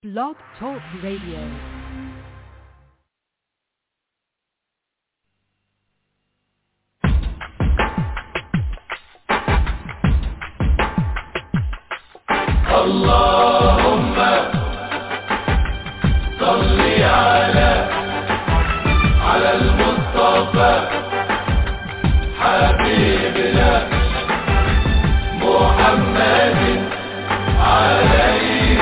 Blog Talk Radio. اللهم صل على على المصطفى حبيبنا محمد عليه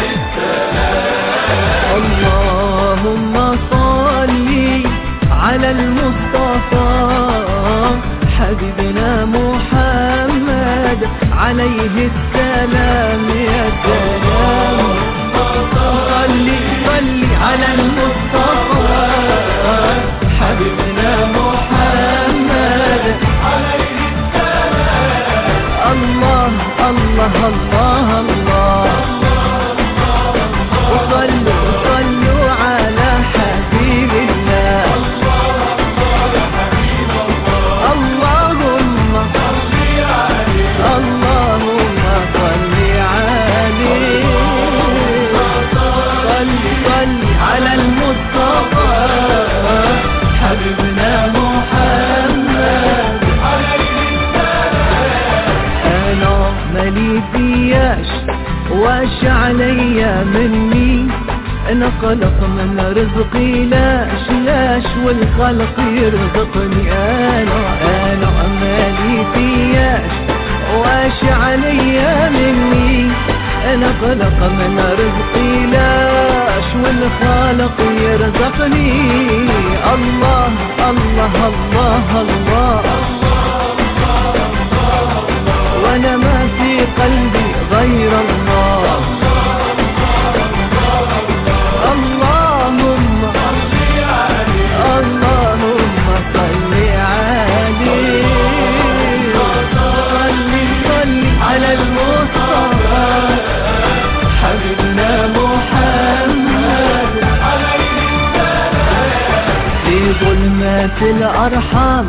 اللهم صل على المصطفى حبيبنا محمد عليه السلام يا سلام صل صل على المصطفى حبيبنا محمد عليه السلام الله الله الله الله وصلوا صلوا على حبيب الله اللهم اللهم صل عليه صل صل على المصطفى حبيبنا محمد انا مالي فياش واش عليا مني انا خلق من رزقي لاش لاش والخلق يرزقني انا انا مالي فياش واش عليا مني انا خلق من رزقي لاش والخالق يرزقني الله الله الله, الله وانا ما في قلبي غير الله اللهم اللهم صل عليه صل صل على المصطفى حبيبنا محمد في ظلمات الأرحام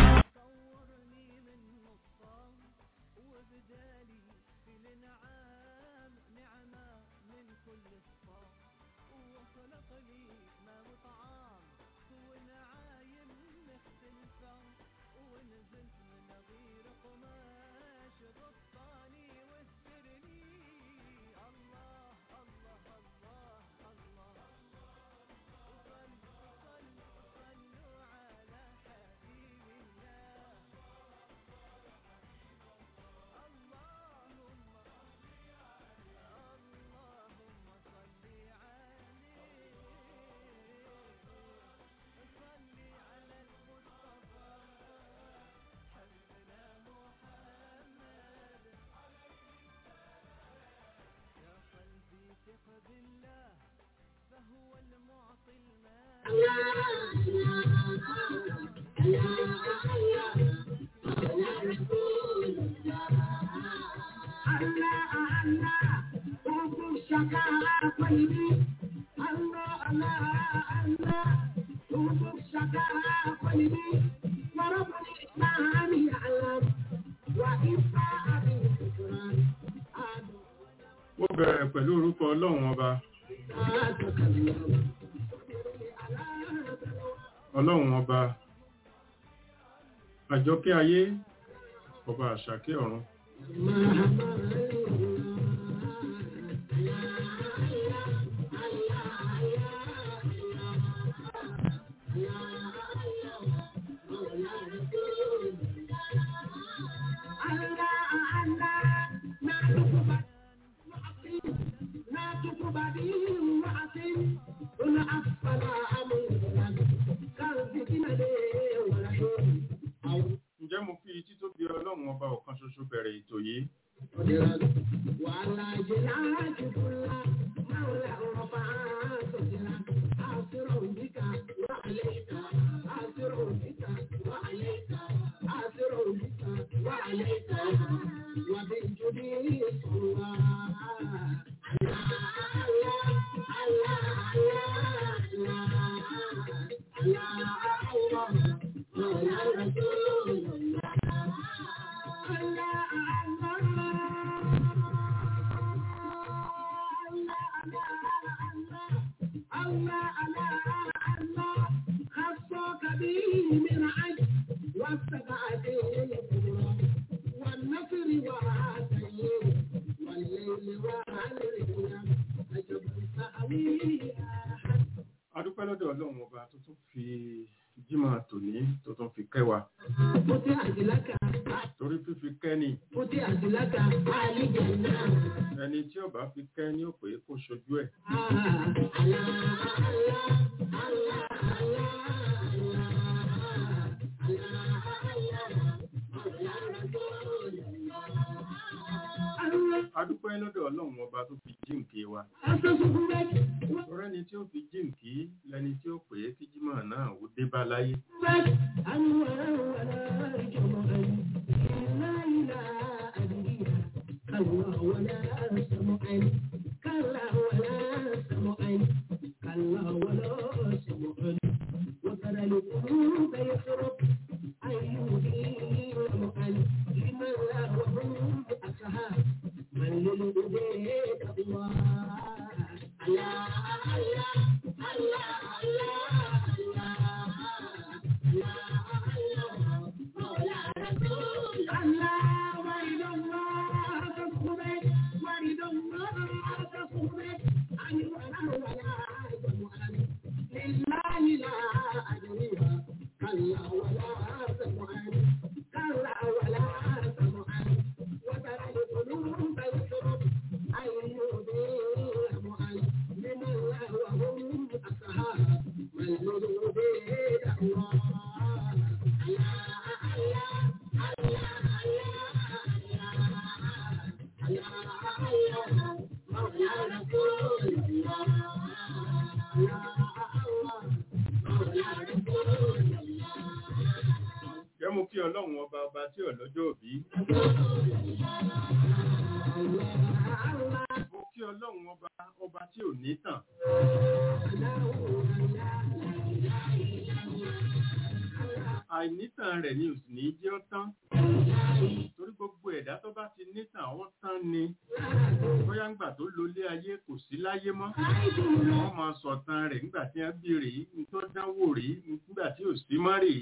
Mo bẹ̀rẹ̀ pẹ̀lú orúkọ Ọlọ́run ọba. Ọlọ́run ọba. Àjọkẹ́ ayé, ọba àṣàkẹ́ ọ̀run. Ǹjẹ́ mo fi títóbi Ọlọ́run ọba ọ̀kan ṣoṣo bẹ̀rẹ̀ ètò yìí? الله على الله خصك به من عجل واستبعد الكبرى والنصر وعاتيه والليل وعليه أجب التأويل adúpẹ́ lọ́dọ̀ ọlọ́run ọba tó tún fi jímọ̀ tòní tó tún fi kẹ́ wa فتحت لك torí fífi kẹ́ ni فتحت لك الجنة ẹni tí ọba fi kẹ́ ní òpè kó ṣojú ẹ̀ adúpẹ́ lọ́dọ̀ ọlọ́run ọba tó fi jíǹkì wa torí ẹni tí ó fi jíǹkì lẹni tí ó pè é kí jímọ̀ náà ó dé bá láyé وترى القلوب يخرب أيهدي لمن لمن لا وهم أصحاب من للأبيد الله الله الله الله الله الله مولى رسول الله ورد الله تصبر ورد الله تصبر عن ولا ولا جمعا لله لا أدريها كلا ولا سمعا كلا ولا سمعا وترى القلوب يشرب أن يضيع معا لمن لا وهم أصحاب من يريد الله jẹ́ mo kí ọlọ́run ọba ọba tí ọlọ́jọ́ òbí mo kí ọlọ́run ọba ọba tí ò ní tàn àìnítàn rẹ̀ ni ò sì ní jẹ́ ó tán torí gbogbo ẹ̀dá tó bá ti nítàn ó tán ni bóyá ńgbà tó lólé ayé kò sí láyé mọ́ wọ́n máa sọ̀tàn rẹ̀ nígbà tí wọ́n bí rèé tó dánwò rèé nígbà tí ò sí mọ́ rèé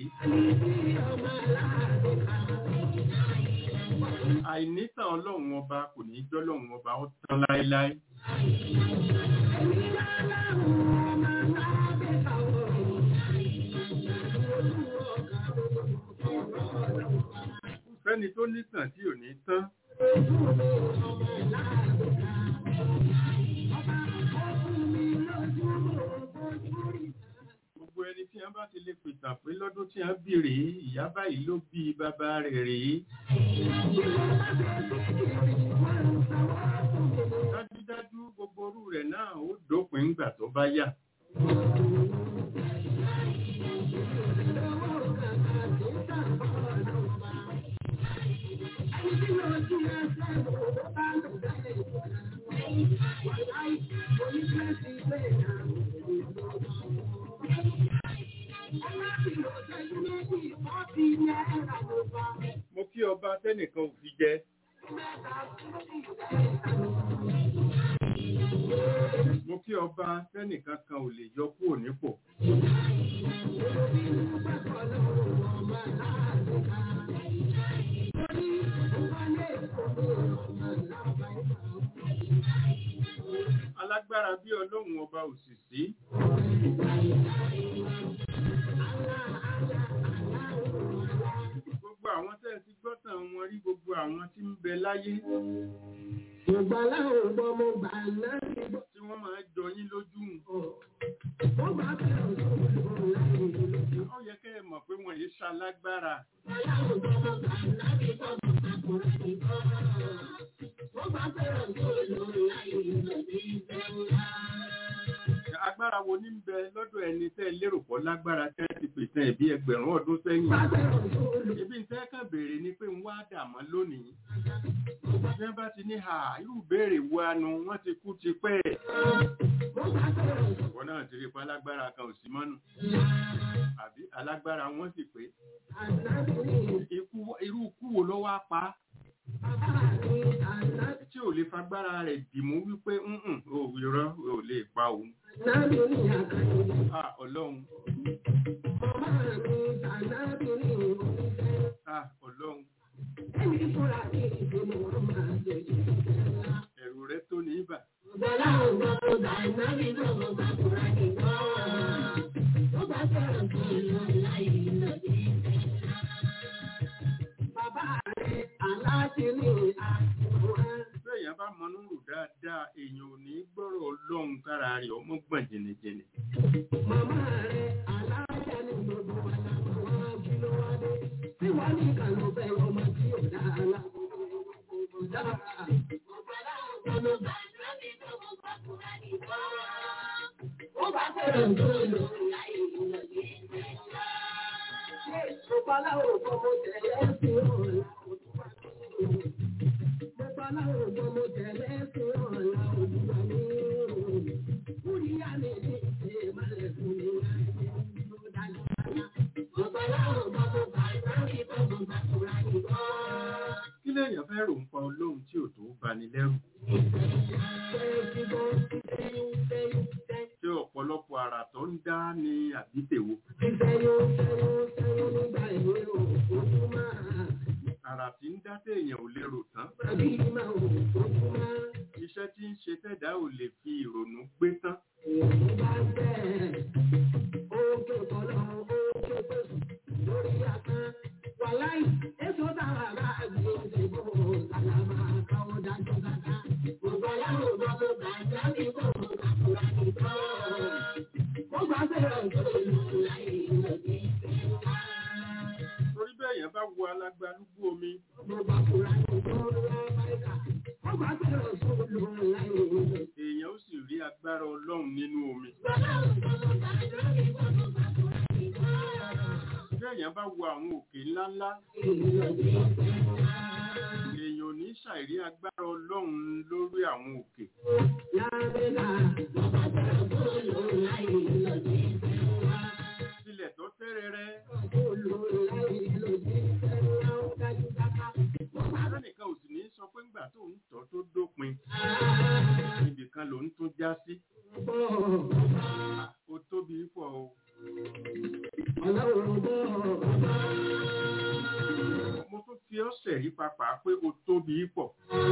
àìnítàn ọlọ́run ọba kò ní jọ́ ọlọ́run ọba ó tán láéláé fẹ́ni tó nítàn tí ò ní tán gbogbo ẹni tí wọ́n bá ti lè pìtàn pé lọ́dún tí wọ́n bí rèé ìyá báyìí ló bí bàbá rẹ̀ rèé dájúdájú gbogbo orú rẹ̀ náà ó dópin ńgbà tó bá yá mo kí ọba tẹ́nìkan ò fi jẹ mo kí ọba tẹ́nìkan kan ò lè yọ kúrò nípò alágbára bí ọlọ́run ọba òsìsí gbogbo àwọn tẹ́ ẹ ti gbọ́tàn wọn rí gbogbo àwọn tí ń bẹ láyé Ṣùgbọ́n láwọn ọmọ mo gbà náà ní gbọ́. tí wọ́n máa jọ yín lójú Wọ́n bá bẹ̀rẹ̀ òṣèlú láyé ìlú. ó yẹ kẹ́ ẹ mọ̀ pé wọ́n yìí ṣalágbára agbára wo ní ń bẹ lọ́dọ̀ ẹni tẹ́ ẹ lérò pọ̀ lágbára tẹ́ ẹ ti pèsè ẹ̀bí ẹgbẹ̀rún ọdún sẹ́yìn ibi tẹ́ kàn béèrè ni pé ń wá dàmọ́ lónìí bí wọ́n bá ti ní ha irú béèrè wo anu wọ́n ti kú ti pẹ́ wọn náà ti rí pa alágbára kan ò sí mọ́nu àbí alágbára wọn sì pé ikú irú ikú wo ló wá pa á tí ò lè fagbára rẹ̀ dìmú wípé ǹǹ ò irọ́ ò lè pa òun Nábì ní àkàyè. Ah, ọlọ́run. Màmá mi tànábì ní oníṣẹ́. Ah, ọlọ́run. Ẹni fúnra ní ìdílé wọn máa jẹ ìṣẹ́ ńlá. Ẹ̀rù rẹ tó ní ibà. Bọ́lá ògbà tó bá nábì tó mọ̀ bá fúnra ní gbọ́. Ó bá fẹ́ràn tó lọ láyé lọ́dí ìṣẹ́ ńlá. Bàbá rẹ̀ aláṣẹ ní àkùrẹ́. Bẹ́ẹ̀yàn bá mọ núrù dáadáa, èèyàn ò ní gbọ́rọ̀ ọlọ́run kára rẹ̀ ọmọ gbọ̀n jìnnìjìnnì. Màmá rẹ̀ aláṣẹ ní gbogbo wa làwọn wá kí ló wá dé. Tí wàá ní kàlọ́ bẹ́ẹ̀ ọmọ tí ò dá aláàbò dára. Ó bá fẹ́ràn tó lò láyé ìlọ́dí Ọ̀pálá òjò mo tẹ̀lé sí ọ̀la òdùwà mi. Ọ̀pálá òjò mo tẹ̀lé sí ọ̀la òdùwà mi. Kúríyá mi ní ìṣe ìmọ̀lẹ̀ fún mi láyé ló dájú dáná. Ọ̀pálá òjò mo bá ìrántí tó mo bá tura nìkan. Kí lèèyàn fẹ́ rò ń pa ọlọ́run tí ò tó bani lẹ́rù? Ṣé ọ̀pọ̀lọpọ̀ àrà tó ń dá ní àbítèwo? Àrà tí ń dá téèyàn ò lérò tán. Iṣẹ́ tí ń ṣe tẹ́dá ò lè fi ìrònú gbé tán. Torí bẹ́ẹ̀ yẹn bá wo alágbálúgbú omi, èèyàn ó sì rí agbára ọlọ́run nínú omi. Bẹ́ẹ̀ yẹn bá wo àwọn òkè ńláńlá, èèyàn ò ní ṣàìrí agbára ọlọ́run lórí àwọn òkè. Tilẹ̀ tó tẹ́rẹrẹ, lẹ́nìkan ò sì ní sọ pé ńgbà tó ń tọ́ tó dópin, ibìkan ló ń tún já sí. Ó tóbi pọ̀ o. Mo tún fi ọ̀sẹ̀ rí papà pé ó tóbi pọ̀.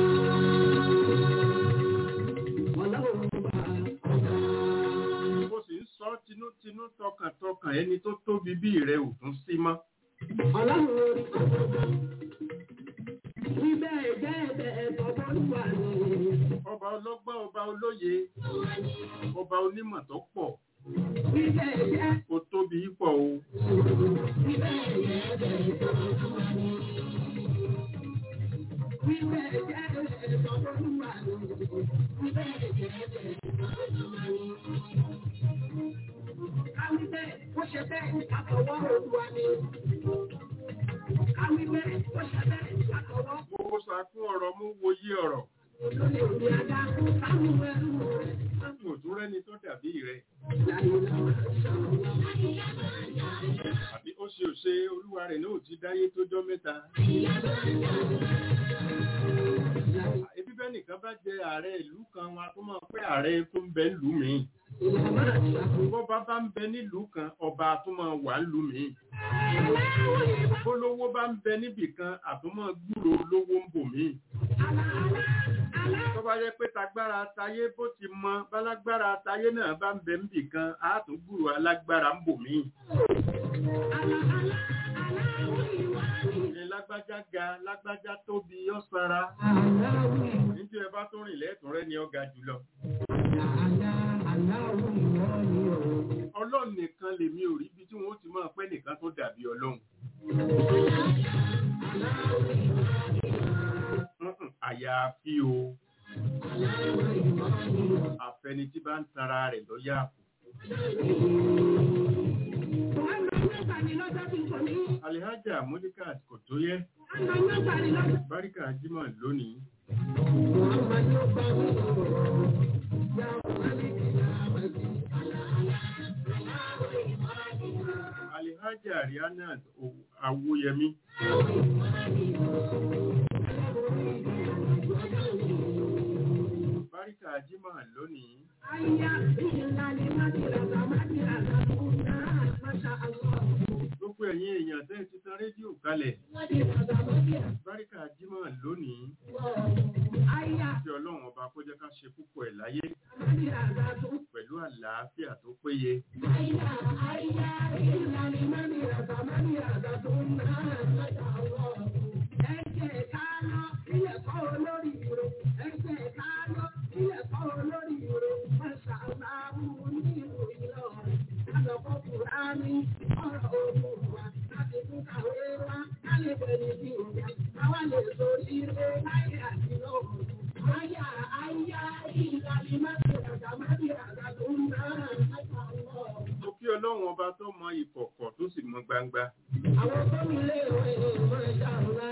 Mo sì ń sọ tinútinú tọkàntọkàn ẹni tó tóbi bí rẹ̀ ò tún sí mọ́. Ọba ọlọ́gbọ́n, ọba olóye, ọba onímọ̀ tó pọ̀, ó tóbi pọ̀ o. Káwí bẹ́ẹ̀, ó ṣe bẹ́ẹ̀, àtọwọ́ òdùwà ni. Káwí bẹ́ẹ̀, ó ṣe bẹ́ẹ̀, àtọwọ́ Mo sàkún ọ̀rọ̀ mú wòye ọ̀rọ̀. olóyè òní ajá, káwọn ẹrú rẹ̀. Mo tún rẹ́ni tó dàbí rẹ̀. Láyé làwọn ṣàwọn. Àbí ó ṣe òṣe olúwa rẹ̀ náà ti dáyé tójọ́ mẹ́ta. Ebi bẹ́ẹ̀ nìkan bá jẹ ààrẹ ìlú kan wọn a tó máa pé ààrẹ tó ń bẹ ìlú mi. Bọ́ba bá ń bẹ nílùú kan, ọba tó máa wà nílùú mi. Bólówó bá ń bẹ níbì kan, àtúmọ̀ gbúrò olówó ń bò mí. Tó bá yẹ pé tagbára tayé bó ti mọ, bálágbára tayé náà bá ń bẹ níbì kan, á tún gbúrò alágbára ń bò mí. Ní lágbájá ga, lágbájá tóbi, ọ̀sára. Níjú ẹ bá tó rìn lẹ́ẹ̀tún rẹ́ ni ọ̀gá jùlọ. Ọlọ́run nìkan lèmi ò rí ibi tí wọ́n ti máa pẹ́ nìkan tó dàbí ọlọ́run. Mm-mm, Àyàfi o. Àfẹni tí bá ń tara rẹ̀ lọ́yà kù. Alihaja Modikat kò tó yẹ. Báríkà Jímọ̀ lónìí. Alihaja Rihanna Awoyemi. Báríkà Jímọ̀ lónìí. kalẹ̀ báríkà jímọ̀ lónìí tí ọlọ́run ọba kó jẹ́ ká ṣe púpọ̀ ẹ̀ láyé pẹ̀lú àlàáfíà tó péye mo kí ọlọ́run ọba tó mọ ìkọ̀kọ̀ tó sì mọ gbangba Àwọn tó ní ilé ìwé ìwọ̀n ìṣàlá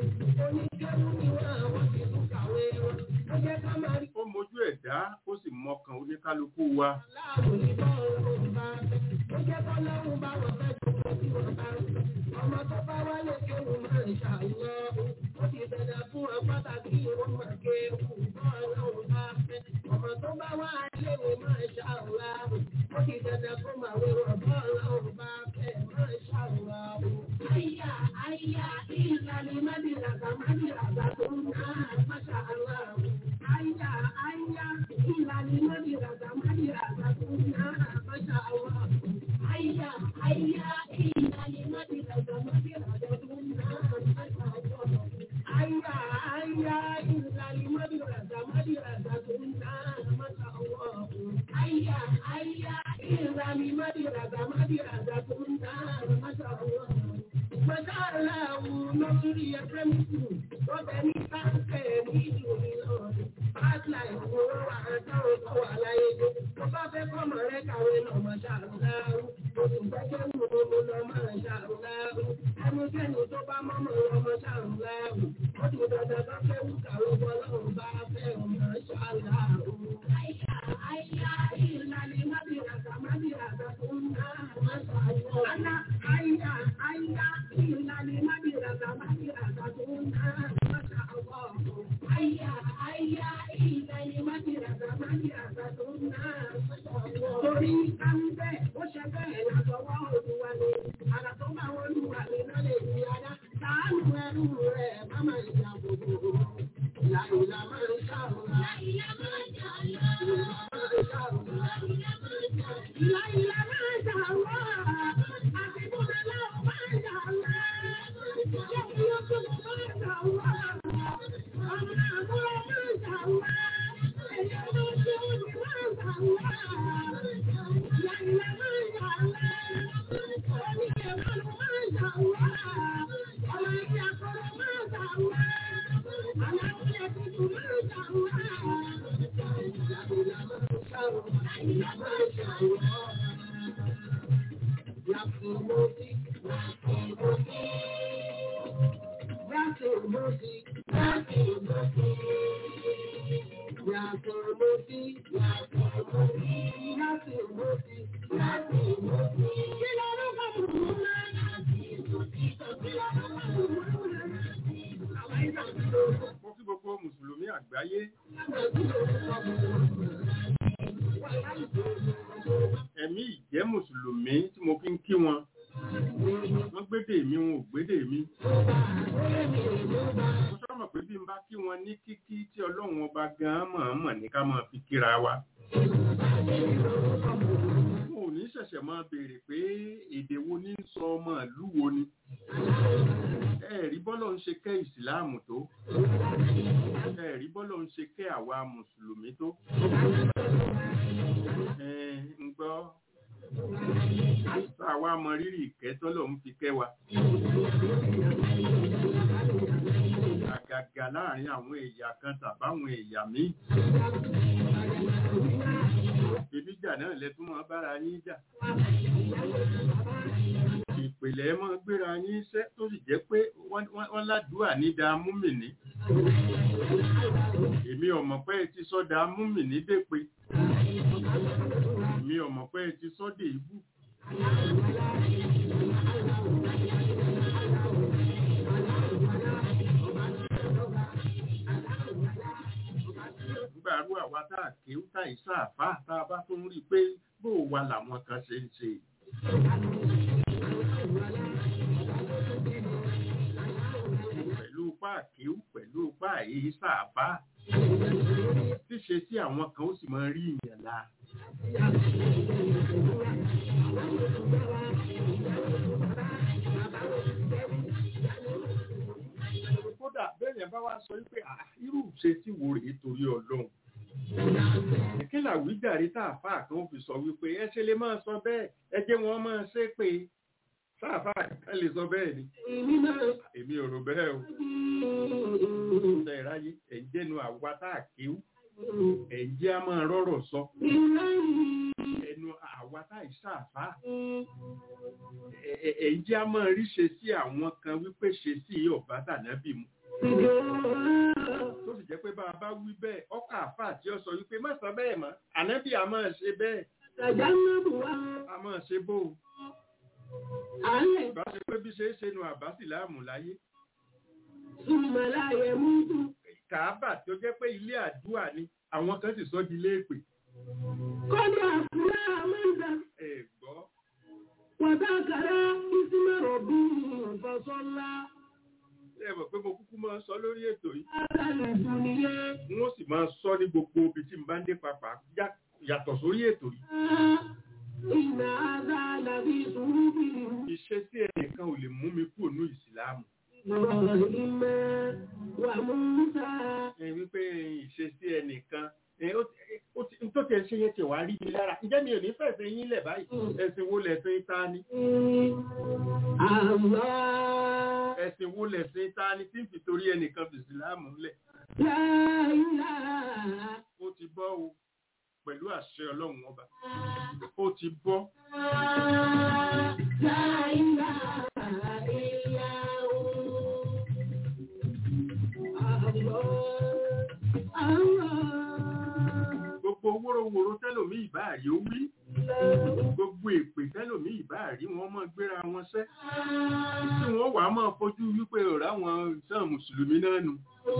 oníkẹ́rù ni wọ́n àwọn ti tún kàwé wọn. Ó jẹ́ ká máa rí ó mojú ẹ̀dá ó sì mọkàn oníkálukú wa láàbò ní bọ́ọ̀lù bá. Ó jẹ́ kọ́ lọ́rùn bá wọn fẹ́ jòkó tí wọ́n bá. Ọmọ tó bá wálé kéwù máa ń ṣàlọ́. Ó ti bẹ̀rẹ̀ fún ọ pàtàkì ìwọ́n máa kéwù bọ́ọ̀lù bá fẹ́. Ọmọ tó bá wá léwu máa ṣàlọ́. Ó ti bẹ̀rẹ̀ fún màwé wọn bọ́ọ̀lù bá fẹ́ máa ṣàlọ́. Àyà àyà ìlànà mádìràgà mádìràgà tó ń ná máṣá aláwọ̀. Àyà àyà ìlànà mádìràgà mádìràgà tó ń ná máṣá aláwọ̀. Àyà àyà ìlànà mádìràgà mádìràgà tó ń ná máṣá aláwọ̀. Àyà àyà ìlànà mádìràgà mádìràgà tó ń ná máṣá aláwọ̀. Àyà àyà ìlànà mádìràgà mádìràgà tó ń ná máṣá aláwọ̀. Mọ̀sáàláwù lọ́sùrí ẹgbẹ́ mi kù, wọ́n bẹ ní sáńkẹ̀ ní ìlú Ìlọrin. Pátìlà ìfowó wà táwọn tó wà láyé dé. Mo bá fẹ́ kọ́mọ rẹ kàwé lọ mọ̀sáàláwù. Oṣù gbẹ́jẹ́ wù ú mo lọ mọ̀sáàláwù. Ẹnikẹ́ni tó bá mọ́mọ́ lọ mọ̀sáàláwù. Ó ti dandan bá fẹ́ wù kàwé bọ́lọ́run bá fẹ́ mọ̀sáàláwù. Àyà àyà ìlànà mábìràgà mábìràgà tó ń ná mọ̀sáàláwù. Àná àyà àyà ìlànà mábìràgà mábìràgà tó ń ná mọ̀sáàláwù. Àyà àyà ìlànà mábìràgà mábìràgà tó ń ná mọ̀sáàláwù. Torí ká ń bẹ́ẹ̀, ó ṣe bẹ́ẹ̀ látọwọ́ olúwa ni. Àrà tó bá wọn lù wà ní lọ́lẹ̀ ìdí adá. Sàánù ẹrú rẹ̀ má máa ń jà gbogbo. Ìlà ìlà máa ń ṣàrùnà. Ìlà máa ń ṣàrùnà. Ìlà ìlà máa ń ṣàrùnà. Àsìkò lẹ́la ò máa ń ṣàrùnà. Ṣé kí ó tún lọ máa ń ṣàrùnà? Ọmọ àbúrò máa ń ṣàrùnà. Ẹ̀yà ló ṣe ó ní máa ń ṣàrùnà. Ìlà ìlà máa ń ṣàrùnà. Oníkẹ̀ máa ń máa ń ṣàrùnà. Ọmọ ẹgbẹ́ akọ̀rọ̀ máa ń ṣàrùnà. Àwọn ẹgbẹ́ tuntun máa ń ṣàrùnà. Ìlà ìlà máa ń ṣàrùnà. Ìlà máa ń ṣàrùnà. Yàtọ̀ lórí, yàtọ̀ lórí. Yàtọ̀ lórí, yàtọ̀ lórí. Yàtọ̀ lórí, yàtọ̀ lórí. Yàtọ̀ lórí, yàtọ̀ lórí. Kí ló ló bá mú un náà? Kí ló ló bá mú un náà? Àwọn ìyàtọ̀ lórí. mo kí gbogbo mùsùlùmí àgbáyé ẹ̀mí ìjẹ́ mùsùlùmí tí mo fi ń kí wọn wọ́n gbédè mi wọn ò gbédè mi mo sọ́mọ̀ pé bí n bá kí wọn ní kíkí tí ọlọ́run ọba gan-an mọ̀ọ́mọ̀ ní ká máa fi kíra wa mo ò ní ṣẹ̀ṣẹ̀ máa béèrè pé èdè wo ní sọ ọmọ ìlú wo ni ẹ̀rí bọ́lọ̀ ń ṣe kẹ́ ìsìláàmù tó ẹ̀rí bọ́lọ̀ ń ṣe kẹ́ àwa mùsùlùmí tó ẹ̀ ń gbọ́ tá a wá mọ rírì ìkẹ́ tọ́lọ̀ ń fi kẹ́ wa àgàgà láàrin àwọn ẹ̀yà kan tàbáwọn ẹ̀yà míì ìbíjà náà lẹ́tún mọ́ bára yín jà ìpìlẹ̀ mọ́ gbéra yín iṣẹ́ tó sì jẹ́ pé wọ́n- wọ́n wọ́n ládùúà ní da múmìnì èmi ọ̀mọ̀ pé ẹ ti sọ da múmìnì dépè èmi ọ̀mọ̀ pé ẹ ti sọ dé ibù nígbà rú àwa tá a kéwú tá ìsáàfà tá a bá tún rí i pé bó o wà làwọn kan ṣe ń ṣe páàkíw pẹ̀lú páàyè sáàfà ṣíṣe sí àwọn kan ó sì máa rí ìyàn la kódà bẹ́ẹ̀ yẹn bá wá sọ wípé "Ah, irú ṣe tí wo rèé torí ọlọ́run kí làwíjàre tá àfáà kan fi sọ wípé ẹ ṣe lè máa sọ bẹ́ẹ̀ ẹ jẹ́ wọn máa ṣe pé sáàfáà kan lè sọ bẹ́ẹ̀ ni èmi ò rò bẹ́ẹ̀ o ṣe ìráyé ẹ̀ ń jẹ́nu àwa tá à kéwú ẹ̀ ń jẹ́ a máa rọ́rọ̀ sọ ẹnu àwa tá à ṣàfáà ẹ̀- ẹ̀- ẹ̀ ń jẹ́ a máa rí ṣe sí àwọn kan wípé ṣe sí ọ̀bá tànábì mu tó sì jẹ́ pé bá a bá wí bẹ́ẹ̀ ọkà àfáà tí ó sọ wípé má sọ bẹ́ẹ̀ mọ́ ànábì a máa ṣe bẹ́ẹ̀ a máa ṣe bó o bá ṣe pé bí ṣe é ṣe nu àbá sì láàmú láyé kàábà tó jẹ́ pé ilé àdúrà ni àwọn kan sì sọ di ilé èpè ẹ gbọ́ وذكر اسم ربه فصلى ẹ mọ̀ pé mo kúkú máa ń sọ lórí ètò yìí على الدنيا n ó sì máa sọ ní gbogbo ibi tí n bá ń dé papà yá- yàtọ̀ sórí ètò yìí إن هذا لفي صحف ìṣesí ẹnìkan ò lè mú mi kúrò ní ìsìláàmù إبراهيم وموسى ẹ wípé ìṣesí ẹnìkan ẹ, ó ti- ó ti- n tó tẹ̀ ṣe yẹn ti wá rí mi lára ǹjẹ́ mi ò ní fẹ̀sẹ̀ yín lẹ̀ báyìí ẹ̀sìn wo lẹ̀sìn ta ni الله ẹ̀sìn wo lẹ̀sìn ta ni tí ń fi torí ẹnìkan fi ìsìláàmù lẹ̀ لا إله ó ti bọ́ o pẹ̀lú àṣẹ ọlọ́run ọba ó ti bọ́ لا إله إلا هو الله الله gbogbo wórówóró tẹ́lòmí ìbáàrí ó wí gbogbo èpè tẹ́lòmí ìbáàrí wọn máa gbéra wọn sẹ́ tí wọ́n wàá máa fojú wípé ọ̀rá wọn sàn mùsùlùmí náà nù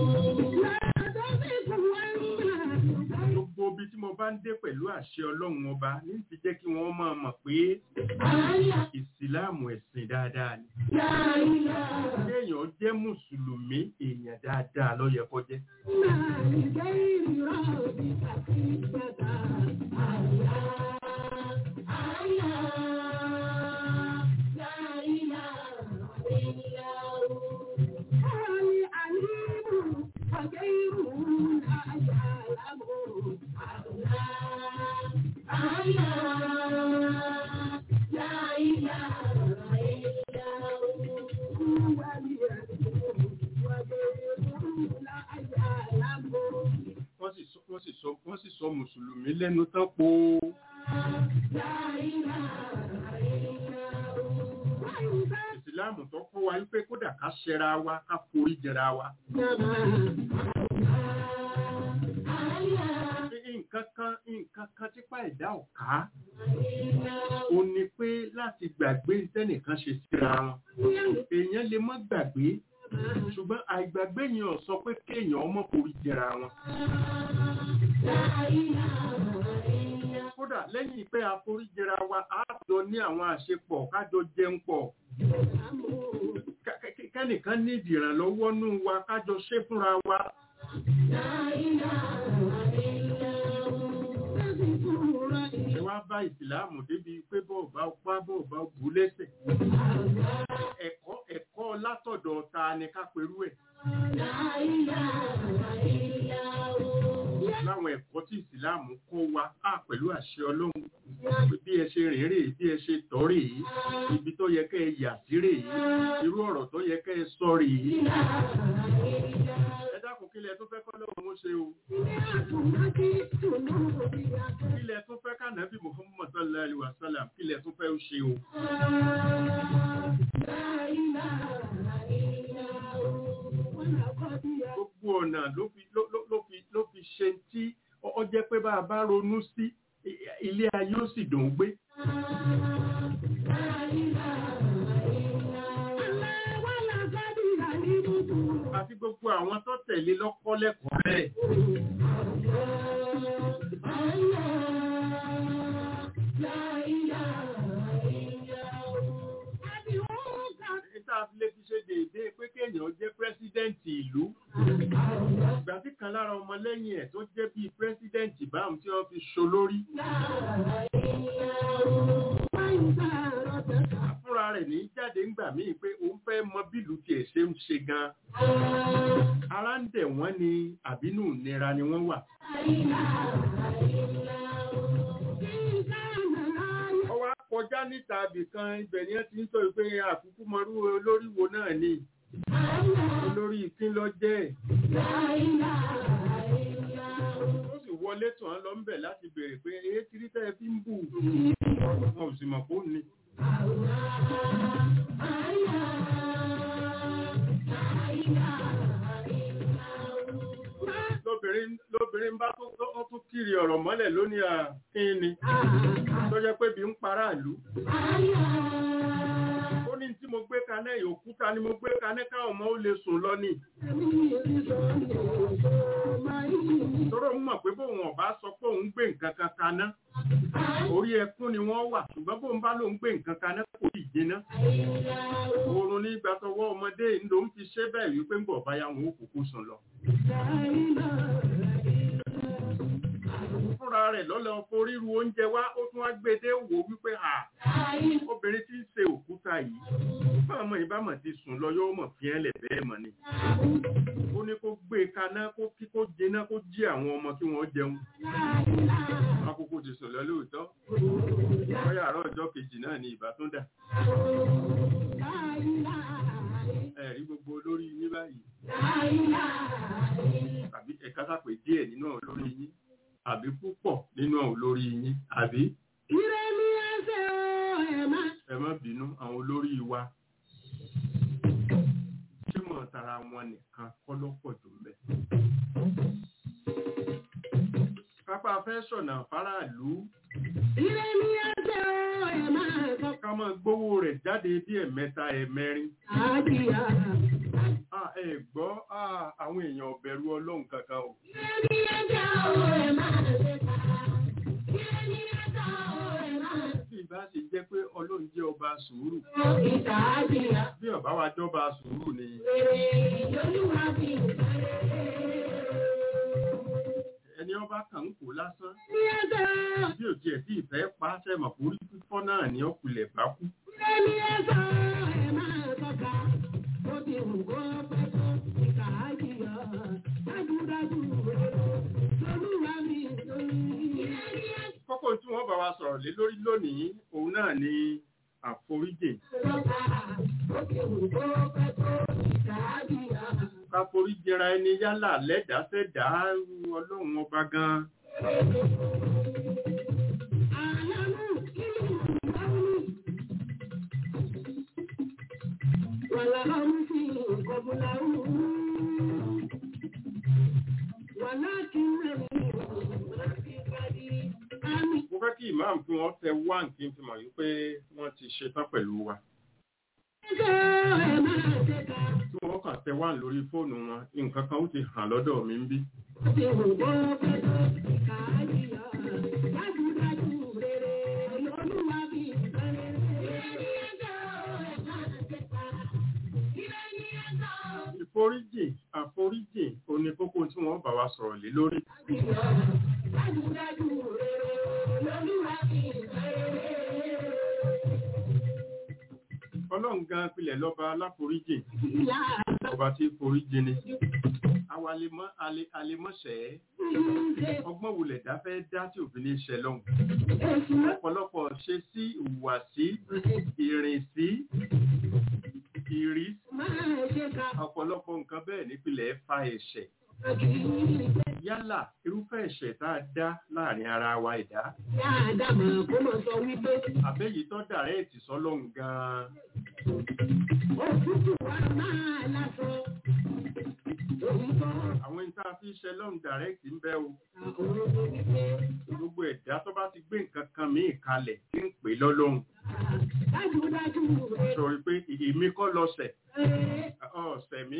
gbogbo ibi tí mo bá ń dé pẹ̀lú àṣẹ ọlọ́run ọba ní ti jẹ́ kí wọ́n máa mọ̀ pé ìsìláàmù ẹ̀sìn dáadáa ni kéèyàn jẹ́ mùsùlùmí èèyàn dáadáa ló yẹ kó jẹ́ wọ́n sì sọ wọ́n sì sọ wọ́n sì sọ mùsùlùmí lẹ́nu tán po ìsìláàmù tó kọ́ wa wípé kódà ká ṣẹra wa ká forí jẹra wa nǹkan kan nǹkan kan típa ẹ̀dá ọ̀ká ó ní pé láti gbàgbé tẹ́nìkan ṣe síra wọn èèyàn lè má gbàgbé ṣùgbọ́n àìgbàgbé yẹn ò sọ pé kéèyàn ọmọ forí jẹra wọn kódà lẹ́yìn pé àforíjẹra wa á jọ ní àwọn àṣepọ̀ kájọ jẹun pọ̀ Ká- ká- kẹ́nìkan ní ìdìrànlọ́wọ́ nú wa kájọ ṣe fúnra wa ẹ wá bá ìsìláàmù débi pé bọ́ọ̀bá pa bọ́ọ̀bá bù lẹ́sẹ̀ ẹ̀kọ́ ẹ̀kọ́ látọ̀dọ̀ ta ni ká perú ẹ̀ láwọn ẹ̀kọ́ tí ìsìláàmù kọ́ wa á pẹ̀lú àṣẹ ọlọ́run pé bí ẹ ṣe rìn rèé bí ẹ ṣe tọ́ rèé ibi tó yẹ kẹ́ ẹ yà sí rèé irú ọ̀rọ̀ tó yẹ kẹ́ ẹ sọ rèé ẹ dákun kílẹ̀ tó fẹ́ kọ́ lọ́wọ́ ó ṣe o kílẹ̀ tó fẹ́ kànábì Muhammad sallallahu alaihi wasallam kílẹ̀ tó fẹ́ ó ṣe o gbogbo ọ̀nà ló fi ló- ló- ló fi ló fi ṣe tí ọ ọ jẹ́ pé bá a bá ronú sí i- ilé ayé ó sì dùn ún gbé àti gbogbo àwọn tó tẹ̀lé lọ́kọ́ lẹ́kọ̀ọ́ bẹ́ẹ̀ níta fi lè fi ṣe déédéé pé kéèyàn jẹ́ pírẹ́sídẹ́ǹtì ọmọlẹ́yìn ẹ̀ tó jẹ́ bíi pírẹ́sídẹ̀ǹtì báwọn tí wọ́n fi ṣolórí fúnra rẹ̀ ní jáde ńgbà míì pé òun fẹ́ mọ bílù tiẹ̀ ṣe ń ṣe gan ara ń dẹ̀ wọ́n ni àbínú ìnira ni wọ́n wà ọwọ́ kọjá níta ibìkan ibẹ̀ ni wọ́n ti ń sọ pé àkúkú mọrú olórí wo náà ni olórí ìpín lọ jẹ́ ẹ̀. ó sì wọlé tàn án lọ ń bẹ̀ láti béèrè pé èé kiri tẹ́ ẹ fi ń bù wọn ò sì mọ̀ pé ó ní. lóbìnrin lóbìnrin bá tó ó tún kiri ọ̀rọ̀ mọ́lẹ̀ lónìí àkínni tó jẹ́ pé bí ń paráàlú ó ní tí mo gbé kaná ẹ̀ òkúta ni mo gbé kaná káwọn ọmọ ó lè sùn lọ ní. tọ́rọ ń mọ̀ pé bóun ọ̀bá sọ pé òun gbé nǹkan kan kaná orí ẹkún ni wọ́n wà ṣùgbọ́n bóun bá lóun gbé nǹkan kaná kò ì jiná. oorun ní ìgbà tọwọ́ ọmọdé ló ń fi ṣe bẹ́ẹ̀ wípé ń bọ̀ báyà wọn ó kúkú sùn lọ. fúnra rẹ̀ lọ́lọ́ foríru oúnjẹ wá ó tún wá gbé dé wò wípé à obìnrin tí ń ṣe òkúta yìí báwọn ọmọ ìbámọ̀ ti sùn lọ yóò mọ̀ fi ẹ́lẹ̀ bẹ́ẹ̀ mọ̀ ni ó ní kó gbé kaná kó kí kó jiná kó jí àwọn ọmọ kí wọ́n jẹun akókó ti sùn lọ lóòótọ́ bóyá àárọ̀ ọjọ́ kejì náà ni ìbá tún dà ẹ̀rí gbogbo olórí yín báyìí àbí ẹ̀ka sàpè díẹ̀ nínú olórí yín àbí púpọ̀ nínú olórí yín àbí ẹ má bínú àwọn olórí wa ṣé mọ̀ tara wọn nìkan kọ́ ló pọ̀ jù ń bẹ̀. pápá fẹ́ sọ̀nà fáráàlú ká máa gbówó rẹ̀ jáde bí ẹ̀mẹ́ta ẹ̀mẹ́rin. Ah, ẹ gbọ́ ah, àwọn èèyàn ọ̀bẹ̀rù ọlọ́run kankan o. Bí ìbá ṣe jẹ́ pé ọlọ́run jẹ́ ọba sùúrù. Bí ọba wa jọba sùúrù ni. Ẹni ọba kàn ń kó lásán. Bí òjì ẹ̀ tí ìfẹ́ pa á sẹ́mọ̀ kó rí fífọ́ náà ní ọkùnlẹ̀ bá kú. Kókó tí wọ́n bá wa sọ̀rọ̀ lé lórí lónìí, òun náà ni àforíjì. Ká foríjìra ẹni yálà lẹ́dàá sẹ́dàá ọlọ́run ọba gan-an. Mo fẹ́ kí ìmáàmù kí wọ́n tẹ wá kí n fi mọ̀ yí pé wọ́n ti ṣetán pẹ̀lú wa. Tí wọ́n kàn tẹ wá lórí fóònù wọn, nǹkan kan ó ti hàn lọ́dọ̀ mi ń bí. Ìforíjì, àforíjì, òní kókó tí wọ́n bá wa sọ̀rọ̀ lé lórí. Ọlọ́run gan pilẹ̀ lọ́ba aláforíjì, ọba tí foríjì ni. Àwa alemọ́sẹ̀ ọgbọ́n wulẹ̀ dá fẹ́ dá tí òfin ní ṣẹ lọ́hùn. Ọ̀pọ̀lọpọ̀ ṣe sí ìhùwàsí, ìrìnsí, ìrí. Ọ̀pọ̀lọpọ̀ nǹkan bẹ́ẹ̀ nípìnlẹ̀ fa ẹ̀ṣẹ̀. Yálà irúfẹ́ ẹ̀ṣẹ̀ tá a dá láàrin ara wa ẹ̀dá. Àbẹ́yìí tó dàrẹ́ẹ̀tì sọ́lọ́hun gan-an. Àwọn ìta fi ṣe lọ́hun dàrẹ́ẹ̀tì ń bẹ o. Gbogbo ẹ̀dá tó bá ti gbé nǹkan kan míì kalẹ̀ tí ń pè lọ́lọ́hun. Sọ̀rọ̀ pé èmi kọ́ lọ́sẹ̀. Ọ̀sẹ̀ mi.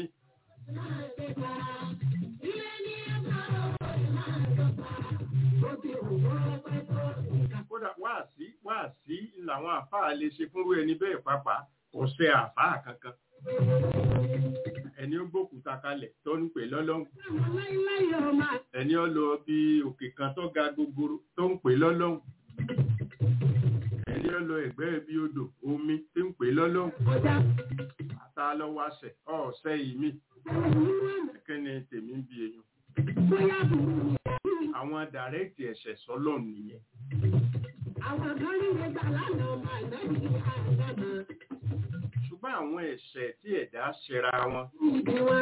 Kódà wáàsí wáàsí làwọn àfáà lè ṣe fúnrú ẹni bẹ́ẹ̀ pàápàá kò ṣe àfáà kankan. ẹni ó gbókùúta kalẹ̀ tó ń pè lọ́lọ́run Àwọn láíláí ọmọ ẹni ó lọ bí òkè kan tó ga gogoro tó ń pè lọ́lọ́run ẹni ó lọ ẹ̀gbẹ́ bí odò omi tó ń pè lọ́lọ́run ọjà àtà lọ́wọ́ àṣẹ ọ̀ọ́sẹ́ yìí mi bẹ̀rẹ̀ nínú ọ̀nà kí ni tèmi ń bi èèyàn bóyá burú ni àbí àwọn dàrẹ́kìtì ẹ̀ṣẹ̀ sọ́lọ́run nìyẹn àwọn kan rí ìwé gbà lánàá ọmọ ànábì àdámà ṣùgbọ́n àwọn ẹ̀ṣẹ̀ tí ẹ̀dá ṣẹra wọn ìdí wọn.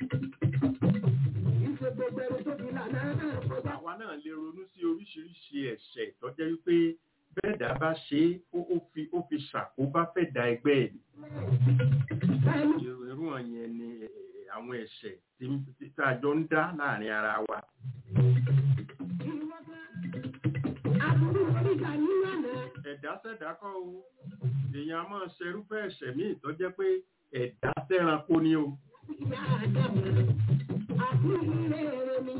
Ìṣe gbogbo ẹni tó fi lànà náà kọjá. àwa náà lè ronú sí oríṣiríṣi ẹ̀ṣẹ̀ tó jẹ́ wípé bẹ́ẹ̀dá bá ṣe é ó ó fi ó fi ṣàkóbá fẹ́ da ẹgbẹ́ ẹ̀ Bẹ́ẹ̀ni irú wọn yẹn ni eh, àwọn ẹ̀ṣẹ̀ tí tí tá a jọ ń dá láàrin ara wa ìwọ kan. Àbúrò oríga nínú àná. ẹ̀dá sẹ̀dá kọ́ o èèyàn a máa ṣerúfẹ́ ẹ̀ṣẹ̀ míì tó jẹ́ pé ẹ̀dá sẹ́ranko ni o Ìyá àdàmà. Àbúrò ilé rẹ̀ mi.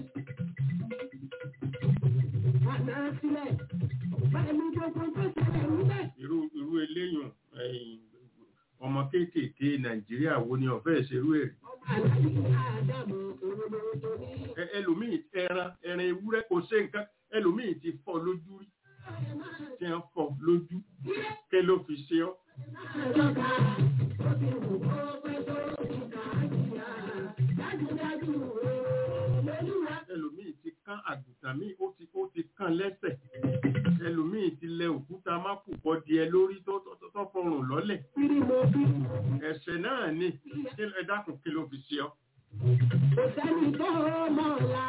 Àná sílẹ̀. Bẹ́ẹ̀ni gbogbo tó ṣẹlẹ̀ níbẹ̀. irú irú eléyùn ẹ̀yìn ọmọ kéékèèké nàìjíríà wo ni ọ̀fẹ́ ìṣerú ẹ̀ Ọmọ àlàyé ìyá àdàmà òróró tó ní. Ẹ- ẹlòmíì ẹran ẹran ewúrẹ́ kò ṣe nǹkan ẹlòmíì ti fọ́ lójú rí tí wọ́n fọ́ lójú ké ló fi ṣe ọ́ Àjọba ó ti wù kó pẹ́ tó ti kà á jìyà. Dájúdájú olólùwà. ẹlòmíì ti kán àgùntàn míì ó ti ó ti kán lẹ́sẹ̀ ẹlòmíì ti lẹ òkúta mákùkọ díẹ̀ lórí tó tó tó- tó fọrùn lọ́lẹ̀ Kiri mo fi. ẹ̀ṣẹ̀ náà ni Kí ẹ dákun kí ló fi ṣe ọ́ Kò sẹ́ni tó mọ̀ ọ̀la.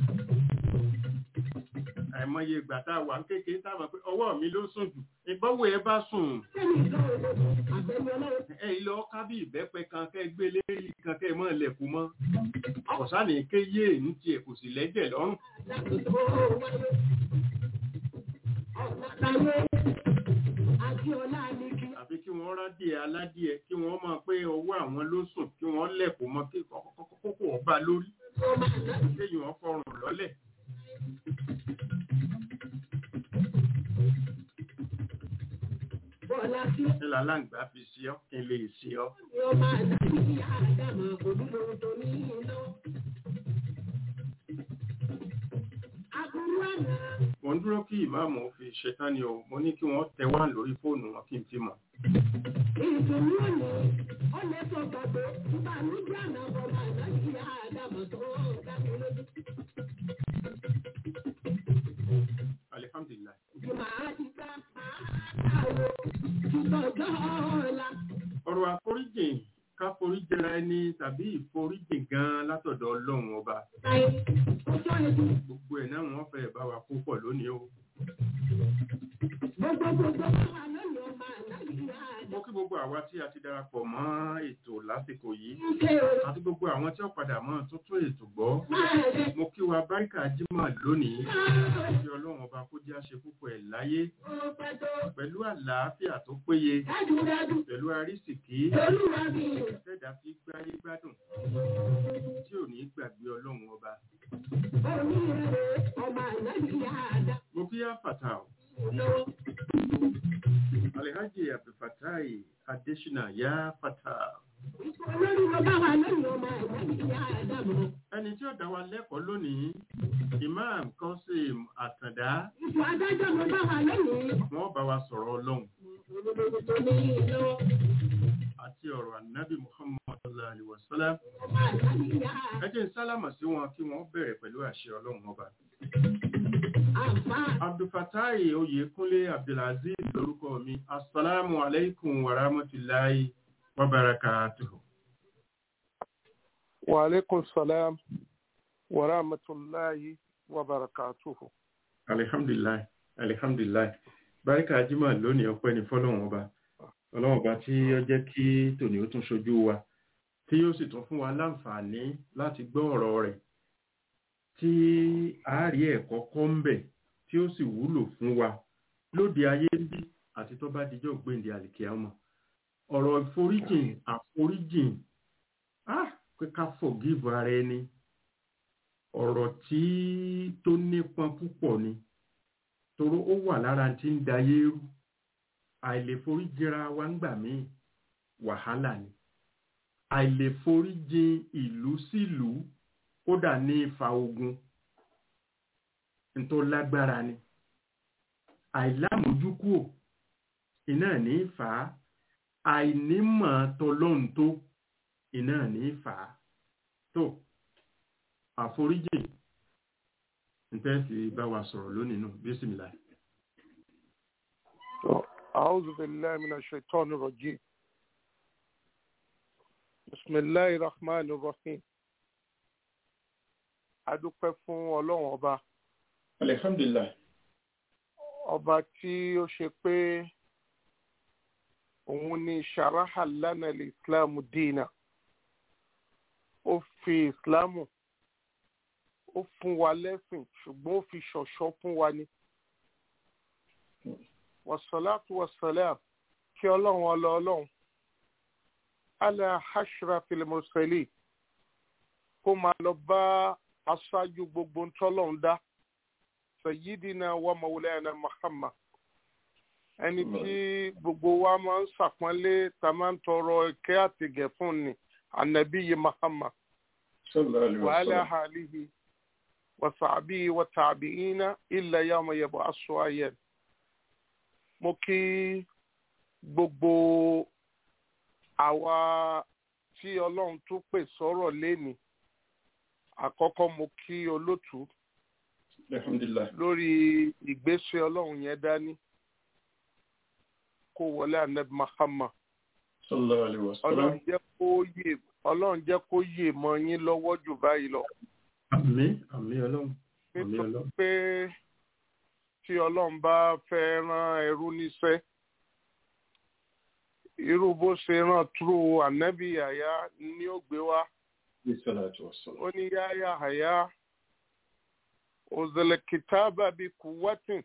àìmọye ìgbà tá a wà ń kékeré tá a mọ̀ pé ọwọ́ mi ló sùn jù ìbọ̀wọ̀ ẹ bá sùn Sẹ́ni tó olódò. Àbẹ̀ni ọlọ́run. ẹ ilé ọká bí ìbẹ́pẹ kan kẹ́ gbé lérí kan kẹ́ mọ́ ilẹ̀kùn mọ́ ọ̀sánì ké yé ní tiẹ̀ kò sì lẹ́jẹ̀ lọ́rùn Láti tó wáyé. Ọ̀nà táyé. Àti ọ̀la ni kí. àfi kí wọ́n rádìẹ aládìẹ kí wọ́n máa pé ọwọ́ àwọn ló sùn kí wọ́n lẹ̀kùn mọ́ kí kókó ọba lórí Ó máa ná. kéyìn wọn fọrùn lọ́lẹ̀ Bọ́lá sí. kí làláǹgbá fi ṣe ọ́ kí n lè ṣe ọ́ Ni ó máa ná sí ìyá àdàmà òdúró tó ní iná. Aburú àná. mo ń dúró kí ìmáàmù fi ṣetán ni o mo ní kí wọ́n tẹ wá lórí fóònù wọn kí n fi mọ̀ Ìdùnnú òní. Ó lè sọ gbàgbé. Ìbànújẹ́ àná bọ̀ máa ná sí ìyá àdàmà tó dá mi lójú. alihamdulilayi Màá ti ká àárò ìtọ́jọ́ ọ̀la. ọ̀rọ̀ àforíjìn ká foríjìra ẹni tàbí ìforíjìn gan látọ̀dọ̀ ọlọ́run ọba Láyé ọjọ́ ẹ̀dùn gbogbo ẹ̀ náà wọ́n fẹ́ bá wa kó pọ̀ lónìí o gbogbo gbogbo wà lónìí ọmọ àlàyé àdá. mo kí gbogbo àwa tí a ti darapọ̀ mọ́ ètò lásìkò yìí Ṣé o àti gbogbo àwọn tí ó padà mọ́ tuntun ètò gbọ́ máa rẹ̀ mo kí wa báríkà jímọ̀ lónìí máa kí ọlọ́run ọba kó jẹ́ àṣẹ púpọ̀ ẹ̀ láyé ó pẹ́ tó pẹ̀lú àlàáfíà tó péye dájúdájú pẹ̀lú àrísìkí olúwa mi tẹ́dà fi gbáyé gbádùn tí ò ní gbàgbé ọlọ́run ọba òní rẹ̀ ọmọ àlàyé àdá. mo kí àfàtà ò Lọ́wọ́ alhaji abdulfatai adesina ya fata olórí ló bá wà lónìí ọmọ àlàyé àdá mọ́. ẹni tí ó dá wa lẹ́kọ̀ọ́ lónìí imam kosim àtàndá Ipò adájọ́ ló bá wà lónìí. wọ́n bá wa sọ̀rọ̀ ọlọ́run Olórí tó ní lọ́wọ́ àti ọ̀rọ̀ ànábì muhammad sallallahu alaihi wasallam ọmọ àlàyé àdá. ẹ jẹ́ n sálámà sí wọn kí wọ́n bẹ̀rẹ̀ pẹ̀lú àṣẹ ọlọ́run ọba Àbá abdulfatai oyèkúnlé abdulaziz lórúkọ mi asalaamu alaykum wa rahmatulahi wa barakatuhu. وعليكم السلام ورحمة الله وبركاته alihamdulilayi alihamdulilayi barika jimoh lónìí ọpẹ́ ní fọ́lọ́run ọba Ọlọ́run ọba tí ó jẹ́ kí tòní ó tún ṣojú wa tí yóò sì tún fún wa láǹfààní láti gbọ́ ọ̀rọ̀ rẹ̀ tí a rí ẹ̀kọ́ kọ́ ń bẹ̀ tí ó sì wúlò fún wa lóde ayé ń bí àti tó bá dijọ́ gbèǹde àlìkíámọ̀ ọ̀rọ̀ ìforíjìn àforíjìn ah pé ká forgive ara ẹni ọ̀rọ̀ tí tó nípọn púpọ̀ ni toró ó wà lára tí ń dayé rú àìlèforíjìra wa ń gbà míì wàhálà ni àìlèforíjìn ìlú sílùú kódà ní ìfà ogun tó lágbára ni àìlámójúkúò iná ní ìfà àìnímọ̀ tọlọ́hun tó iná ní ìfà tó àforíjìn ntẹ́sí bá wa sọ̀rọ̀ lónìí nù bísímìlá. أعوذ بالله من الشيطان الرجيم بسم الله الرحمن الرحيم adúpẹ́ fún ọlọ́run ọba alihamdulilayi. ọba tí ó ṣe pé òun ni sharaha lana islam dina ó fi ìsìlámù ó fún wa lẹ́sìn ṣùgbọ́n ó fi ṣọ̀ṣọ́ fún wa ni wasalaatu wasalaam kí ọlọ́run ọlọ́ ọlọ́run ala hashra filimoseli kó máa lọ bá aṣáájú gbogbo ntọ́lọ́run dá sayyidina wa maulana muhammad ẹni tí gbogbo wa máa ń ṣàpọ́nlé tá máa ń tọrọ ìkẹ́ àtìgẹ̀ fún ni anabiyi muhammad wa ala alihi wa sahbihi wa tabi'ina illa yawma yab'asu ayyan mo kí gbogbo àwa tí ọlọ́run tún pè sọ́rọ̀ léni àkọ́kọ́ mo kí olótú lórí ìgbésẹ̀ ọlọ́run yẹn dání kó wọlé anab mahama ọlọ́run jẹ́ kó yè ọlọ́run jẹ́ kó yè mọ́ yín lọ́wọ́ jù báyìí lọ. àmín àmín ọlọ́run àmín nítorí ọlọ́run. pé tí ọlọ́run bá fẹ́ rán ẹrú níṣẹ́ irú bó ṣe rán túrú ànábì àyá ni ó gbé wá ó ní yáyà àyá òzèlè kìtàbà bí kùwátìn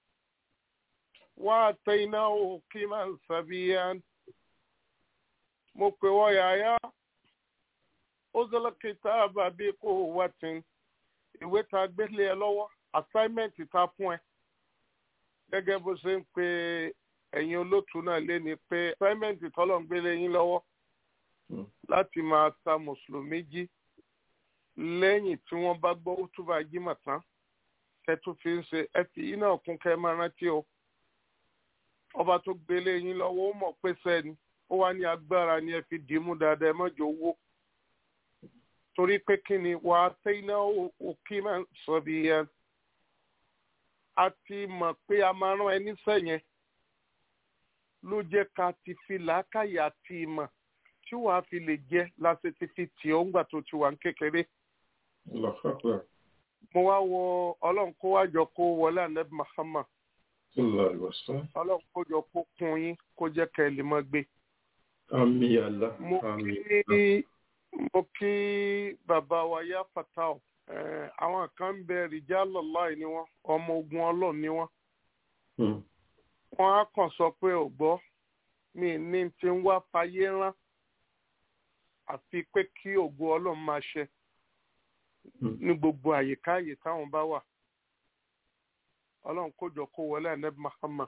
wá àtẹ̀yìnà òkè máa ń sàbíyàn mo pè wọ́ yàyà òzèlè kìtàbà bí kùwátìn ìwé tá gbélé ẹ lọ́wọ́ assignment ta fún ẹ gẹ́gẹ́ bó ṣe ń pe ẹ̀yin olótú náà lé ní pé assignment tọ́lọ̀ ń gbélé yín lọ́wọ́ láti máa ta mùsùlùmí jí lẹ́yìn tí wọ́n bá gbọ́ túbà jímọ̀ tán kẹtù fi ń ṣe ẹ fi iná kún kẹ máa rántí o ọba tó gbélé yín lọ́wọ́ ó mọ̀ pé sẹ́ni ó wá ní agbára ni ẹ fi dìímú dáadáa ẹ mọ́jọ owó torí pé kí ni wàá tẹ́ iná òkè máa ń sọ bí yẹn a ti mọ̀ pé a máa rán ẹni sẹ́yìn ló jẹ́ ká ti fi làákàyè àti ìmọ̀ tí wàá fi lè jẹ́ láti ti fi tì ọ́ ńgbà tó ti wà ní kékeré. mo wá wọ ọlọ́run kó wá jọ kó wọlé ànábì Muhammad ọlọ́run kó jọ kó kún yín kó jẹ́ kẹ́ ẹ lè mọ́ gbé. àmín àlá mo àmín. kí mo kí bàbá wa yá fatah Eh, àwọn kan ń bẹ rìjálọ̀láì ni wọ́n ọmọ ogun ọlọ́run ni wọ́n Hmm. wọ́n á kàn sọ pé ò gbọ́ mi ní ti ń wá fayé rán àfi pé kí ògo ọlọ́run máa ṣe Hmm. ní gbogbo àyíká àyè táwọn bá wà ọlọ́run kójọ kó wọlé anabi Muhammad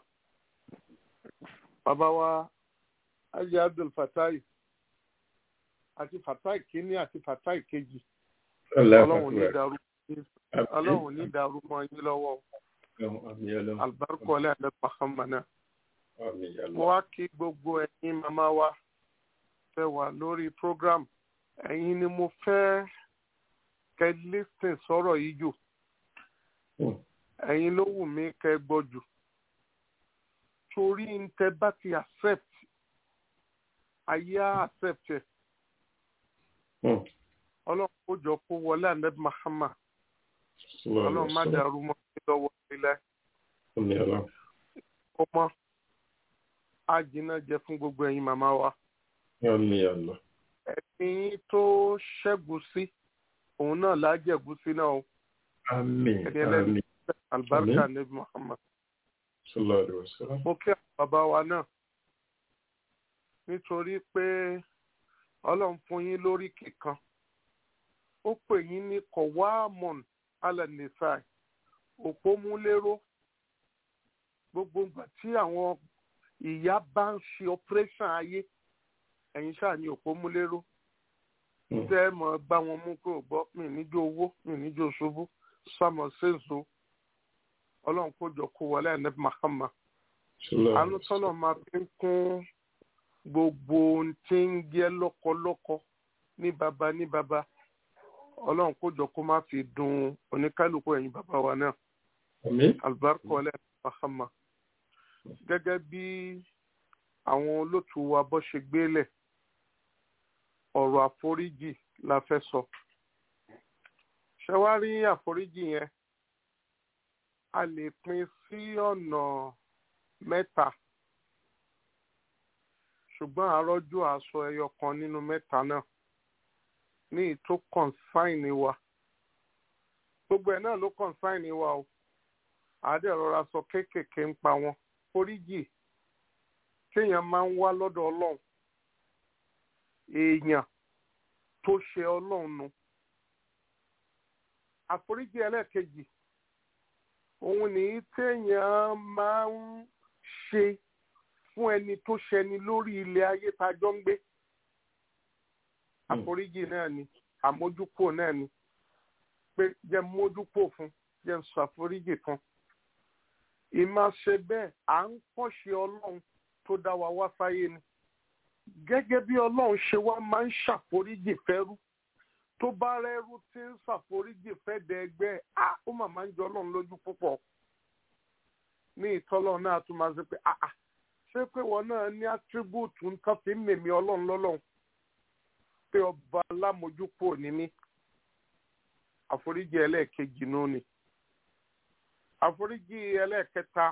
bàbá wa ajé Abdul Fatai àti Fatai kínní àti Fatai kejì ọlọ́run ní dàrú ọlọ́run ní dàrú mọ́ yín lọ́wọ́ o. àmín ọlọ́run. alibarika ọlẹ́ àdé mahamana àmín mo àlá. wá kí gbogbo ẹ̀yin màmá wa fẹ́ wà lórí program ẹ̀yin ni mo fẹ́ kẹ́ lísìn sọ̀rọ̀ yìí jù Hmm. ẹ̀yin ló wù mí kẹ́ gbọ́ jù torí ń tẹ́ bá ti accept ayé á accept ẹ̀ Hmm. ọlọ́run kó jọ kó wọlé àdé mahama ọlọ́run má dàrú mọ́ mi lọ́wọ́ ilẹ̀ àmín ọlọ́run. kó mọ́ á jiná jẹ fún gbogbo ẹ̀yin màmá wa. àmín àlá. ẹ̀sìn tó ṣẹ́gun sí òun náà lájẹ̀gún sí náà o àmín Ẹni ẹlẹ́ni. àmín. alibarika Àmín. nebi muhammad sallallahu alaihi wasallam. mo kí àwọn bàbá wa náà nítorí pé ọlọ́run fún yín lórí kíkan ó pè yín ní kọ̀wáàmọ̀n alẹ́nìsáì òpómúléró gbogbo ìgbà tí àwọn ìyá bá ń ṣe operation ayé ẹ̀yin ṣáà ní òpómúléró tẹ́ ẹ mọ̀ gbá wọn mú kó gbọ́ mi níjó owó mi níjó ṣubú sámọ̀ ṣèṣo ọlọ́run kó jọ kó wọlé ẹ̀ ní mahama àánú tọ́lọ̀ máa fi ń kún gbogbo ohun tí ń jẹ́ lọ́kọlọ́kọ ní baba ní baba ọlọ́run kó jọ kó má fi dùn oníkálukú ẹ̀yin bàbá wa náà alibarika wọlé ẹ̀ ní mahama gẹ́gẹ́ bí àwọn olótùú wa bọ́ ṣe gbélẹ̀ ọ̀rọ̀ àforíjì la fẹ́ sọ. ṣé wá rí àforíjì yẹn a lè pín sí ọ̀nà mẹ́ta ṣùgbọ́n àrọ́jú àṣọ ẹyọ kan nínú mẹ́ta náà ní ìtó kọ̀ǹsáìnì wa gbogbo ẹ̀ náà ló kọ̀ǹsáìnì wa o àádẹ́ rọra sọ kéékèèké ń pa wọn foríjì téèyàn máa ń wá lọ́dọ̀ ọlọ́run èèyàn tó ṣe ọlọ́run nu àforíjì ẹlẹ́ẹ̀kejì òun ní téèyàn máa ń ṣe fún ẹni tó ṣẹni lórí ilẹ̀ ayé tá a jọ ń gbé àforíjì náà ni àmójúkò náà ni pé jẹ́ mójúkò fún jẹ́ ṣàforíjì fún ìmáa ṣe bẹ́ẹ̀ à ń kọ́ṣe ọlọ́run tó dá wa wá sáyé ni gẹ́gẹ́ bí ọlọ́run ṣe wá máa ń ṣàforíjì fẹ́rú tó bá rẹ́rú tí ń ṣàforíjì fẹ́ dẹ ẹgbẹ́ á ó mà máa ń jọ ọlọ́run lójú púpọ̀ ní ìtọ́lọ́run náà tún máa ń sọ pé àà ṣé pé wọn náà ní átíríbùtù nǹkan fi ń mèmí ọlọ́run lọ́lọ́run pé ọba alámojúpò ní mí àforíjì ẹlẹ́ẹ̀kejì nù ni àforíjì ẹlẹ́ẹ̀kẹta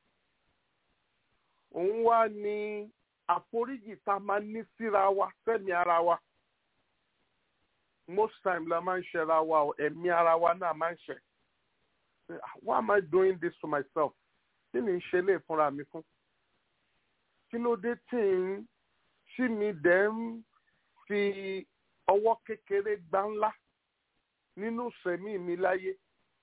òun wá ní àforíjì tá a máa ní síra wa fẹ́mi ara wa most time la máa ń ṣẹra wa o ẹ̀mí ara wa náà máa ń ṣẹ why am I doing this to myself kí ni ń ṣe lè fúnra mi fún kí ló dé tí ń tí mi dẹ̀ ń fi ọwọ́ kékeré gbá ńlá nínú sẹ̀mí mi láyé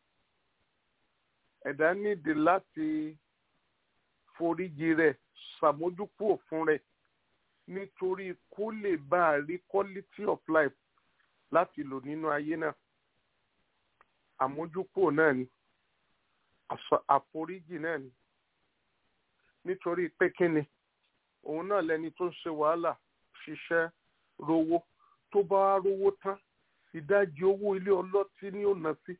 ẹ̀dá nídìí láti foríjì rẹ̀ ṣàmójúkúrò fún rẹ̀ nítorí kó lè bá a rí quality of life láti lò nínú ayé náà àmójúkúrò náà ni àforíjì náà ni nítorí pé kíni òun náà lẹni tó ń ṣe wàhálà ṣiṣẹ́ rówó tó bá wá rówó tán ìdajì owó ilé ọlọ́tí ni ó ná sí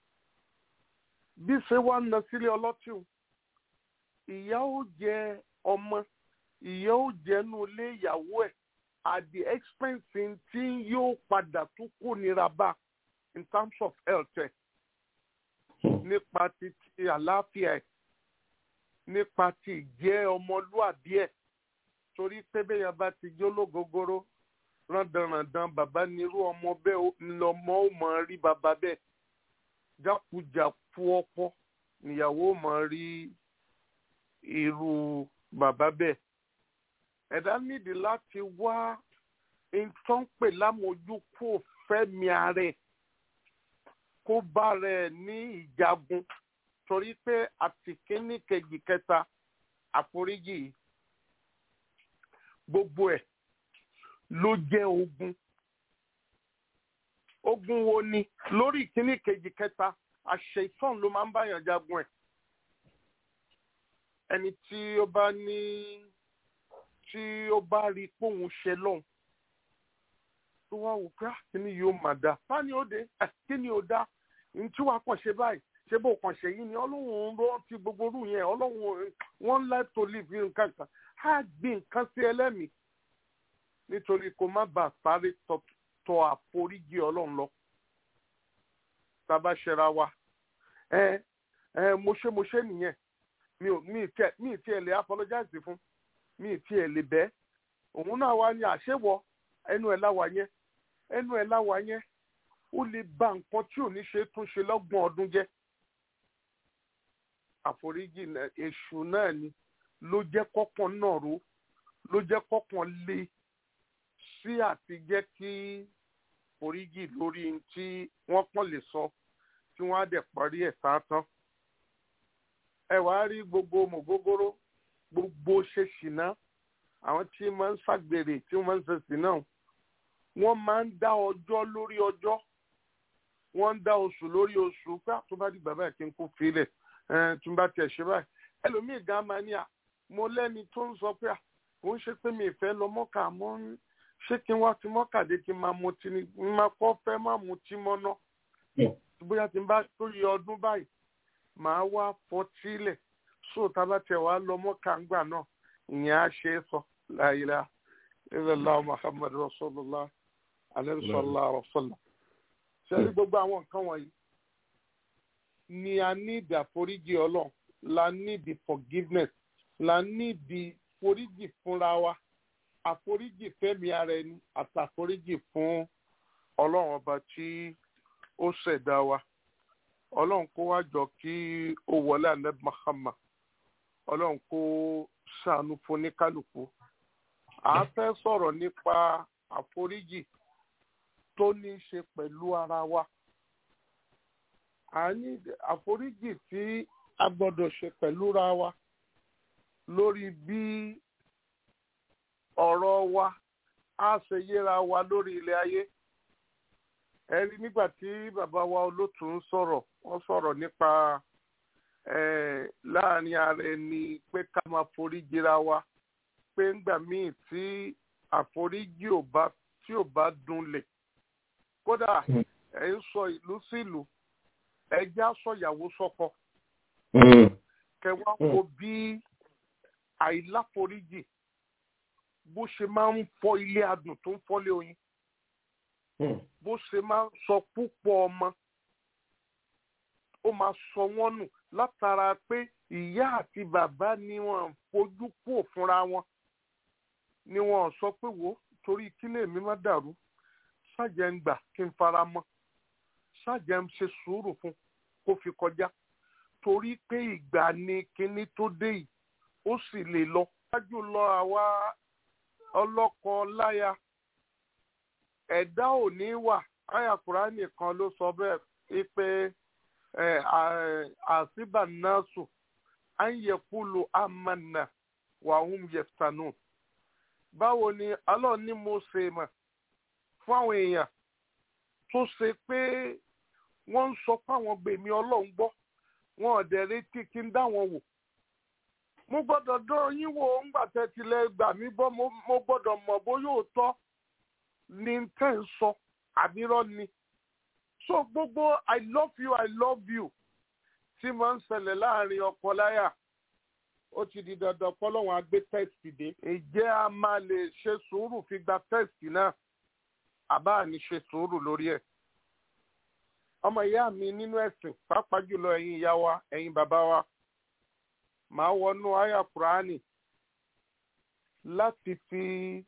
bí ṣe wá ná sílé ọlọ́tí o ìyá ó jẹ ọmọ ìyá ó jẹnu ilé ìyàwó ẹ̀ at the expense tí yóò padà tún kó nira bá in terms of health ẹ̀ nípa ti ti àlàáfíà ẹ̀ nípa ti ìjẹ́ ọmọlúàbí ẹ̀ torí pé bẹ́yàn bá ti jó lógógóró rándanràndan bàbá nírú ọmọ bẹ́ẹ̀ lọmọ ó mọ̀ rí bàbá bẹ́ẹ̀ jákujàku ọkọ níyàwó mọ̀ rí irú bàbá bẹ́ẹ̀ ẹ̀dá nídìí láti wá nǹkan pè lámójúkú fẹ́mi ara ẹ̀ kó bá rẹ̀ ní ìjagun torí pé àtìkíní kejì kẹta àforíjì yìí gbogbo ẹ̀ ló jẹ́ ogun ogun wo ni lórí ìkíní kejì kẹta àṣẹ ìtàn ló máa ń báyàn jagun ẹ̀ ẹni tí ó bá ní tí ó bá rí póun ṣe lọ́hùn tó wá wò pé kíni yóò máa dá fáni ó dé kíni ó dá ní tí wàá kàn ṣe báyìí ṣé bó kàn ṣe yìí ni ọlọ́run rántí gbogbo orú yẹn ọlọ́run wọ́n like to live nǹkan kan á gbé nǹkan sí ẹlẹ́mìí nítorí kó má bàa sáré tọ àforíjì ọlọ́run lọ tábà ṣẹra wa ẹ ẹ mo ṣe mo ṣe nìyẹn mi ò mi tiẹ̀ mi tiẹ̀ lè apologize fún mi tiẹ̀ lè bẹ́ òun náà wá ní àṣewọ ẹnu ẹ̀ láwa yẹn ẹnu ẹ̀ láwa yẹn ó lè ba nǹkan tí ò ní ṣe tún ṣe lọ́gbọ̀n ọdún jẹ́ àforíjì èṣù náà ni ló jẹ́ kọ́kàn náà ró ló jẹ́ kọ́kàn lé sí àti jẹ́ kí foríjì lórí tí wọ́n kàn lè sọ tí wọ́n á dẹ̀ parí ẹ̀ sáátán. ẹ wá rí gbogbo mògógóró gbogbo ṣe ṣìnà àwọn tí máa ń ṣàgbèrè tí wọ́n máa ń ṣe ṣìnà wọ́n máa ń dá ọjọ́ lórí ọjọ́ wọ́n ń dá oṣù lórí oṣù pé tó bá di bàbá ẹ̀ kí n kó filẹ̀ tó bá tiẹ̀ ṣe báyìí ẹlòmíì gan máa ní à mo lẹ́ni tó ń sọ pé à kò ń ṣe pé mi ìfẹ́ lọ mọ́kà mọ́ ń ṣé kí n wá ti mọ́kà dé kí n máa mutí ni n máa kọ́ fẹ́ má mutí mọ́ ná bóyá tí n bá tó yẹ ọdún báyìí màá wá fọtí lẹ̀ so tá a bá tiẹ̀ wá lọ mọ́kà ńgbà náà ìyẹn á ṣe é sọ la ilaha illallah muhammad rasulullah alayhi sallallahu alaihi wasallam sẹ́ni gbogbo àwọn nǹkan wọ̀nyí ni a ní ìdí àforíjì ọlọ́run la ní ìdí forgiveness la ní ìdí foríjì fúnra wa àforíjì fẹ́mi ara ẹni àtàforíjì fún ọlọ́run ọba tí ó ṣẹ̀dá wa ọlọ́run kó wá jọ kí ó wọlé alẹ́ mahama ọlọ́run kó ṣàánú fún ní kálukú à á fẹ́ sọ̀rọ̀ nípa àforíjì tó ní í ṣe pẹ̀lú ara wa à ní àforíjì tí a gbọ́dọ̀ ṣe pẹ̀lú ra wa lórí bí ọ̀rọ̀ wa á ṣe yéra wa lórí ilẹ̀ ayé ẹ rí nígbà tí bàbá wa olótù ń sọ̀rọ̀ wọ́n sọ̀rọ̀ nípa láàrin ara ẹni pé ká máa foríjì ra wa pé ńgbà míì tí àforíjì ò bá tí ò bá dunlẹ̀ kódà ẹ ń sọ ìlú sí ìlú ẹjá sọyàwó sọkọ kẹwàá wo bí àìláforíjì bó ṣe máa ń fọ ilé adùn tó ń fọ́lé oyin bó ṣe máa ń sọ púpọ̀ ọmọ ó máa sọ wọ́n nù látara pé ìyá àti bàbá ni wọ́n fojú kúò fúnra wọn ni wọ́n sọ pé wò torí kílè mi má dàrú ṣáàjẹ́ ń gbà kí n fara mọ́ ṣáàjẹ́ ń ṣe sùúrù fún kó fi kọjá torí pé ìgbà ni kinní tó dé yìí ó sì lè lọ. ṣáájú lọ àwa ọlọ́kọ láya ẹ̀dá ò ní wà àyà Kùránì kan ló sọ bẹ́ẹ̀ pé àṣìbà náà sùn à ń yẹ kúlù àmàna wàhùn yẹ̀ftanù. báwo ni Allah ní mo ṣe mọ̀ fún àwọn èèyàn tó ṣe pé wọ́n ń sọ fáwọn gbèmí ọlọ́run gbọ́ wọn ò dẹ̀ retí kí n dá wọn wò. mo gbọ́dọ̀ dán yín wò ńgbà tẹ́ tilẹ̀ gbà mí gbọ́ mo gbọ́dọ̀ mọ̀ bóyá òótọ́ ni tẹ́ ń sọ àbírọ́ ni. so gbogbo i love you i love you tí máa ń ṣẹlẹ̀ láàrin ọkọ láyà ó ti di dandan pọ́lọ́wọ́n á gbé tẹ́sítì dé. ǹjẹ́ a máa lè ṣe sùúrù fi gba tẹ́sítì náà àbá ní ṣe sùúrù lórí ẹ̀. ọmọ ìyá mi nínú ẹ̀sìn pàápàá jùlọ ẹ̀yin ìyá wa ẹ̀yin bàbá wa màá wọnú àyà kùránì láti fi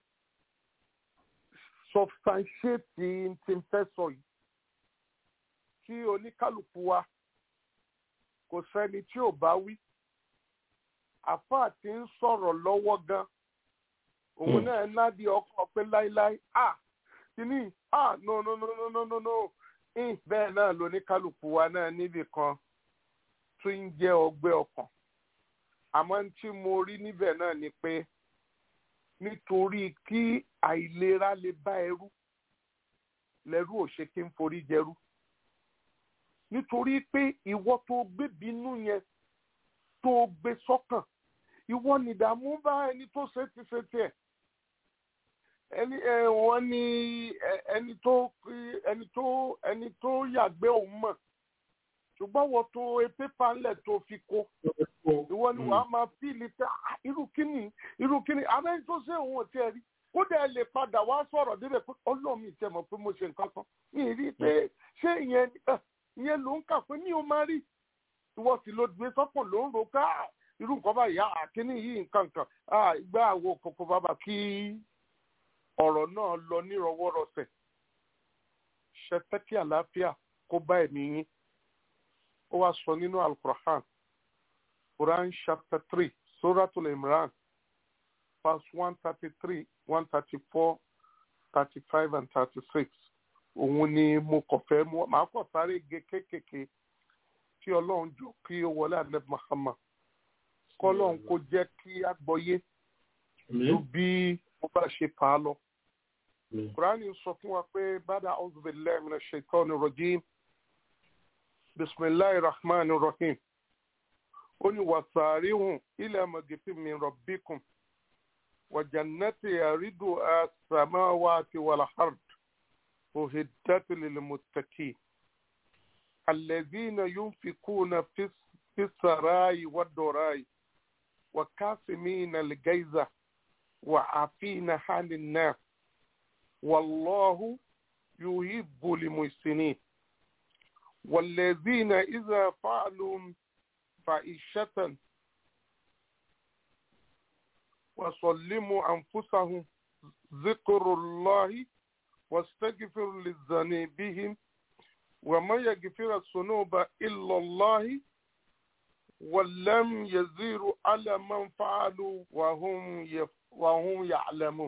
substantiate tí n fẹ́ sọ yìí kí oníkálukú wa kò sẹ́ni tí ò bá wí àfáà tí ń sọ̀rọ̀ lọ́wọ́ gan òun náà nádìí ọkọ̀ pé láíláí ah kìíní ah no no no no no no no in bẹ́ẹ̀ náà lóníkálukú wa náà níbì kan tó ń jẹ́ ọgbẹ́ ọkàn àmọ́ tí mo rí níbẹ̀ náà ni pé nítorí kí àìlera lè bá ẹrú lẹ́rú ò ṣe kí n forí jẹrú nítorí pé ìwọ tó gbé bínú yẹn tó gbé sọ́kàn ìwọ nìdààmú bá ẹni tó ṣe ti ṣe tiẹ̀ ẹni ẹ wọ́n ní ẹni tó ẹni tó ẹni tó yàgbé òun mọ̀ ṣùgbọ́n wọ́n tó pépà ńlẹ̀ tó fi kó ìwọ ni wàá máa fíìlì tẹ irú kíni irú kíni abẹ́ni tó ṣe òun ò tiẹ̀ rí kódà ẹ lè padà wá sọ̀rọ̀ débẹ̀ pé ọlọ́run mi tẹ̀ mọ̀ pé mo ṣe nǹkan kan mi rí i pé ṣé ìyẹn ìyẹn ló ń kà pé mi ò máa rí ìwọ sì ló gbé sọ́kàn ló ń ro ká irú nǹkan báyìí àkíní yìí nǹkan kan ìgbà àwo kòkó bàbà kí ọ̀rọ̀ náà lọ nírọwọ́rọsẹ̀ ṣẹtẹ́kì àlàáfíà kó bá ẹ̀mí yín ó wá sọ nínú alukur'an quran chapter three suratul imran verse one thirty three one thirty four thirty five and thirty six òun ni mo kàn fẹ́ mú màá kàn sáré ge kéékèèké kí ọlọ́run jọ kí ó wọlé àlẹ́ Muhammad kọ́lọ́run kó jẹ́ kí a gbọ́yé ju bí mo bá ṣe fà á lọ. Kùránì sọ fún wa pé bàdà a'udhu billahi minash shaitani rajim bisimilahi rahman rahim ó ní wasari'u ila magfiratin min rabbikum wa jannati yaridu as-samawati wal ard uhiddat lil muttaqin alladhina yunfikuna fi في السراء والضراء وكاسمين الجيزة وعافين عن الناس والله يحب المحسنين والذين إذا فعلوا فائشة وسلموا أنفسهم ذكر الله واستغفر لذنوبهم وما يغفر الذنوب إلا الله ولم يزيروا على من فعلوا وهم يف وهم يعلمون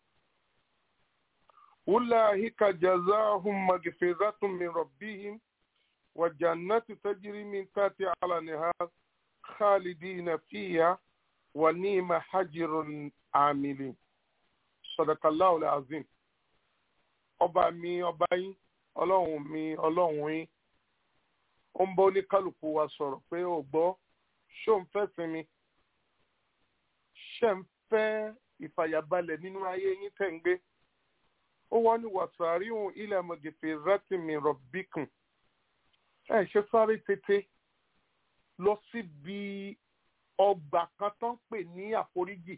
أولئك جزاهم مغفرة من ربهم وجنات تجري من تحتها على النهار خالدين فيها ونعم حجر عاملين صدق الله العظيم ọba mi ọba yín ọlọ́run mi ọlọ́run yín ó ń bọ́ oníkálukú wa sọ̀rọ̀ pé ó gbọ́ ṣó ń fẹ́ sinmi ṣe ń fẹ́ ìfàyàbalẹ̀ nínú ayé yín tẹ̀ ń gbé ó wọ́n ní wàsàríhùn ilẹ̀ mọ̀gẹ̀fẹ̀ rátìmí rọ̀bìkùn ẹ ṣe sáré tètè lọ síbi ọgbà kan tó ń pè ní àforíjì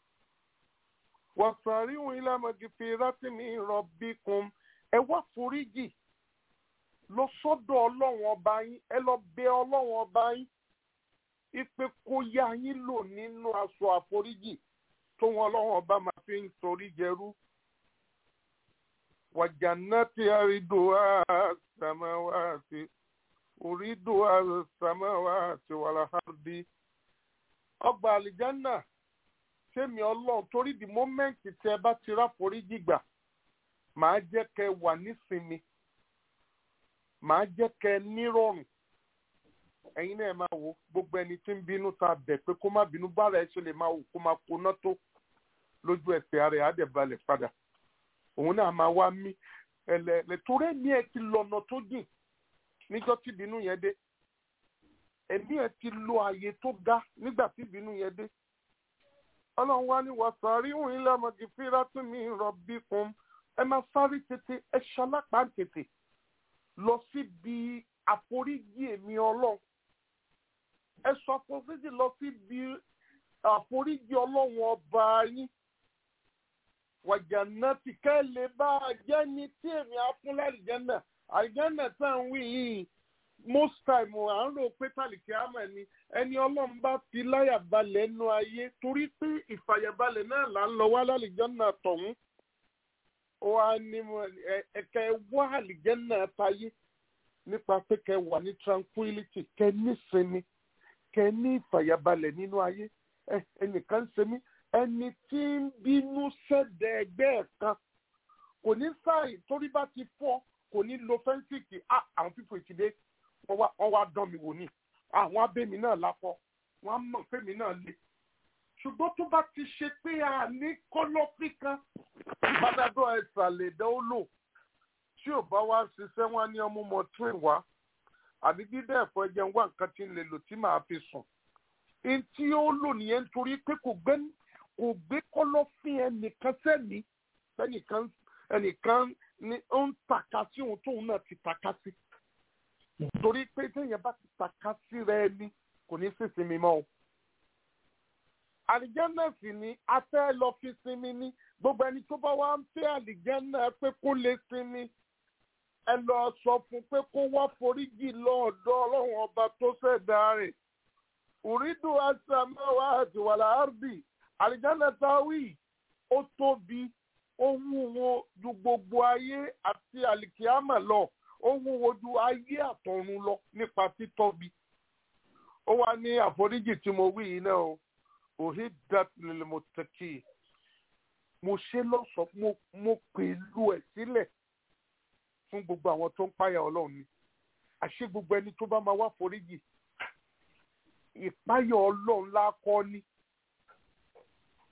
wàsàríhùn ilẹ̀ mọ̀gẹ̀fẹ̀ rátìmí rọ̀bìkùn ẹ wá foríjì lọ sọ́dọ̀ ọlọ́run ọba yín ẹ lọ bẹ ọlọ́run ọba yín ipe kó yá yín lò nínú aṣọ àforíjì tó wọn ọlọ́run ọba máa fi ń torí jẹrú. wàjànàtì àrídò àsàmáwàtì orídò àsàmáwàtì wàlàhàrdì. ọgbà àlìjánà sẹ́mi ọlọ́run torí di mọ́mẹ́ǹtì tẹ́ ẹ bá ti ráforíjì gbà màá jẹ́ kẹ́ wà nísinmi màá jẹ́ kẹ́ nírọ̀rùn ẹ̀yin náà máa wo gbogbo ẹni tí ń bínú ta bẹ̀ pé kó má bínú bára ẹ ṣe lè máa wò kó máa koná tó lójú ẹsẹ̀ ara ẹ̀ á dẹ̀ balẹ̀ padà òun náà máa wá mí ẹlẹ́ẹ̀lẹ́ torí ẹ̀mí ẹ̀ ti lọ́nà tó dìn níjọ́ tí ìbínú yẹn dé ẹ̀mí ẹ̀ ti lo àyè tó ga nígbà tí ìbínú yẹn dé ọlọ́run wá ní wàsàrí òun ilé ọmọdé fíra tún mi rọ̀bì kún ẹ máa sáré tètè ẹ ṣalápá tètè lọ síbi àforíjì èmi ọlọ́run ẹ sọ àforíjì lọ síbi àforíjì ọlọ́run ọba yín wàjànà tí kẹ́ lè bá a jẹ́ ní tí èmi afúnlẹ̀ àlìjẹ́nà àlìjẹ́nà tá à ń wí yìí most time à ń rò pé tàlìkì àmọ̀ ni ẹni ọlọ́run bá fi láyà balẹ̀ nú ayé torí pé ìfàyàbalẹ̀ náà là ń lọ wá lálìjẹ́nà tọ̀hún wá ní ẹ̀kẹ́ wá àlìjẹ́nà tayé nípa pé kẹ́ wà ní tranquility kẹ́ nísinmi kẹ́ ní ìfàyàbalẹ̀ nínú ayé ẹnìkan ṣe mí ẹni tí ń bínú sẹ́dẹ̀ ẹgbẹ́ ẹ̀ kan kò ní sáì torí bá ti fọ́ kò ní lo fẹ́ńsìkì àwọn fífò ìkìdé wọ́n wá dán mi wò ní àwọn abẹ́mi náà lápọ̀ wọ́n á mọ̀ fẹ́mi náà le ṣùgbọ́n tó bá ti ṣe pé a ní kọ́lọ́fì kan ìbádádọ́ ẹ̀sà lè dán ó lò tí ò bá wá ṣiṣẹ́ wọn ní ọmú mọ tún ìwá àbí dídá ẹ̀fọ́ ẹ̀jẹ̀ ń wá nǹkan tí ń lè lò tí màá fi sùn ẹni tí ó lò nìyẹn nítorí pé kò gbé kò gbé kọ́lọ́fín ẹnìkan sẹ́ni ẹnìkan ẹnìkan ni ó ń tàka sí ohun tóun náà ti tàka sí torí pé téèyàn bá ti tàka sí rẹ ni kò ní sí sinmi mọ́ o àlìjánà sì ni a fẹ́ lọ fi sinmi ní gbogbo ẹni tó bá wá ń fẹ́ àlìjánà pé kó lè sinmi ẹ lọ sọ fún pé kó wá foríjì lọ́ọ̀dọ̀ ọlọ́run ọba tó ṣẹ̀dá rẹ̀ uridu asamawa àti wàlà ardi àlìjáná táwí ó tóbi ó wúwo ju gbogbo ayé àti àlìkíámà lọ ó wúwo ju ayé àtọ̀run lọ nípa títóbi ó wá ní àforíjì tí mo wí yìí náà o uhiddat lil muttaqin mo ṣe lọ́sọ̀ mo mo pèlú ẹ̀ sílẹ̀ fún gbogbo àwọn tó ń páyà ọlọ́run ni àṣé gbogbo ẹni tó bá máa wá foríjì ìpáyọ̀ ọlọ́run lákọ́ ní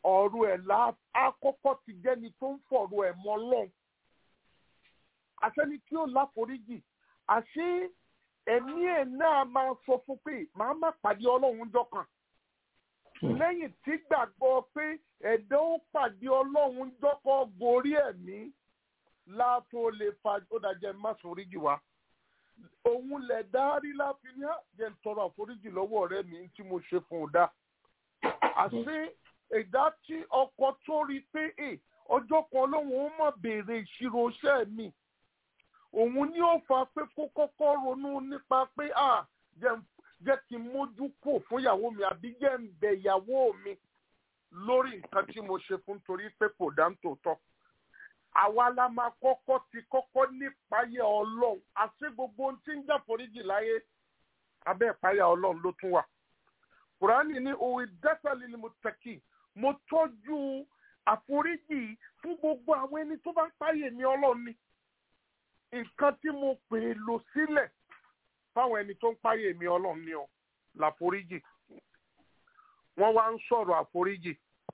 ọ̀rọ̀ ẹ̀ la àkọ́kọ́ ti jẹ́ni tó ń fọ̀rọ̀ ẹ̀ mọ́ lọ́n àṣẹni tí ó láforíjì àṣé ẹ̀mí ẹ̀ náà máa sọ fún pé màá má pàdé ọlọ́run jọkàn lẹ́yìn tí gbàgbọ́ pé ẹ̀dá ó pàdé ọlọ́run jọ́kọ́ gorí ẹ̀mí látó lè fa ó dàjẹ́ má foríjì wá òun lẹ̀ dárí láfi ní àjẹ́ ń tọrọ àforíjì lọ́wọ́ ọ̀rẹ́ mi tí mo ṣe fún un dá àṣé ẹ̀dá tí ọkọ tó rí pé ẹ ọjọ́ kan lóun ó mọ̀ béèrè ìṣirò iṣẹ́ mi òun ni ó fa pé kó kọ́kọ́ ronú nípa pé à jẹ́ jẹ́ kí n mójú kò fún ìyàwó mi àbí jẹ́ ń bẹ ìyàwó mi lórí nǹkan tí mo ṣe fún torí pé kò dá ń tòótọ́ àwa la máa kọ́kọ́ ti kọ́kọ́ nípayà ọlọ́run àti gbogbo ohun tí ń jà foríjì láyé abẹ́ ìpayà ọlọ́run ló tún wà kùránì ní òwe dẹ́sẹ̀lì ni mo tẹ̀kì mo tọ́jú àforíjì fún gbogbo àwọn ẹni tó bá ń páyè mi ọlọ́run ni nǹkan tí mo pè é lò sílẹ̀ fáwọn ẹni tó ń páyè mi ọlọ́run ni ọ làforíjì wọ́n wá ń sọ̀rọ̀ àforíjì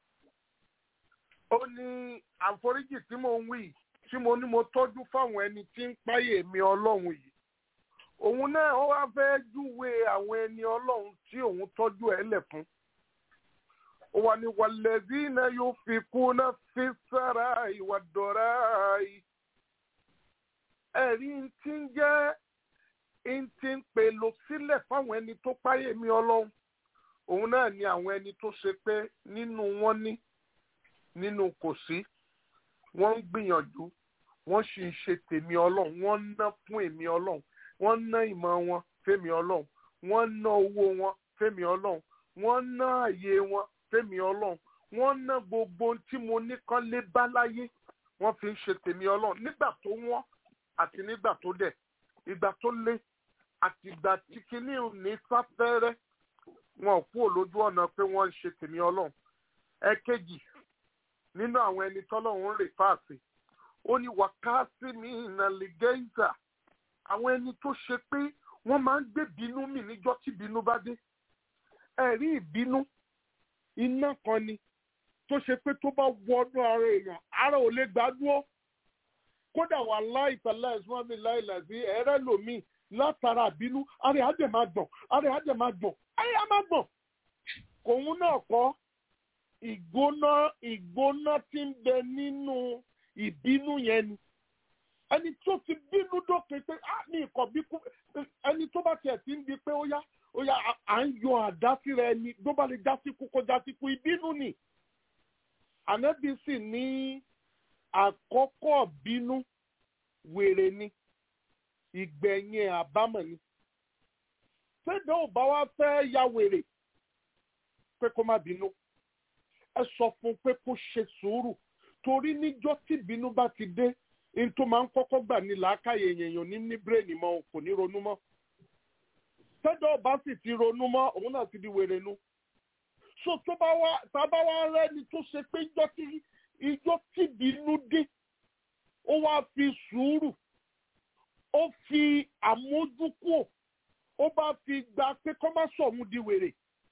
ó ní àforíjì tí mo ń wí tí mo ní mo tọ́jú fáwọn ẹni tí ń páyè mi ọlọ́run yìí òun náà ó wá fẹ́ júwe àwọn ẹni ọlọ́run tí òun tọ́jú ẹ̀ lẹ̀ fún ó wà ní wàlẹ́dínà yóò fi kú náà fi sára ìwà dọ̀rá yìí ẹ̀rí tí ń jẹ́ ń ti ń pè lò sílẹ̀ fáwọn ẹni tó páyè mi ọlọ́run òun náà ni àwọn ẹni tó ṣe pé nínú wọn ní nínú kò sí wọ́n ń gbìyànjú wọ́n sì ń ṣe tèmi ọlọ́run wọ́n ń ná fún èmi ọlọ́run wọ́n ń ná ìmọ̀ wọn fẹ́mi ọlọ́run wọ́n ń ná owó wọn fẹ́mi ọlọ́run wọ́n ń ná àyè wọn fẹ́mi ọlọ́run wọ́n ń ná gbogbo ohun tí mo ní kán lé bá láyé wọ́n fi ń ṣe tèmi ọlọ́run nígbà tó wọ́n àti nígbà tó dẹ̀ ìgbà tó lé àti ìgbà tí kinní ò ní sáfẹ́rẹ́ wọn ò kúrò lójú ọ̀nà pé wọ́n ń ṣe tèmi ọlọ́run ẹ̀kejì nínú àwọn ẹni tọ́lọ́run ń rè fáàsì ó ní wákàtí mi ìnàlẹ́gẹ́ìzà àwọn ẹni tó ṣe pé wọ́n máa ń gbé bínú mì níjọ́ tí bínú bá dé ẹ̀rí ìbínú iná kan ni tó ṣe pé tó bá wọnú ara èèyàn ara ò lè gbádùn kódà wà láì tàlá ẹ̀sùn mi láì làzí ẹ̀rẹ́ lòmíì látara àbínú ara ẹ̀ á dẹ̀ máa gbọ̀n ara ẹ̀ á dẹ̀ máa gbọ̀n ara ẹ̀ á máa gbọ̀n kòun náà kọ́ ìgbóná ìgbóná tí ń bẹ nínú ìbínú yẹn ni ẹni tó ti bínú dópin pé á ní ìkọ̀ bí kú ẹni tó bá tiẹ̀ ti ń di pé ó yá ó yá à ń yọ àdá síra ẹni tó bá lè já sí kú kó já sí kú ìbínú ni ànábì sì ní àkọ́kọ́ bínú wèrè ni ìgbẹ̀yìn àbámọ̀ ni ṣéde ò bá wá fẹ́ ya wèrè pé kó má bínú ẹ sọ fún pé kó ṣe sùúrù torí níjọ́ tí bínú bá ti dé ní tó máa ń kọ́kọ́ gbà ní làákàyè èèyàn ní ní bírèènì mọ́ kò ní ronú mọ́ ṣéde ò bá sì ti ronú mọ́ òun náà ti di wèrè nu so tó bá wá tá a bá wá rẹ́ni tó ṣe pé ìjọ́ tí ìjọ́ tí bínú dé ó wá fi sùúrù ó fi àmójúkúò ó bá fi gba pé kọ́ má sọ̀hún di wèrè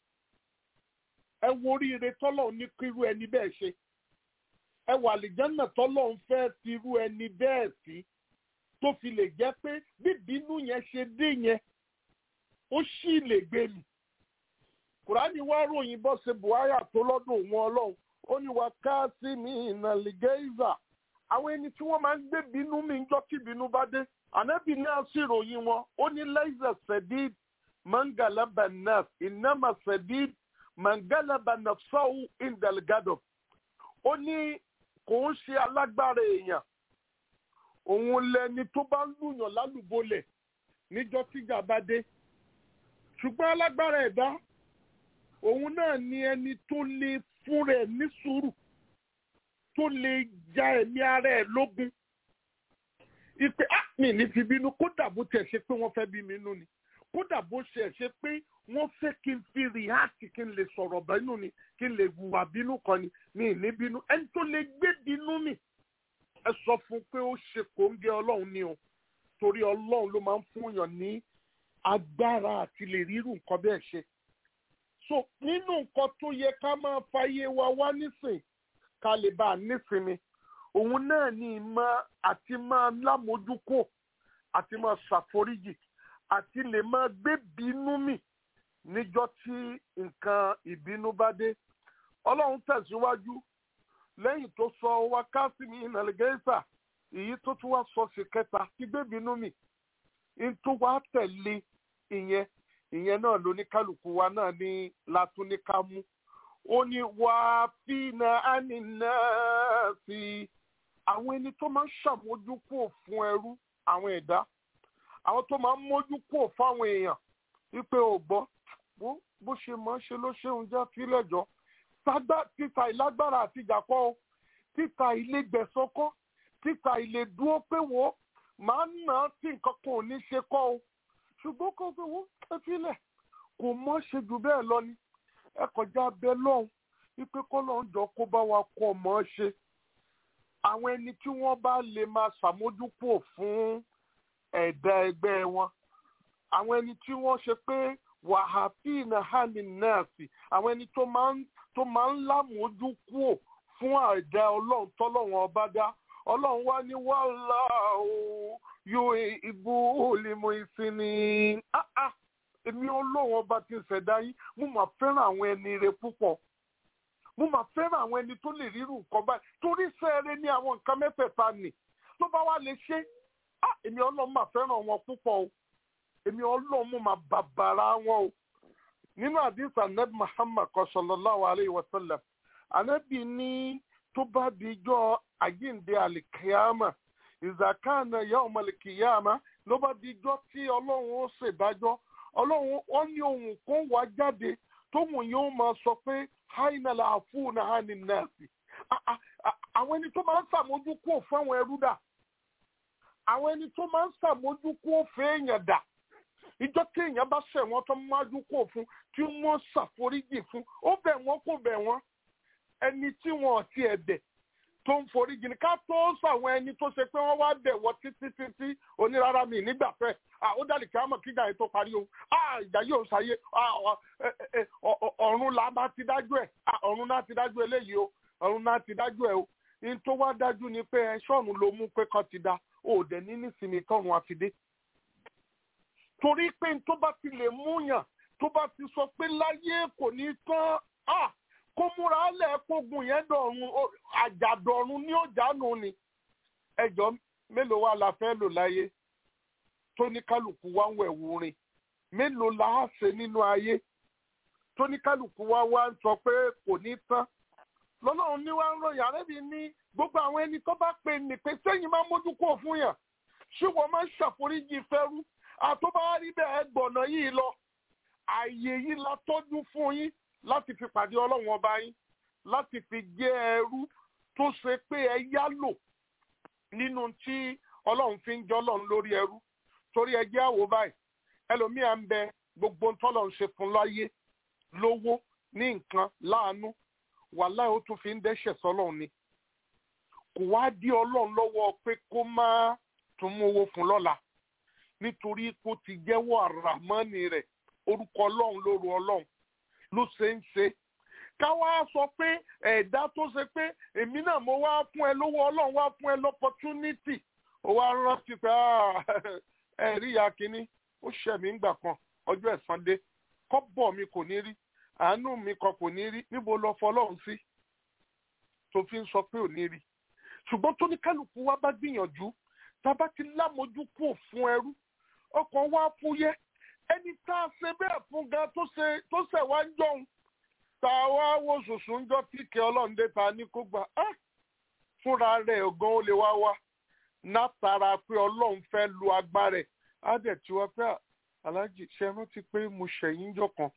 ẹ wo oríire tọ́lọ̀ ní kírú ẹni bẹ́ẹ̀ ṣe ẹ wà àlìjánà tọ́lọ̀ ń fẹ́ ti irú ẹni bẹ́ẹ̀ sí tó fi lè jẹ́ pé bíbínú yẹn ṣe dé yẹn ó sì lè gbé mi kùránì wá ròyìn bọ́ ṣe buhari tó lọ́dún òun ọlọ́run ó ní wà ká sí mi ìnàlìgẹ́ìzà àwọn ẹni tí wọ́n máa ń gbé bínú mi ń jọ́ kí bínú bá dé ànábì náà sì ròyìn wọn ó ní lẹ́yìn sẹ́díd mangalaba naf ìnáma sẹ́díd mangalaba nafsahu indalgado ó ní kò ń ṣe alágbára èèyàn òun lẹni tó bá ń lùyàn lálùbọ́lẹ̀ níjọ́ tíjà bá dé ṣùgbọ́n alágbára ẹ̀dá òun náà ni ẹni tó lè fún rẹ̀ ní sùúrù tó lè ja ẹ̀mí ara ẹ̀ lógun ìpè á mi ní fi bínú kódà bó tiẹ̀ ṣe pé wọ́n fẹ́ bí mi nú ni kódà bó ṣe ṣe pé wọ́n fẹ́ kí n fi rìhásì kí n lè sọ̀rọ̀ bínú ni kí n lè hùwà bínú kan ni mi ní bínú ẹni tó lè gbé bínú mi ẹ sọ fún pé ó ṣe kòńgẹ́ ọlọ́run ni o torí ọlọ́run ló máa ń fún yàn ní agbára àti lè rírun nǹkan bẹ́ẹ̀ ṣe so nínú nǹkan tó yẹ ká máa fàyè wa wá nísìn ká lè bá a nísinmi òun náà ní ìmọ̀ àti máa lámójúkò àti máa ṣàforíjì àti lè máa gbé bínú mì níjọ́ tí nǹkan ìbínú bá dé ọlọ́run tẹ̀síwájú lẹ́yìn tó sọ wá kásìmì ìnàlẹ́gẹ́sà èyí tó tún wá sọ sí kẹta tí gbé bínú mì ń tó wá tẹ̀lé ìyẹn ìyẹn náà ló ní kálukú wa náà ní látúníká mú ó ní wàá fínà ánìnà sí àwọn ẹni tó máa ń ṣàmójúkò fún ẹrú àwọn ẹ̀dá àwọn tó máa ń mójúkò fáwọn èèyàn wípé ò gbọ́ bó ṣe máa ń ṣe ló ṣeun jẹ́ fílẹ̀jọ́ títa ìlágbára àti ìjàpọ̀ o títa ilé gbẹ̀sọ́kọ́ títa ilé dúró pé wo máa ń nà á tí nǹkan kan ò ní ṣe kọ́ o ṣùgbọ́n kó pé wo ẹ filẹ̀ kò mọ́ ṣe jù bẹ́ẹ̀ lọ ni ẹ kọjá bẹ lọ́hùn wípé kọ́lọ́ ń jọ kó bá wa kọ́ mọ́ ṣe àwọn ẹni tí wọ́n bá lè máa ṣàmójúpò fún ẹ̀dá ẹgbẹ́ wọn àwọn ẹni tí wọ́n ṣe pé wàhálà hàmì náà sí àwọn ẹni tó máa ń tó máa ń lámójúkúò fún ẹ̀dá ọlọ́run tọ́lọ́run ọba dá ọlọ́run wá ní wàhálà o yóò ibú olèmọ ìsinmi èmi ọlọ́run ọba ti ṣẹ̀dá yín mo máa fẹ́ràn àwọn ẹni rẹ púpọ̀ mo máa fẹ́ràn àwọn ẹni tó lè rírun nǹkan báyìí torí sẹ́ẹ̀rẹ́ ní àwọn nǹkan mẹ́fẹ̀ẹ̀ta nì tó bá wá lè ṣe èmi ọlọ́run máa fẹ́ràn wọn púpọ̀ o èmi ọlọ́run mo máa bàbàrà wọn o nínú àdìsí anabi muhammad sallallahu alayhi wa sallam anabi ní tó bá di ijọ́ àjíǹde alikiyama ìzàkánà yawm alikiyama ló bá di ijọ́ tí ọlọ́run ó ṣèdájọ́ ọlọ́run ó ní ohun kan wá jáde tóhun yóò máa sọ pé haina la àfúnà hàní nàásì àwọn ẹni tó máa ń ṣàmójúkú fún àwọn ẹrú dà àwọn ẹni tó máa ń ṣàmójúkú fún èèyàn dà ìjọ tí èèyàn bá ṣẹ̀ wọ́n tó májú kó fún tí wọ́n ṣàforíjì fún ó bẹ̀ wọ́n kò bẹ̀ wọ́n ẹni tí wọ́n ti ẹ̀dẹ̀ tó ń foríjì ní ká tó sàwọn ẹni tó ṣe pé wọ́n wá bẹ̀ wọ́n títí títí onírara mi nígbà fẹ́ ó dàlí kí á mọ̀ kíga yẹn tó parí o ìjà yóò ṣàyè ọ̀run là bá ti dájú ẹ̀ ọ̀run náà ti dájú eléyìí o ọ̀run náà ti dájú ẹ̀ o ní tó wá dájú ni pé ẹ ṣọ́ọ̀run ló mú pé kan ti da òòdẹ̀ ní nísìnyí tọ́run àfidé torí pé tó bá ti lè múyàn tó bá ti sọ pé láyé kò ní tán kó múra lẹ̀ kógun yẹn dọ̀run àjàdọ̀run ní òjànù ni ẹjọ́ mélòó wa la fẹ́ lò láyé tó ní kálukú wá ń wẹ̀wù rin mélòó la á ṣe nínú ayé tó ní kálukú wá wá ń sọ pé kò ní tán lọ́lọ́run ní wá ń ròyìn àrẹ́bí ní gbogbo àwọn ẹni tó bá pè ní pé sẹ́yìn máa mójú kúrò fún yàn ṣé wọ́n máa ń ṣàforíjì fẹ́rú àtọ́bá rí bẹ́ẹ̀ gbọ̀nà yìí lọ ààyè yìí la tọ́jú fún yín láti fi pàdé ọlọ́run ọba yín láti fi jẹ́ ẹrú tó ṣe pé ẹ yá lò nínú tí ọlọ́run fi ń jẹ́ ọlọ́run lórí ẹrú torí ẹ jẹ́ àwò báyìí ẹlòmíà ń bẹ gbogbo tọ́lọ̀ ń ṣe fún láyé lówó ní nǹkan láàánú wàláì ó tún fi ń dẹ́ṣẹ̀ sọ́lọ́run ni kò wá dí ọlọ́run lọ́wọ́ pé kó má tún mú owó fún lọ́la nítorí kó ti jẹ́wọ́ àràmọ́ni rẹ̀ orúkọ ọlọ́run lóru ọlọ́run ló ṣe ń ṣe ká wá sọ pé ẹ̀dá tó ṣe pé èmi náà mo wá fún ẹ lówó ọlọ́run wá fún ẹ lọ́pọ̀túnítì ó wá rántí pé ẹ rí ìyá kínní ó ṣẹ̀ mí ńgbà kan ọjọ́ ẹ̀san dé kọ́bọ̀ mi kò ní rí àánú mi kan kò ní rí níbo lọ fọlọ́run sí tó fi ń sọ pé ò ní rí ṣùgbọ́n tó ní kálukú wa bá gbìyànjú tá a bá ti lámojú kú fún ẹrú ọkàn wa fúyẹ́ ẹni tá a ṣe bẹ́ẹ̀ fún gan tó ṣe tó ṣẹ̀ wá ń jọun tá a wá wo ṣùṣù ń jọ tíkẹ́ ọlọ́ọ̀dẹ ta ní kó gbà á fúnra rẹ̀ ọ̀gán ó lè wá wá látara pé ọlọ́run fẹ́ lu agbára ẹ̀ á dẹ̀ tí wọ́n pẹ́ aláàjì ṣe é rántí pé mo ṣẹ̀yìn jọ kan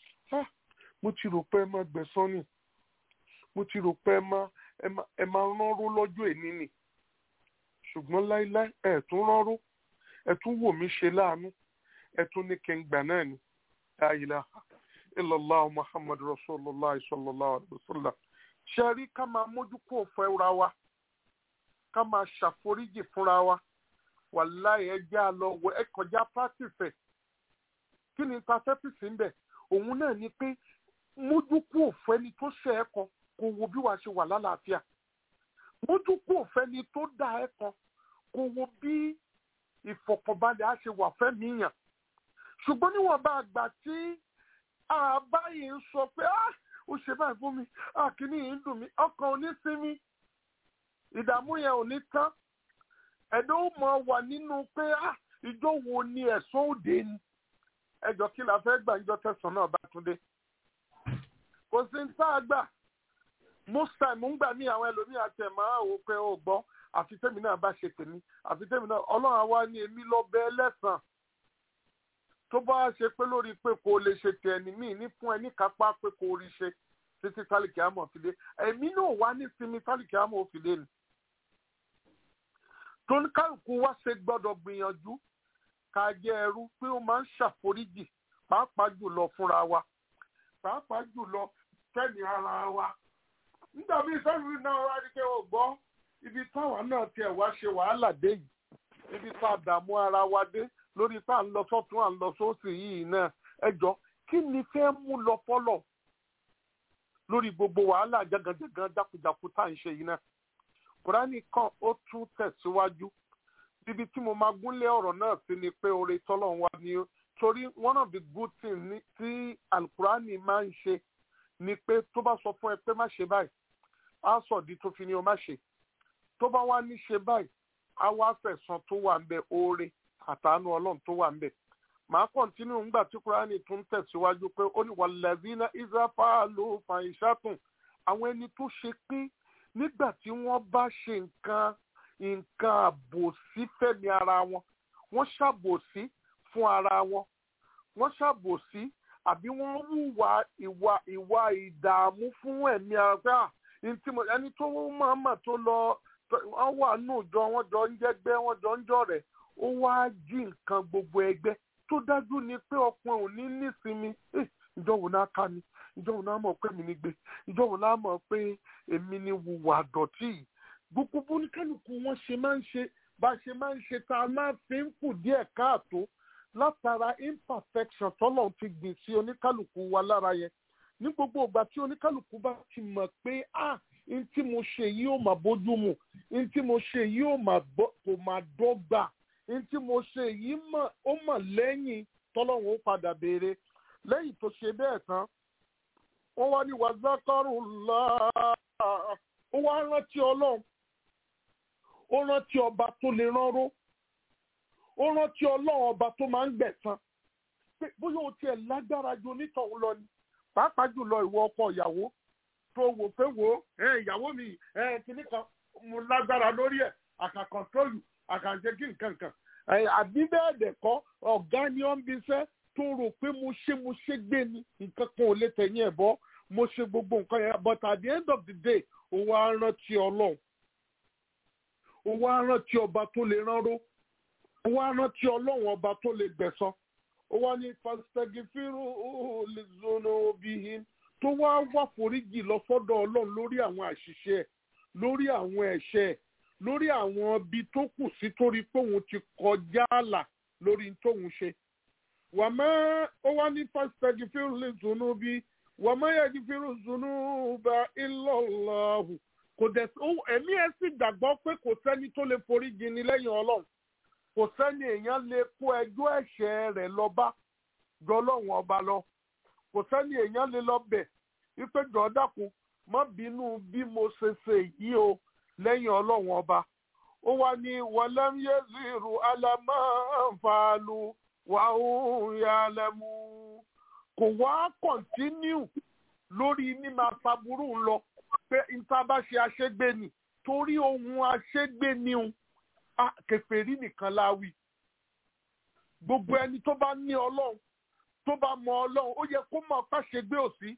mo ti rò pé ẹ máa gbẹ̀sán ni mo ti rò pé ẹ máa ẹ máa ránró lọ́jọ́ èní ni ṣùgbọ́n láíláí ẹ̀ tún ránró ẹ̀ tún wò mí ṣe láàánú ẹ̀ tún ní kí n gbà náà ni la ilaha illallah muhammad rasulullah sallallahu alaihi wasallam ṣe rí ká máa mójú kó fẹ́ra wa ká máa ṣàforíjì fúnra wa wàláì ẹ jẹ́ àlọ́ wọ ẹ kọjá practice ẹ̀ kí ni ta fẹ́ pìsì ń bẹ̀ òun náà ni pé mójú kú òfẹ́ni tó ṣe ẹ́ kan kò wo bí wàá ṣe wà lálàáfíà mójú kú òfẹ́ni tó dá ẹ́ kan kò wo bí ìfọ̀kànbalẹ̀ á ṣe wà fẹ́mi yàn ṣùgbọ́n níwọ̀n bá àgbà tí àbáyé ń sọ pé ah ó ṣe báyìí fún mi àkíní yìí ń dùn mí ọkàn ò ní sinmi ìdààmú yẹn ò ní tán ẹ̀dọ́ ó mọ̀ wà nínú pé ah ìjọ wo ni ẹ̀sán òde ni ẹjọ́ kí la fẹ́ gbà níjọ́ tẹ̀sán náà bá tún dé kò sí ní tá a gbà most time ń gbà ní àwọn ẹlòmíì àti ẹ̀ máa wò pé ó gbọ́ àfi tèmi náà bá ṣe tèmi àfi tèmi náà ọlọ́run àwa ni èmi lọ bẹ ẹlẹ́sàn tó bá ṣe pé lórí pé kò lè ṣe tẹ ẹni míì ní fún ẹ ní kápá pé kò rí ṣe títí tálíkì àmọ̀ fi dé èmi náà wá ní sinmi tálíkì àmọ̀ fi dé ni tóníkàlùkù wá ṣe gbọ́dọ̀ gbìyànjú ká jẹ́ ẹrú pé ó máa ń ṣàforíjì pàápàá jùlọ fúnra wa pàápàá jùlọ kẹ́ni ara wa nígbà míì sẹ́yìn náà wá rí pé ó gbọ́ ibi táwa náà tiẹ̀ wá ṣe wàhálà dé yìí ibi tá a dààmú ara wa dé lórí tá à ń lọ sọ́tún à ń lọ sósì yìí náà ẹ jọ kí ni fẹ́ mú lọ fọ́lọ̀ lórí gbogbo wàhálà jagajagan jákujàku tá à ń ṣe yìí náà kùránì kan ó tún tẹ̀síwájú ibi tí mo máa gúnlé ọ̀rọ̀ náà sí ni pé oore tọ́lọ́run wa ni ó torí one of the good things tí alukurani máa ń ṣe ni pé tó bá sọ fún ẹ pé má ṣe báyìí á sọ̀dí tó fi ni o má ṣe tó bá wá ní ṣe báyìí á wá fẹ̀sán tó wà ń bẹ oore àtàánú ọlọ́run tó wà ń bẹ màá kọ́ntínú ńgbà tí kúránì tún tẹ̀síwájú pé ó ní wàlẹ́dínà ìzáfàálù fàìṣàtùn àwọn ẹni tó ṣe pé nígbà tí wọ́n bá ṣe nǹkan nǹkan àbòsí fẹ́mi ara wọn wọ́n ṣàbòsí fún ara wọn wọ́n ṣàbòsí àbí wọ́n hùwà ìwà ìwà ìdààmú fún ẹ̀mí ara pé à ẹni tó máa mà tó lọ wọ́n wà nù jọ wọ́n jọ ń jẹ́gbẹ́ wọ́n jọ ń jọ rẹ̀ ó wá jí nǹkan gbogbo ẹgbẹ́ tó dájú ni pé ọkùnrin ò ní nísinmi ìjọ wo náà ká mi ìjọ wo náà mọ̀ pé mi ní gbé ìjọ wo náà mọ̀ pé èmi ní wùwà dọ̀tí yìí gbogbo bóníkálùkù wọn ṣe máa ń ṣe bá a ṣe máa ń ṣe tá a máa fi ń kù díẹ̀ káàtó látara imperfection tọ́lọ̀ ti gbìn sí oníkálùkù wa lára yẹn ní gbogbo ìgbà tí oníkálùkù bá ti mọ̀ pé ah n tí mo ṣe yìí ò mà bójú mu n tí mo ṣe yìí ò mà kò mà dọ́gba n tí mo ṣe yìí ó mọ̀ lẹ́yìn tọ́lọ́run ó padà béèrè lẹ́yìn tó ṣe bẹ́ẹ̀ tán wọ́n wá ní wàzákàrù láà ó wá rántí ọlọ́run ó rántí ọba tó lè ránró ó rántí ọlọ́run ọba tó máa ń gbẹ̀san pé bóyá o tiẹ̀ lágbára ju onítọ̀hún lọ ni pàápàá jùlọ ìwọ ọkọ ìyàwó tó wò pé wò ó ìyàwó mi kìíní kan mo lágbára lórí ẹ̀ àkà kọ̀ńtólù àkà jẹ́ kí nǹkan kan àbí bẹ́ẹ̀ dẹ̀ kọ́ ọ̀gá ni ó ń bí iṣẹ́ tó rò pé mo ṣe mo ṣe gbé ni nǹkan kan ò lè tẹ̀yìn ẹ̀ bọ́ mo ṣe gbogbo nǹkan yẹn but at the end of the day ó wá rántí ọlọ́run ó wá rántí ọba tó lè ránró ó wá rántí ọlọ́run ọba tó lè gbẹ̀san ó wá ní fastagifiru li zunubihim tó wá wá foríjì lọ sọ́dọ̀ ọlọ́run lórí àwọn àṣìṣe ẹ̀ lórí àwọn ẹ̀ṣẹ̀ ẹ̀ lórí àwọn ibi tó kù sí torí pé òun ti kọjá àlà lórí tóun ṣe wàmọ́ ó wá ní fastagifiru li zunubi wàmọ́ yagifiru zunuba illa Allahu kò dẹ̀ ẹ̀mí ẹ̀ sì gbàgbọ́ pé kò sẹ́ni tó lè forí jini lẹ́yìn ọlọ́run kò sẹ́ni èèyàn lè kó ẹjọ́ ẹ̀ṣẹ̀ rẹ̀ lọ bá jọ ọlọ́run ọba lọ kò sẹ́ni èèyàn lè lọ bẹ̀ wípé jọ dákun má bínú bí mo ṣe ṣe yìí o lẹ́yìn ọlọ́run ọba ó wá ní walam yaziru ala ma fa'alu wa hum ya'lamun kò wá kọ̀ntínú lórí ní máa faburú lọ pé níta bá ṣe aṣégbé ni torí ohun aṣégbé ni òun kèfèrí nìkan láwì gbogbo ẹni tó bá ní ọlọ́run tó bá mọ ọlọ́run ó yẹ kó mọ̀ káṣegbé òsí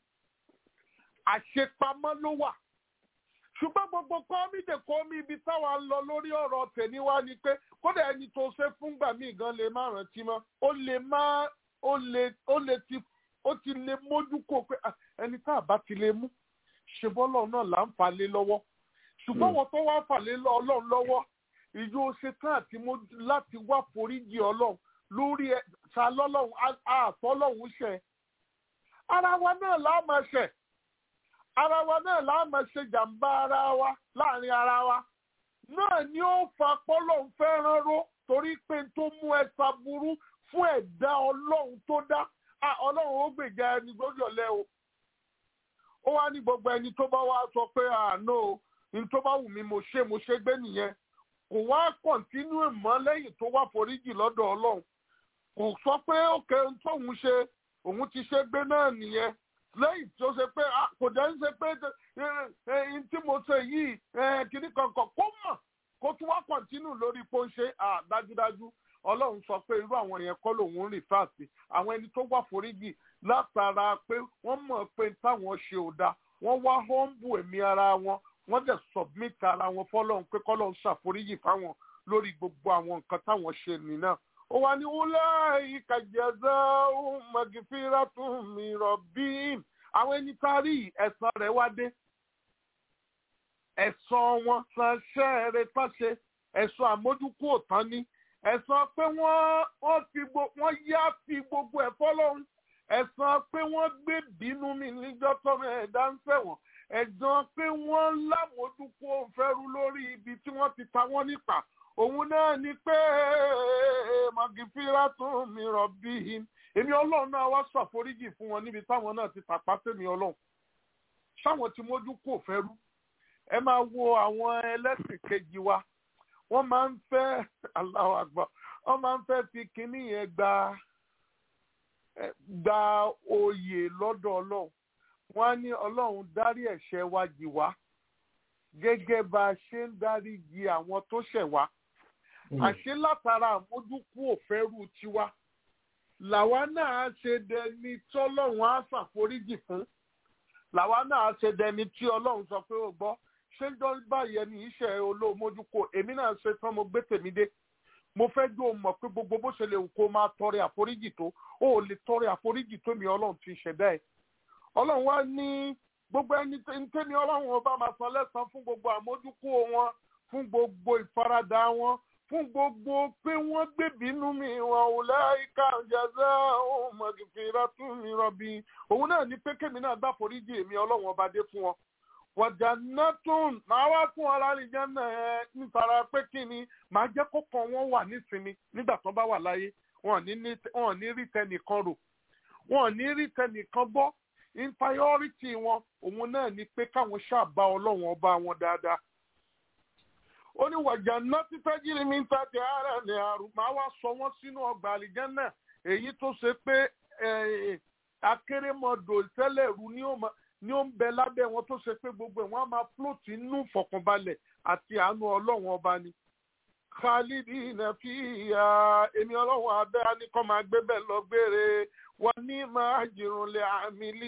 àṣepamọ́ ló wà ṣùgbọ́n gbogbo kọ́mídé kọ́mí ibi táwa ń lọ lórí ọ̀rọ̀ tèmi wá ni pé kódà ẹni tó ṣe fúngbà míì gan lè má rántí mọ́ ó lè má ó lè ó lè ti ó ti lè mójú kó pé ẹni tá a bá ti lè mú ṣe bọ́lọ̀ náà là ń fà lé lọ́wọ́ ṣùgbọ́n wọn tó wá fà lé ọlọ́run lọ́wọ́ ìjọ ṣe tán àti mójú láti wá foríjì ọlọ́run lórí ẹ ta lọ́lọ́run àfọlọ́run ṣẹ ara wa náà la máa ṣẹ̀ ara wa náà la máa ṣe jàǹbá ara wa láàrin ara wa náà ni ó fa pọ́lọ́ fẹ́ràn ró torí pé n tó mú ẹ̀sà burú fún ẹ̀dá ọlọ́run tó dá Ah, ọlọ́run ó gbèjà ẹni gbọ́dọ̀lẹ́ o ó wá ní gbogbo ẹni tó bá wá sọ pé àánú o ní tó bá wù mí mo ṣe mo ṣe gbé nìyẹn kò wá kọ̀ǹtínú mọ́ lẹ́yìn tó wá foríjì lọ́dọ̀ ọlọ́run kò sọ pé òkè ohun tóun ṣe òun ti ṣe gbé náà nìyẹn lẹ́yìn tó ṣe pé ah, kò dẹ́ ń ṣe pé ẹyin tí mo ṣe yìí eh, kìíní kankan kó mọ̀ kó tún wá kọ̀ǹtínú lórí pé ó ń ṣe ah, dájúdájú ọlọ́run sọ pé irú àwọn yẹn kọ́ lòun rìn fáàsì àwọn ẹni tó wà foríjì látara pé wọ́n mọ̀ pé táwọn ṣe ò dáa wọ́n wá họ́ǹbù ẹ̀mí ara wọn wọ́n dẹ̀ submit ara wọn fọlọ́run pé kọ́lọ́run ṣàforíjì fáwọn lórí gbogbo àwọn nǹkan táwọn ṣe nìyẹn ó wá ní ulaika jazaa'uhum magfiratun min rabbihim àwọn ẹni tá a rí ẹ̀san rẹ̀ wá dé ẹ̀san wọn san ṣẹ́ẹ̀rẹ̀ tán ṣe ẹ̀san àmójúkú òtán ní ẹ̀san pé wọ́n wọ́n fi gbo wọ́n yá fi gbogbo ẹ̀ fọ́lọ́run ẹ̀san pé wọ́n gbé bínú mi níjọ́ tọ́mọ ẹ̀dá ń fẹ̀wọ̀n ẹ̀san pé wọ́n lámójúkú òǹfẹ́rú lórí ibi tí wọ́n ti ta wọ́n nípa òun náà ni pé magifira tún mi rọ̀ bí i èmi ọlọ́run náà wá ṣàforíjì fún wọn níbi táwọn náà ti tàpá tèmi ọlọ́run sáwọn tí mójú kò fẹ́rú ẹ máa wo àwọn ẹlẹ́sìn kejì wa wọ́n máa ń fẹ́ Allahu Akbar wọ́n máa ń fẹ́ fi kínní yẹn gba gba oyè lọ́dọ̀ ọlọ́run wọ́n á ní ọlọ́run dárí ẹ̀ṣẹ̀ wa jì wá gẹ́gẹ́ bá a ṣe ń dárí jì àwọn tó ṣẹ̀ wá àṣé látara àmójúkú òfẹ́rù tiwa làwa náà ṣe dẹni tí ọlọ́run á ṣàforíjì fún làwa náà ṣe dẹni tí ọlọ́run sọ pé ó gbọ́ ṣé jọ báyẹn ní iṣẹ́ olóòmójúkó èmi náà ṣe tán mo gbé tèmi dé mo fẹ́ jó mọ̀ pé gbogbo bó ṣe lè wù kó máa tọrẹ àforíjì tó ó ò lè tọrẹ àforíjì tó mi ọlọ́run ti ṣẹ̀dá ẹ̀ ọlọ́run wá ní gbogbo ẹni tẹ́mi ọlọ́run ọba máa san lẹ́san fún gbogbo àmójúkó wọn fún gbogbo ìfaradà wọn fún gbogbo pé wọ́n gbé bínú mi wọn ò láìka jàzá òun mọ̀gìfìrà tún mi rọ̀bì òun náà ní pé kémi náà gbà foríjì èmi ọlọ́run ọba dé fún wọn wàjànàtún máa wá fún ọlárìnjẹ náà nítorí pé kí ni màá jẹ́ kó kàn wọ́n wà nísinmi nígbà tó bá wà láyé wọn ò ní rí tẹnìkan rò wọn ò ní rí tẹnìkan bọ́ inferiority wọn òun náà ni pé káwọn ṣàbá ọlọ́run ọba wọn dáadáa ó ní wàjànàtún tẹ́jìrì mi ń ta ti ara ní àrùn máa wá sọ wọ́n sínú ọgbà àlìjẹ́ náà èyí tó ṣe pé akérèmọdò ìtẹ́lẹ̀rú ni ó máa ní ó ń bẹ lábẹ́ wọn tó ṣe pé gbogbo ẹ̀ wọ́n á máa float inú ìfọ̀kànbalẹ̀ àti àánú ọlọ́run ọba ni. khalidi nàfíà èmi ọlọ́run abẹ́ anikọ́ máa gbé bẹ́ẹ̀ lọ gbére wà ní máa jìrùnlẹ̀ àmìlí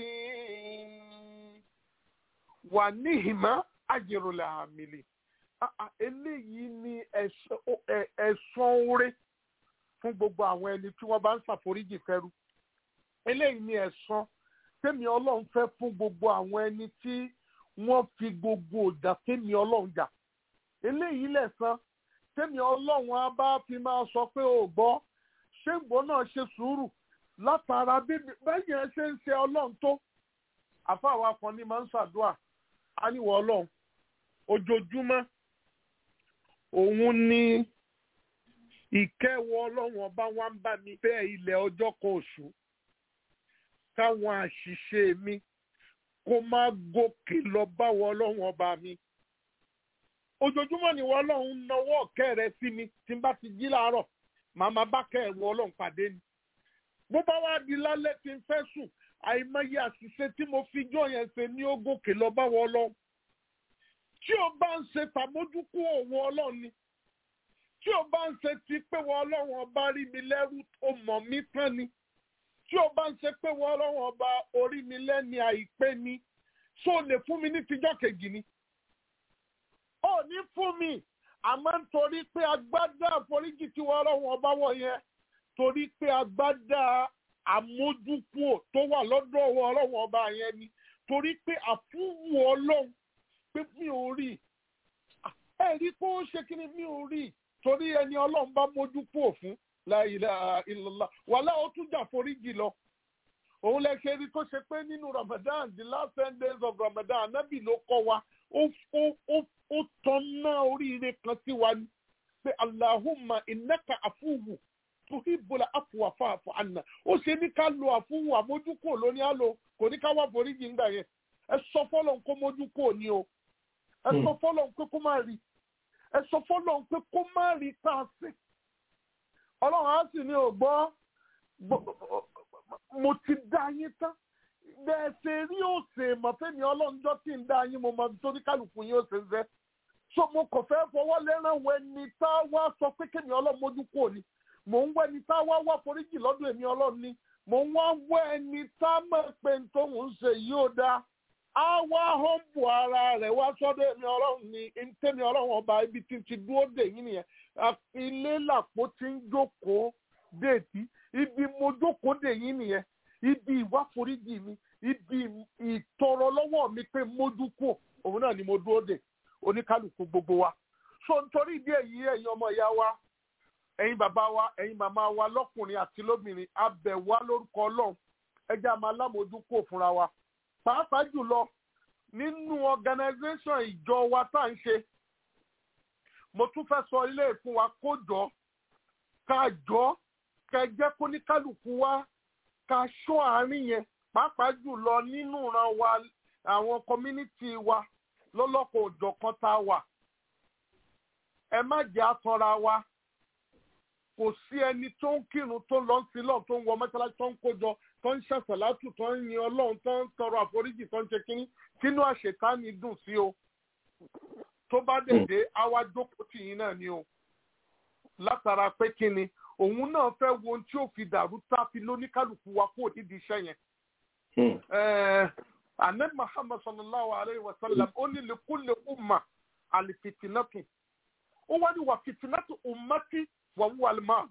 wà ní ìmọ̀ àjìrùnlẹ̀ àmìlí. eléyìí ni ẹ̀sán oore fún gbogbo àwọn ẹni tí wọ́n bá ń ṣàforíjì fẹ́rú. eléyìí ni ẹ̀sán tẹ́mi ọlọ́run fẹ́ fún gbogbo àwọn ẹni tí wọ́n fi gbogbo ìjà tẹ́mi ọlọ́run jà eléyìí lẹ̀san tẹ́mi ọlọ́run á bá fi máa sọ pé ò gbọ́ ṣé ìgbọ́ náà ṣe sùúrù látara bẹ́ẹ̀ yẹn ṣe ń ṣe ọlọ́run tó àfáàwá kan ní máa ń ṣàdúrà á níwọ̀ ọlọ́run ojoojúmọ́ òun ni ìkẹ́wọ́ ọlọ́run ọba wa ń bá mi fẹ́ ilẹ̀ ọjọ́ kan oṣù káwọn àṣìṣe mi kó má gòkè lọ báwọ ọlọ́run ọba mi. ojoojúmọ́ ni wọ́n ọlọ́run nawọ́ ọ̀kẹ́ rẹ sí mi tí n bá ti jí láàárọ̀ màá máa bá kẹ́ ẹ̀wọ̀ ọlọ́run pàdé ni. bó bá wá di lálẹ́ tí n fẹ́ sùn àìmọye àṣìṣe tí mo fi jọ yẹn ṣe ní ó gòkè lọ báwọ ọlọ́run. tí o bá ń ṣe tàmójúkú òun ọlọ́run ni tí o bá ń ṣe ti pé wọ́n ọlọ́run ọba rí mi lẹ́rú ó mọ̀ mí tán ni tí o bá ń ṣe pé wọ́n ọlọ́run ọba orí mi lẹ́ni àìpé ni ṣó lè fún mi ní tijọ́ kejì ni. ó ní fún mi àmọ́ nítorí pé agbádá àforíjì tí wọ́n ọlọ́run ọba wọ̀ yẹn torí pé agbádá àmójúkúò tó wà lọ́dọ̀ wọ́n ọlọ́run ọba yẹn ni torí pé àfúwò ọlọ́run pé mi ò rí ẹ rí pé ó ṣe kí ni mi ò rí torí ẹni ọlọ́run bá mójúkúò fún la ilaha illallah wàhálà ó tún jà foríjì lọ òun lè ṣe rí tó ṣe pé nínú Ramadan the last ten days of Ramadan anábì ló kọ́ wa ó ó ó ó tọ́ná oríire kan sí wa ní pé Allahumma innaka afuwu tuhibbul afwa fa'fu anna ó ṣe ní ká lo àfúwù àmójúkò lóní á lo kò ní ká wá foríjì ńgbà yẹn ẹ sọ fọlọ́n kó mójúkò ní o ẹ sọ fọlọ́n pé kó má rí ẹ sọ fọlọ́n pé kó má rí tá a sí ọlọ́run á sì ní ògbọ́ mo ti dá yín tán bẹ́ẹ̀ ṣe rí òsè mọ̀fẹ́mi ọlọ́njọ́ tí ń dá yín mo mọ torí kálukú yín òsè ń fẹ́ so mo kàn fẹ́ fọwọ́ lẹ́ràn wẹ ni tá a wá sọ pé kémi ọlọ́run mójú kò ní mò ń wẹ́ ni tá a wá wá foríjì lọ́dún èmi ọlọ́run ni mò ń wá wẹ́ ni tá a mọ̀ pé n tó ń ṣe yìí ó dáa á wá họ́ǹpù ara rẹ̀ wá sọ́dọ̀ èmi ọlọ́run ni tẹ́mi ọlọ́run ọba ibi tí ti dúró dè yín nìyẹn ilé làpò tí ń jókòó déètì ibi mo jókòó dè yín nìyẹn ibi ìwáforíjì mi ibi ìtọrọ lọ́wọ́ mi pé mójú kù òun náà ni mo dúró dè oníkálukú gbogbo wa so nítorí ìdí èyí ẹ̀yin ọmọ ìyá wa ẹ̀yin bàbá wa ẹ̀yin màmá wa lọ́kùnrin àti lóbìnrin abẹ̀ wá lórúkọ ọlọ́run ẹjẹ́ àmọ́ alámòójú kò fúnra wa pàápàá jùlọ nínú organisation ìjọ wa tá à ń ṣe mo tún fẹ́ sọ ilé ìfún wa kó jọ ká jọ kẹ jẹ́ kó ní kálukú wa ká ṣọ́ àárín yẹn pàápàá jùlọ nínú ìran wa àwọn community wa lọ́lọ́kọ̀ òjọ̀kan tá a wà ẹ má jẹ́ àtọ́ra wa kò sí ẹni tó ń kírun tó lọ sí lọ́n tó ń wọ mọ́ṣáláṣí tó ń kójọ tó ń ṣàṣàlátù tó ń yin ọlọ́run tó ń tọrọ àforíjì tó ń ṣe kínní kínú àṣetánì dùn sí o tó bá dèdè àwa jókòó tì yín náà ni o látara pé kíni òun náà fẹ́ wo ohun tí ó fi dàrú tá a fi lóníkálukú wa kó nídìí iṣẹ́ yẹn. Ahmed Muhammad sallallahu alayhi wa sallam ó ní likulli umma alifitinatu ó wá ní wà fitinatu ummati wà wúwa lima.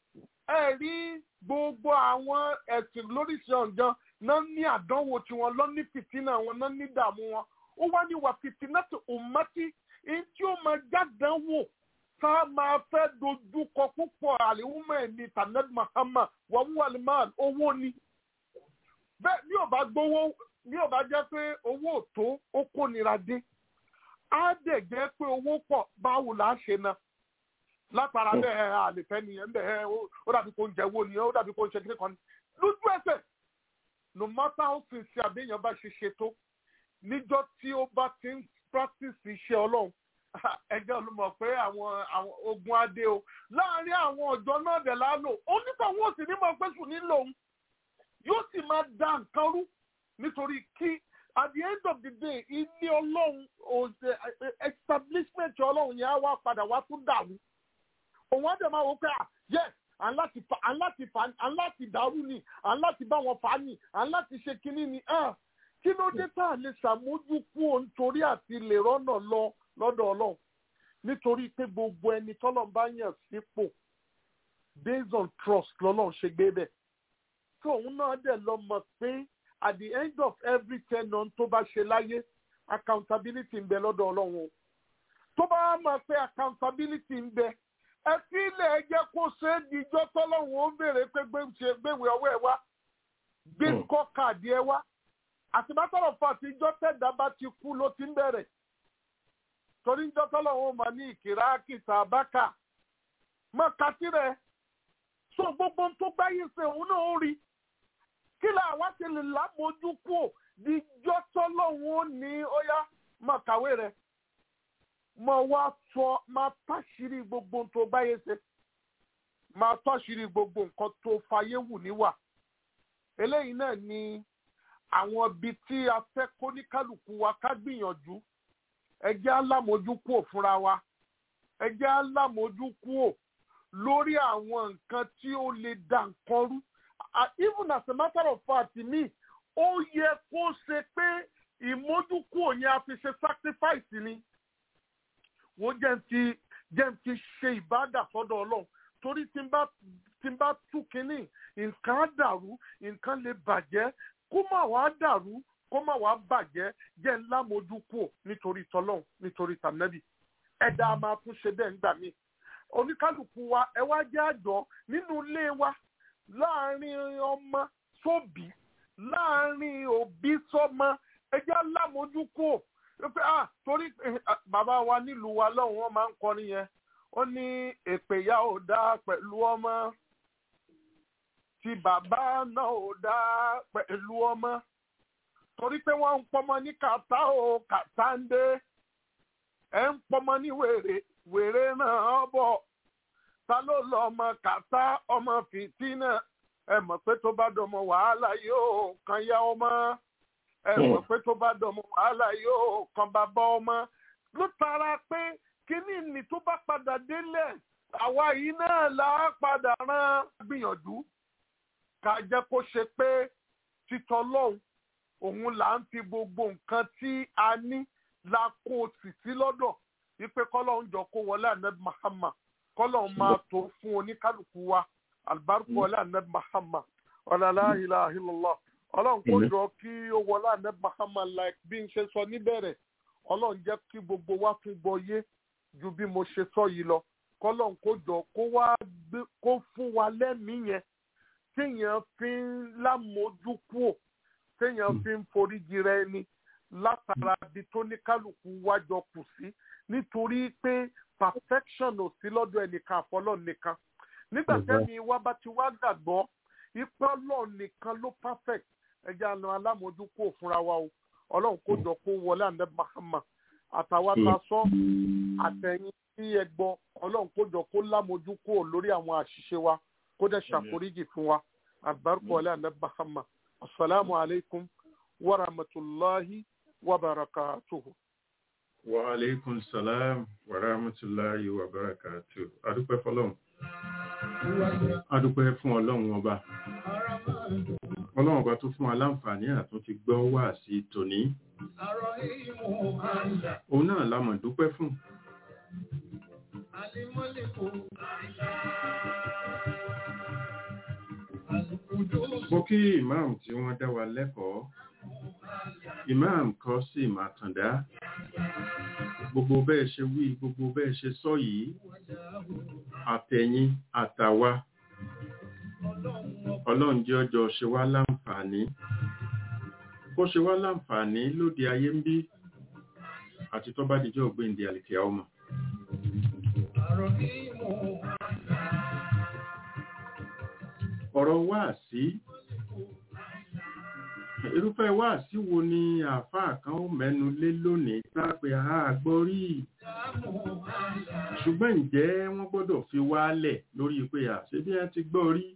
ẹ rí gbogbo àwọn ẹ̀sìn lóríṣìí ọ̀jọ́ náà ní àdánwò tiwọn lọ ní fìtínà wọn náà ní ìdààmú wọn ó wá ní wà fitinatu ummati èyí tí ó máa jádánwò tá a máa fẹ́ dojú kọ púpọ̀ àlìhùmọ̀ ẹ̀mí tànẹ́bí Muhammad wà wúwa lima owó ni bẹ́ẹ̀ ní ò bá gbowó ní ò bá jẹ́ pé owó ò tó ó kó nira dé á dẹ̀ jẹ́ pé owó pọ̀ báwo là á ṣe náà látara bẹ́ẹ̀ àlefẹ́ nìyẹn bẹ́ẹ̀ ó dàbí kó ń jẹ owó nìyẹn ó dàbí kó ń ṣe kíkọ́ ni lójú ẹsẹ̀ no matter how sincere àbẹ́yẹn bá ṣe ṣe tó níjọ́ tí ó bá ti ń practice iṣẹ́ ọlọ́run ẹjọ́ ló mọ̀ pé àwọn ogun adé o láàárín àwọn ọ̀jọ́ náà dẹ̀ lálò ó nípa wọn ò sì ní mọ̀ pé sùn nílò òun yóò sì máa da nǹkan rú nítorí kí at the end of the day ilé ọlọ́run òṣè establishment ọlọ́run yẹn á wá padà wá tún dàrú òun á dẹ̀ máa wò pé à yes à ń láti fa à ń láti fa à ń láti dàrú ni à ń láti bá wọn fà á ni à ń láti ṣe kinní ni kí ló dé tá a lè ṣàmójúkú òun torí àti lè rọ́nà lọ lọ́dọ̀ ọlọ́run nítorí pé gbogbo ẹni tọ́lọ́run bá yàn sípò based on trust lọ́lọ́run ṣe gbé bẹ́ẹ̀ tí òun náà dẹ̀ lọ mọ̀ pé at the end of every tenant tó bá ṣe láyé accountability ń bẹ lọ́dọ̀ ọlọ́run o tó bá mọ̀ pé accountability ń bẹ ẹ fi ilẹ̀ ẹ jẹ́ kó ṣe é dijọ́ tọ́lọ́run ó béèrè pé gbéwèé ọwọ́ ẹ wá gbé kọ́ káàdì ẹ wá àtìmátọ̀rọ̀ fún àtijọ́ tẹ̀dá bá ti kú ló ti ń bẹ̀rẹ̀ torí njọ́ tọ́lọ́run ó mọ̀ ní ìkìrá kìtà bákà mọ̀ kàtí rẹ̀ so gbogbo tó gbáyé ṣe òun náà ó rí kí là wá ti lè lámójú kú díjọ́ tọ́lọ́hún ó ní óyá máa kàwé rẹ̀ máa wá sọ máa táṣìírí gbogbo tó gbáyé ṣe máa táṣìírí gbogbo nǹkan tó fayé wù níwà eléyìí náà ni àwọn ibi tí a fẹ́ kó ní kálukú wa ká gbìyànjú ẹ jẹ́ alámójú kú ò fúnra wa ẹ jẹ́ alámójú kú ò lórí àwọn nǹkan tí ó lè da nǹkan rú even as a matter of fact mi ó yẹ kó ṣe pé ìmójúkú òyìn a fi ṣe sacrifice ni wo jẹ́ ti jẹ́ ti ṣe ìbádà sọ́dọ̀ ọlọ́run torí tí n bá tí n bá tú kínní nǹkan á dàrú nǹkan lè bàjẹ́ kó má wàá dàrú kó má wàá bàjẹ́ jẹ́ ńlá mójúkú nítorí tọ́lọ́run nítorí tànẹ́bì ẹ̀dá a máa tún ṣe bẹ́ẹ̀ ńgbà míì oníkálukú wa ẹ wá jẹ́ àjọ nínú ilé wa láàrin ọmọ sóbì láàrin òbí sọ́mọ ẹjẹ́ alámójúkò pé ah torí eh, ah, bàbá wa nílùú wa lọ́hùn wọn máa ń kọrin yẹn ó ní èpè ìyá ò dá pẹ̀lú ọmọ tí bàbá náà ò dá pẹ̀lú ọmọ torí pé wọ́n ń pọmọ ní kàtá o kàtá ń dé ẹ̀ ń pọmọ ní wèrè wèrè náà bọ̀ ta ló lọ ọmọ kàtá ọmọ fìtínà ẹ mọ̀ pé tó bá dọmọ wàhálà yóò kan yá ọmọ ẹ mọ̀ pé tó bá dọmọ wàhálà yóò kan bàbá ọmọ ló tara pé kíní ni tó bá padà délẹ̀ àwa yìí náà là á padà rán gbìyànjú ká jẹ́ kó ṣe pé títọ́ lọ́hùn òun là ń fi gbogbo nǹkan tí a ní la kó tì sí lọ́dọ̀ wípé kọ́lọ́hún jọ kó wọlé ànábì Muhammad kọ́lọ́hún máa tó fún oníkálukú wa alibarika wọlé ànábì Muhammad ọ̀làlá ilaha illallah ọlọ́run kó jọ kí ó wọlé ànábì Muhammad like bí n ṣe sọ níbẹ̀rẹ̀ ọlọ́run jẹ́ kí gbogbo wa tún gbọ́ yé ju bí mo ṣe sọ yìí lọ kọ́lọ́hún kó jọ kó wá gbé kó fún wa lẹ́mìí yẹn téèyàn fi ń lámójúkúò téèyàn fi ń foríjì rẹ ni látara ibi tó ní kálukú wájọ kù sí nítorí pé perfection ò sí lọ́dọ̀ ẹnìkan àfọlọ́ nìkan nígbà tẹ́ni wá bá ti wá gbàgbọ́ ipá ọlọ́run nìkan ló perfect ẹja àna alámójúkúò fúnra wa o ọlọ́run kó jọ kó wọlé àná Muhammad àtàwọn ta sọ àtẹ̀yìn tí ẹ gbọ́ ọlọ́run kó jọ kó lámójúkúò lórí àwọn àṣìṣe wa kó dẹ̀ ṣàforíjì fún wa àbárkọ ọlẹ́ àná Muhammad asalaamu alaykum wa rahmatulahi wa barakatuhu. wa aleykum salam wa rahmatulahi wa barakatu adúpẹ́ fọ́lọ́run adúpẹ́ fún ọlọ́run ọba ọlọ́run ọba tó fún aláǹfààní àtún ti gbọ́ wá sí tòní òun náà la mọ̀ dúpẹ́ fún mo kí imam tí wọ́n dá wa lẹ́kọ̀ọ́ imam kọ́ sí màtàndá gbogbo bẹ́ẹ̀ ṣe wí gbogbo bẹ́ẹ̀ ṣe sọ yìí àtẹ̀yìn àtàwa ọlọ́run jẹ́ ọjọ́ ṣe wá láǹfààní kó ṣe wá láǹfààní lóde ayé ń bí àti tó bá dijọ́ ògbéǹde àlìkẹ́ ọmọ ọ̀rọ̀ wá sí irúfẹ́ wá sí wo ni àáfàá kan ó mẹ́nu lé lónìí tápẹ́ àgbọ́rí ṣùgbọ́n ǹjẹ́ wọ́n gbọ́dọ̀ fi wálẹ̀ lórí pé àṣẹ bí wọ́n ti gbọ́ rí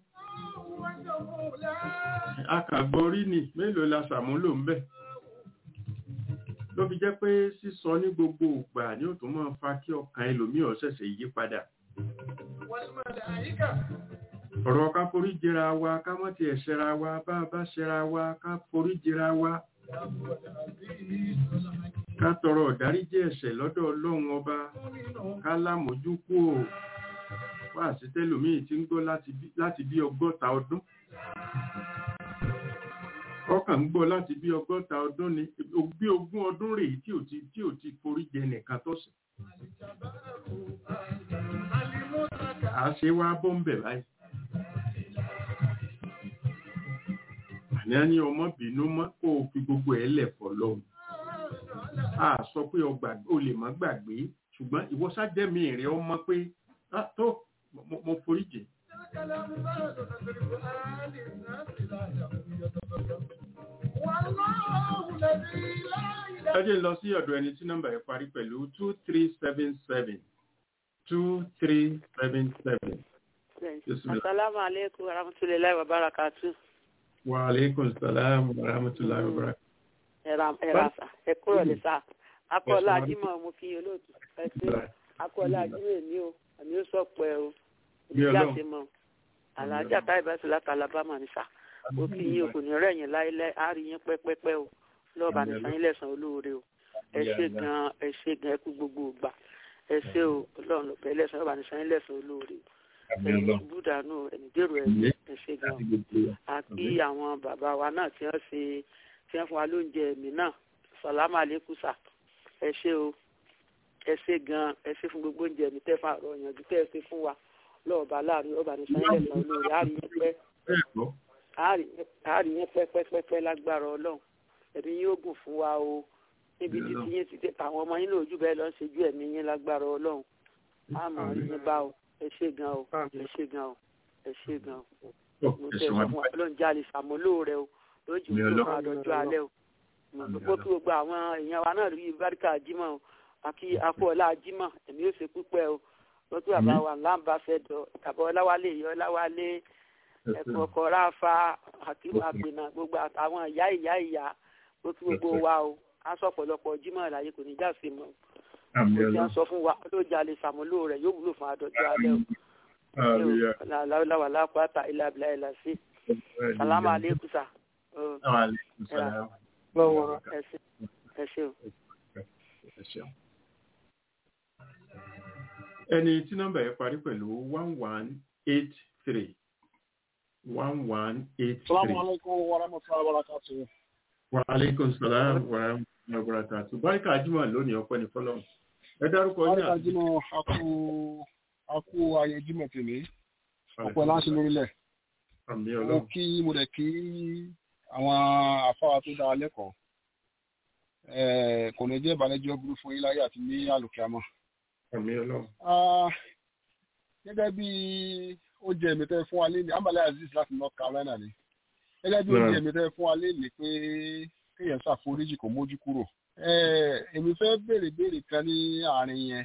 akàgbọ́rí ni mélòó la ṣàmúlò ń bẹ̀ ló fi jẹ́ pé sísọ ní gbogbo ìgbà ni ó tún máa fa kí ọkàn ẹlòmíì ó ṣẹ̀ṣẹ̀ yí padà ọ̀rọ̀ ká forí jẹra wa ká mọ́ ti ẹ̀ṣẹ̀ra wa bá bá ṣẹra wa ká forí jẹra wa ká tọrọ ìdáríjì ẹ̀ṣẹ̀ lọ́dọ̀ ọlọ́run ọba ká lámójú kú ò wá sí tẹ́lòmíì tí ń gbọ́ láti bí ọgọ́ta ọdún ọkàn ń gbọ́ láti bí ọgọ́ta ọdún ni bí ogún ọdún rèé tí ò ti tí ò ti forí jẹ nìkan tọ̀sẹ̀ àṣẹ wa bọ́ ń bẹ̀ báyìí àní á ní ọmọ bínú mọ́ kó o fi gbogbo ẹ̀ lẹ̀ fọ́ lọ́hùn a sọ pé o lè má gbàgbé ṣùgbọ́n ìwọ sájẹ́mi rẹ̀ ọmọ pé tó mo forí jì. ẹ jẹ́ lọ sí ọ̀dọ̀ ẹni tí nọ́mbà yẹn parí pẹ̀lú two three seven seven two three seven seven. Asalaamu aleykum wa rahmatulahi wa barakatu. Wa aleykum salaam wa rahmatulahi wa barakatu. Ẹ̀rà sà, ẹ kúrò ní sà. Akọ́lá Ajímọ̀ mo fi olóòtú ẹ ṣe. Akọ́lá Ajímọ̀ èmi o, àmì ó sọ pẹ́ o. Ìjà ti mọ̀. Àlàájá táyì bá ti láta Alabama ní sà. Ó kí yín o kò ní rẹ̀ yín láíláí, á rí yín pẹ́pẹ́pẹ́ o. Lọ́ọ̀bà ní sanyín lẹ́sàn-án olóore o. Ẹ ṣe gan-an, ẹ ṣe gan-an, ẹ kú gbogbo ìgbà. Ẹ ṣe o, Ọlọ́run ló pẹ́ lẹ́sàn-án, lọ́ọ̀bà ní sanyín lẹ́sàn-án olóore o búdànù ẹnìdèrò ẹ̀yìn ẹ̀ṣẹ̀ gan àti àwọn bàbá wa náà tí wọ́n ṣe tí wọ́n fún wa lóúnjẹ ẹ̀mí náà sàlámù àlékúsà ẹ ṣé o ẹ ṣé gan ẹ ṣé fún gbogbo oúnjẹ ẹ̀mí tẹ́ fà rọ ìyànjú tẹ́ ẹ ṣe fún wa lọ́ọ̀bà láàrin ọba ní sáyẹ́ǹsì olóore á rí yín pẹ́ àárín yẹn pẹ́pẹ́pẹ́pẹ́ lágbára ọlọ́run ẹ̀mí yóò gùn fún wa o níbi títí yín ti tẹ àwọn ọmọ yín lójú bẹ́ẹ̀ lọ ń ṣojú ẹ̀mí yín lágbára ọlọ́run àmọ́ rí yín bá o ẹ ṣé gan o ẹ ṣé gan o ẹ ṣé gan o mo tẹ sọ fún wa ọlọ́run jáde ṣàmúlò rẹ o lójú tó fún àdọ́jọ́ alẹ́ o gbogbo kí gbogbo àwọn èèyàn wa náà rí báríkà jímọ̀ o àkí akọ́ọ̀lá jímọ̀ ẹ̀mí yóò ṣe púpẹ́ o wọ́n tún bàbá wa láǹbà fẹ́ dọ̀ tàbí ọláwálé ìyá ọláwálé ẹ̀kọ́ ọkọ̀ ráfa àkíwà àgbìnà gbogbo àtàwọn ìyá ìyá ìyá ó tún gbogbo wa o á sọ ọ̀pọ̀lọpọ̀ jímọ̀ láyé kò ní já sí mọ́ ó ti ń sọ fún wa ló jalè sàmúlò rẹ̀ yóò wúlò fún adọ́jọ́ alẹ́ o láwàlá lápáta ilé abilá ilà sí sàlámà aleykum sa ẹ ṣe o. ẹni tí nọ́mbà yẹn parí pẹ̀lú one one eight three one one eight three. Salamu alaikum wa rahmatullahi wa barakatuh. Wa alaikum salam wa rahmatullahi wa barakatuh. Báríkà Ajímọ̀ lónìí ọpẹ́ ní fọ́lọ́run. Ẹ dárúkọ yín Báríkà Jímọ̀ akú akú ayé Jímọ̀ tèmi. Ọ̀pọ̀ láti lórílẹ̀. Àmì Mo ọlọ́run. kí mo dẹ̀ kí àwọn afáwa tó dáa lẹ́kọ̀ọ́. Eh, Kò ní jẹ́ ìbànújẹ́ burú fún yín láyé àti ní àlùkìámọ̀. Àmì ọlọ́run. Ah, Gẹ́gẹ́ bí ó jẹ́ èmi tẹ́ fún wa lé ní Ambale Aziz láti North Carolina ni. Gẹ́gẹ́ bí ó Right. jẹ́ èmi tẹ́ fún wa lé ní pé kéèyàn ṣàforíjì kò mójú kúrò. Eh, Èmi fẹ́ béèrè béèrè kan ní àárín yẹn.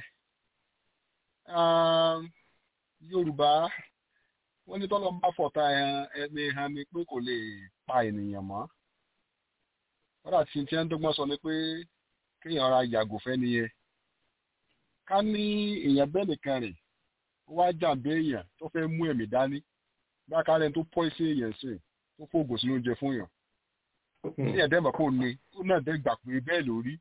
Ah, Yorùbá wọ́n ní tọ́lọ́ bá fọ̀tá ẹni hàn ni pé kò lè pa ènìyàn mọ́. Wọ́n àti tí wọ́n ń dọ́gbọ́n sọ ni pé kéèyàn ra yàgò fẹ́ nìyẹn. Ká ní èèyàn bẹ́ẹ̀ nìkan rìn ó wá jàǹbá èèyàn tó fẹ́ mú ẹ̀mí dání bá kárẹ́ tó pọ́ sí èèyàn sí tó fògùn sínú oúnjẹ fún yàn ní ẹ̀dẹ́ mọ̀ kó ní ó náà dẹ́ gbà pé bẹ́ẹ̀ lórí.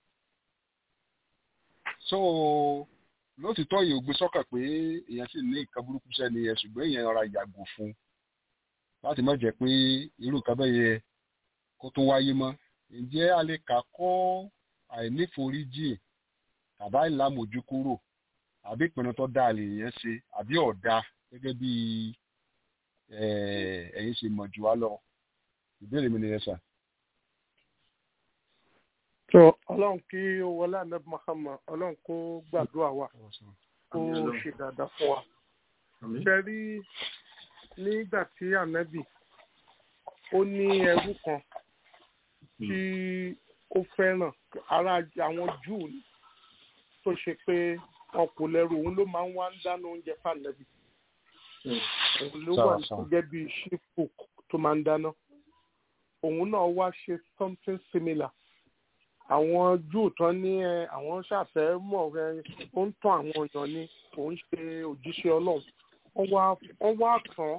so lótìtọ́ yìí ò gbé sọ́kàn pé èèyàn sì ní nǹkan burúkú sẹ́ni ẹ̀ ṣùgbọ́n èèyàn rọra yàgò fún láti má jẹ́ pé irú nǹkan bẹ́ẹ̀ yẹ kó tó wáyé mọ́ ǹjẹ́ a lè kà kọ́ àìníforíjì tàbá ìlàmójú kúrò àbí ìpinnu tó dáa lè yẹn ṣe àbí ọ̀dà gẹ́gẹ́ bí eh, ẹ̀yin ṣe mọ̀ jù wá lọ ìbéèrè mi nìyẹn sà. tó ọlọ́run kí ó wọlé ànábì Muhammad ọlọ́run kó gbàdúrà wa kó ṣe dáadáa fún wa. Àmì. ṣe rí nígbà tí ànábì ó ní ẹrú kan tí ó fẹ́ràn ara àwọn júù ni, tó ṣe pé wọn kò lẹ́rù òun ló máa ń wá ń dáná oúnjẹ fànàbì òun ló wà Sáà, sáà. gẹ́gẹ́ bí chief cook tó máa ń dáná òun náà wá ṣe something similar àwọn júù tán ní ẹ àwọn ṣàfẹ́ mọ̀ ẹ ó ń tàn àwọn èèyàn ni òun ṣe òjíṣẹ́ ọlọ́run wọ́n wá wọ́n wá tán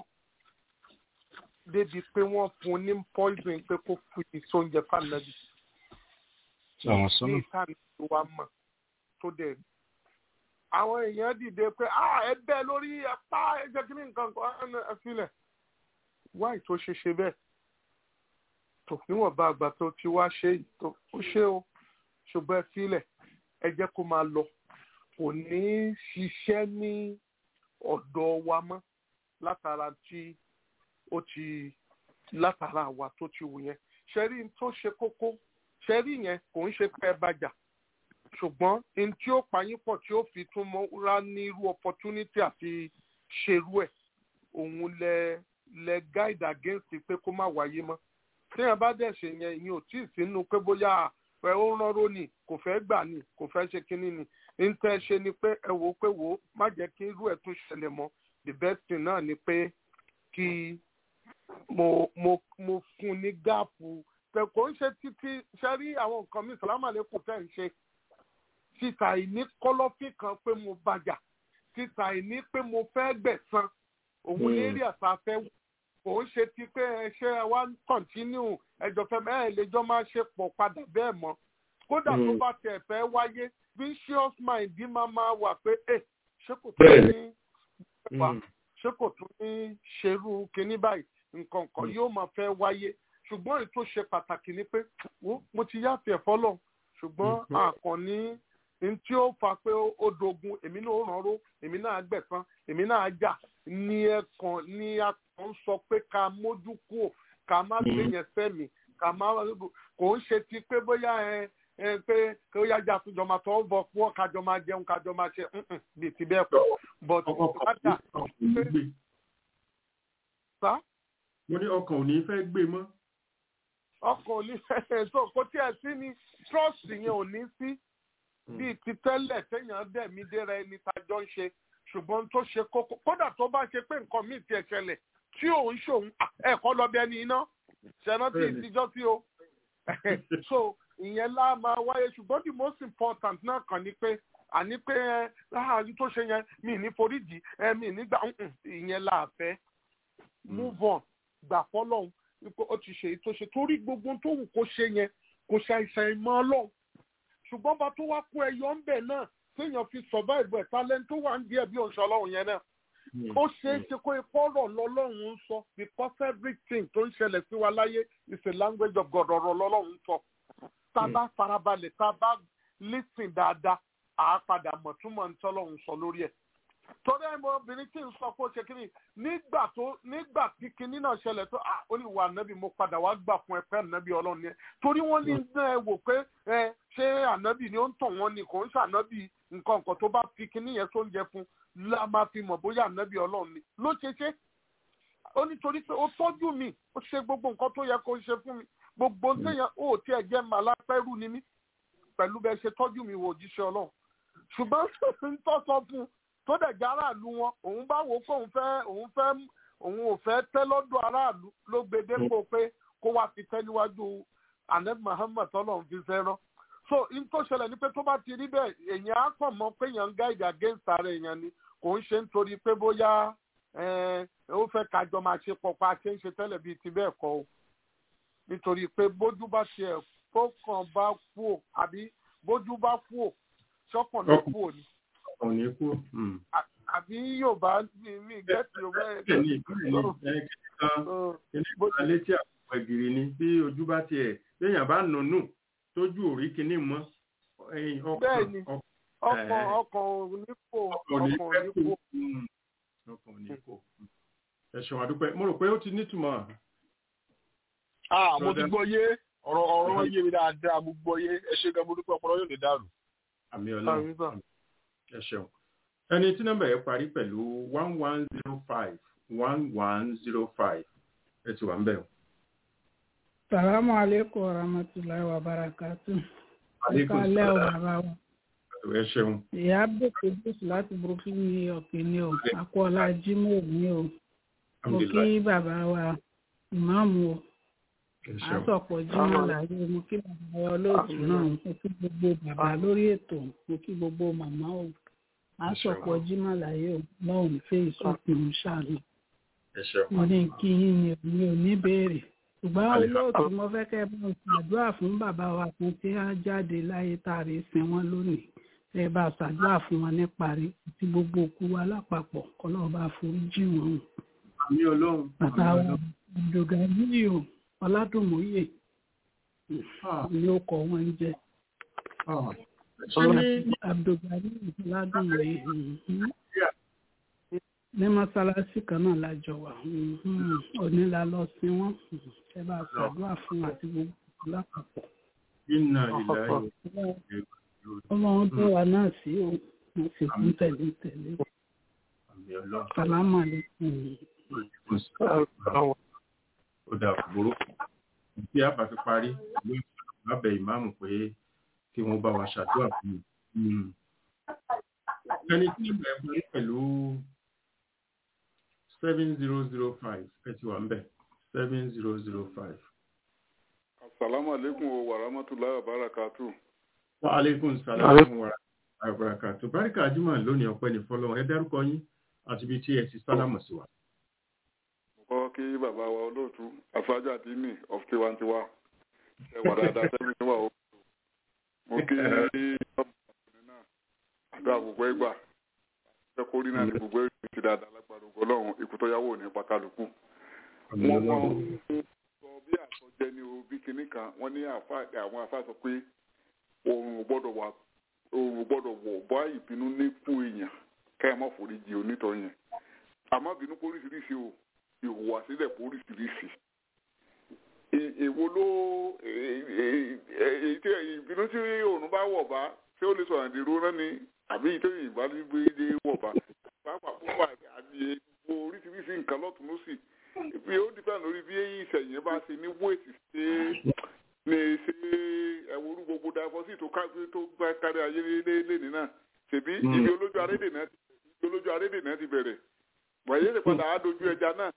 débi pé wọ́n fún un ní poison pé kó fi sóúnjẹ fànàbì àwọn ní sọ́nà ìtàn tó wá mọ̀ tó dẹ̀ rí. àwọn èèyàn dìde pé ah ẹ bẹ́ lórí ẹ̀pá ẹ̀jẹ̀ kí ní nǹkan kan ẹ filẹ̀ wáì tó ṣe ṣe bẹ́ẹ̀ tó níwọ̀nba àgbà tó ti wá ṣe yìí tó ó ṣe o ṣùgbọ́n ẹ filẹ̀ ẹ jẹ́ kó máa lọ kò ní ṣiṣẹ́ ní ọ̀dọ̀ wa mọ́ látara tí ó ti látara àwa tó ti wù yẹn ṣẹ́rí tó ṣe kókó ṣẹ́rí yẹn kò ń ṣe pé ẹ bàjá ṣùgbọ́n n tí ó payín pọ̀ tí ó fi tún mọ́ra ní irú opportunity àti ṣerú ẹ̀ òun lẹ lẹ guide against pé kó má wáyé mọ́ téèyàn bá dẹ̀ ṣe yẹn ìyẹn ò tí ì sínú pé bóyá ẹ ó ránró ni kò fẹ́ gbà ni kò fẹ́ ṣe kínní ni n tẹ́ ṣe ni pé ẹ wò ó pé wò ó má jẹ́ kí irú ẹ̀ tún ṣẹlẹ̀ mọ́ the best thing náà ni pé kí mo mo mo fún ní gáàpù pé kò ń ṣe títí ṣe rí àwọn nǹkan mi sàlámà lẹ́kọ̀ọ́ tẹ̀ ń ṣe títa ìní kọ́lọ́fín kan pé mo bàjà títa ìní pé mo fẹ́ gbẹ̀san òun ní rí àṣà fẹ́ wò kò ń ṣe ti pé ẹ ṣe ẹ wá ń kọ̀ntínú ẹjọ́ fẹ́ bẹ́ẹ̀ lẹ́jọ́ máa ṣe pọ̀ padà bẹ́ẹ̀ mọ́ kódà tó bá tiẹ̀ fẹ́ wáyé vicious mind máa máa wà pé ẹ ṣé kò tó ní wà ṣé kò tó ní ṣerú kinní báyìí nǹkan kan yóò máa fẹ́ wáyé ṣùgbọ́n èyí tó ṣe pàtàkì ni pé wo mo ti yáfẹ́ fọ́lọ̀ ṣùgbọ́n àkànní ní tí ó fa pé ó dogun èmi náà ó rànró èmi náà gbẹ̀san èmi náà jà ní ẹ̀kan ní akàn ń sọ pé ká mójú kúò ká má gbé yẹn sẹ́mi ká má kò ń ṣe ti pé bóyá ẹ ẹ pé kí ó yájà àtúnjọ máa tọ́ bọ̀ pọ̀ kájọ máa jẹun kájọ máa ṣe bíi ti bẹ́ẹ̀ pọ̀ but ọkàn ò ní gbé sá mo ní ọkàn ò ní fẹ́ gbé mọ́. ọkàn ò ní fẹ́ so kò tí ẹ sí ni trust yẹn ò ní sí bíi ti tẹ́lẹ̀ téèyàn dẹ̀mí déra ẹni tájọ́ ń ṣe ṣùgbọ́n tó ṣe kókó kódà tó bá ṣe pé nǹkan míì tiẹ̀ ṣẹlẹ̀ tí òun ṣòun ẹ̀kọ́ lọ bí ẹni iná ṣẹ̀rántí ìtijọ́ tí o so ìyẹn lá máa wáyé ṣùgbọ́n the most important náà kàn ní pé àní pé ẹ láàárín tó ṣe yẹn mi ní foríjì ẹ mi nígbà ìyẹn là fẹ́ move on gbà fọlọ́hún wípé ó ti ṣe èyí tó ṣe torí gbogbo tó wù kó ṣe yẹn kò ṣàìsàn ìmọ̀ ọlọ́run ṣùgbọ́n bá tó wá kó ẹyọ ń bẹ̀ náà téèyàn fi survive ẹ̀ talent tó wà ń díẹ̀ bí oṣù ọlọ́run yẹn náà ó ṣeé ṣe kó ipọ́rọ̀ lọ́lọ́run ń sọ because everything tó ń ṣẹlẹ̀ sí wa láyé is a language of God ọ̀rọ̀ lọ́lọ́run ń sọ tá a bá farabalẹ̀ tá a bá listen dáadáa àá padà mọ̀ túmọ̀ ní tọ́lọ́run sọ lórí ẹ̀ torí ẹ̀ mọ obìnrin tí ń sọ pé ó ṣe kínní nígbà tó nígbà tí kínní náà ṣẹlẹ̀ tó à ó ní wà nábì mo padà wá gbà fún ẹ pé ànábì ọlọ́run yẹn torí wọ́n ní ẹ wò pé ẹ ṣé ànábì ni ó ń tàn wọ́n ni kò ń ṣànábì nǹkan nǹkan tó bá fi kínní yẹn tó ń jẹ fún la máa fi mọ̀ bóyá ànábì ọlọ́run ni ló ṣe ṣe ó ní torí pé ó tọ́jú mi ó ṣe gbogbo nǹkan tó yẹ kó ṣe fún mi gbogbo téèyàn ó tiẹ̀ jẹ́ màlápẹ́rù ni mí pẹ̀lú bẹ́ẹ̀ ṣe tọ́jú mi wò òjíṣẹ́ ọlọ́run ṣùgbọ́n ń tọ́ sọ fún un tó dẹ̀ jẹ́ aráàlú wọn òun bá wò ó pé òun fẹ́ òun fẹ́ òun ò fẹ́ tẹ́ lọ́dọ̀ aráàlú ló gbé dépò pé kó wá fi tẹ́ níwájú ahmed muhammed tọ́lọ́run fi fẹ́ràn so in tó ṣẹlẹ̀ ni pé tó bá ti rí bẹ́ẹ̀ èèyàn á kàn mọ́ pé èèyàn ń guide against ara èèyàn ni kò ń ṣe nítorí pé bóyá ó fẹ́ kájọ máa ṣe pọ̀ pa ṣe ń ṣe tẹ́lẹ̀ bíi ti bẹ́ẹ̀ kọ́ o nítorí pé bójú bá tiẹ̀ tó kàn bá kú ò àbí bójú bá kú ò ṣọ́kàn ló kú ò ní ọ̀hún ní kú. àbí yorùbá mi gẹ́tì yorùbá ẹ̀ kẹ́ni ìkíni kan kíní létí àpò ẹ̀gìrì ni bí ojú bá tiẹ̀ léèyàn bá nùnú tójú òrí kíní mọ́ bẹ́ẹ̀ni ọkàn ọkàn onípò ọkàn onípò. ọkàn onípò ẹ ṣeun àdúpẹ́ mo rò pé ó ti nítumọ̀. ah mo ti gbọ́ yé ọ̀rọ̀ ọ̀rọ̀ wọn yé mi dáadáa mo gbọ́ yé ẹ ṣe gan mo dúpẹ́ ọpọlọ yóò lè dàrú. àmì ọlọ́run ẹ ṣeun ẹni tí nọ́mbà yẹn parí pẹ̀lú one one zero five one one zero five ẹ ti wà ń bẹ̀ o. salamu aleykum wa rahmatulahi wa barakatu. aleykum ìkàlẹ̀ ò salaam bàbá wa. ẹ ṣeun. ìyá bèkè bùsù láti brooklyn new york ni o akọ́lá jimoh ni o mo kí bàbá wa ìmáàmù o ẹ ṣeun. àsọpọ̀ jimoh láyé mo kí bàbá wa olóòtú náà mo kí gbogbo bàbá lórí ètò mo kí gbogbo màmá o àsọpọ̀ jimoh láyé o lọ́hùn fẹ́ ìsọkùn ṣáàlù ẹ ṣeun. mo ní kí yín ni mi ò ní béèrè ṣùgbọ́n olóòtú mo fẹ́ kẹ́ ẹ bá ń ṣàdúrà fún bàbá wa kan tí á jáde láyé tààrí sin wọn lónìí ẹ bá ṣàdúrà fún wọn ní parí àti gbogbo òkú wa lápapọ̀ kọ́lọ́ bá forí jì wọ́n. àmì ọlọ́run. bàbá wa abdulgani o ọládùnmóye ni ó kọ wọn jẹ ṣé ní abdulgani ọládùnmóye mhm. ní mọ́sálásí kan náà lájọ wà mhm. òní la lọ sí wọn ẹ bá ṣàdúrà fún àti gbogbo òkú lápapọ̀ iná ìlà ọlọ́run tó wà náà sí o mo sì kún tẹ̀lé tẹ̀lé àmì ọlọ́run. sàlámù àlékún ó dà kúrò tí a bá fi parí ló ń sọ̀rọ̀ lábẹ́ ìmáàmù pé kí wọ́n bá wa ṣàdúrà fún mi. ẹni tí ìgbà ẹ̀ parí pẹ̀lú seven zero zero five ẹ ti wà ń bẹ̀ seven zero zero five. asalaamu aleykum wa rahmatulahi wa barakatu. wa aleykum salaam wa rahmatulahi wa barakatu. báríkà jùmọ̀ lónìí ọpẹ́ ní fọlọ́run ẹ dárúkọ yín àti ibi tí ẹ ti sálámù sí wa. mo kọ́ kí bàbá wa olóòtú aṣáájú àti mi of tiwantiwa ẹ wà dáadáa sẹ́mi níwà o. mo kí ọkùnrin náà àdó àgbègbè ìgbà ẹ kórì náà ní gbogbo èrè ti dáadáa lágbàdo ọlọ́run ikú tó yáwó ní pàkálùkù. wọ́n mọ sọ bí àsọjẹ ní o bí kinní kan wọ́n ní àwọn afá sọ pé oòrùn ò gbọ́dọ̀ wà oòrùn ò gbọ́dọ̀ wọ̀ bá ìbínú ní fún èèyàn ká ẹ má forí jì onítọ̀ yẹn àmọ́ bínú kó oríṣiríṣi o ìhùwàsílẹ̀ póríṣiríṣi èwo ló èyí tí ìbínú tí òòrùn bá wọ̀ bá ṣé ó lè sọ̀rọ̀ ìdèrò náà ni àbí ìtòyìn ìbálòpọ̀ wọ̀ bá pàápàá púpọ̀ àti gbogbo oríṣiríṣi nǹkan lọ́tún lọ́sì bí ó dìbà lórí bí ìṣẹ̀yìn bá ṣe ní wéètì ṣe ní ṣe ẹ̀wòrú gbogbo dàfọ́sì tó gbá kárí ayé lẹ́ni náà ṣèbí ibi olójú arédè náà ibi olójú arédè náà ti bẹ̀rẹ̀ wọ̀nyí lè padà á dojú ẹja náà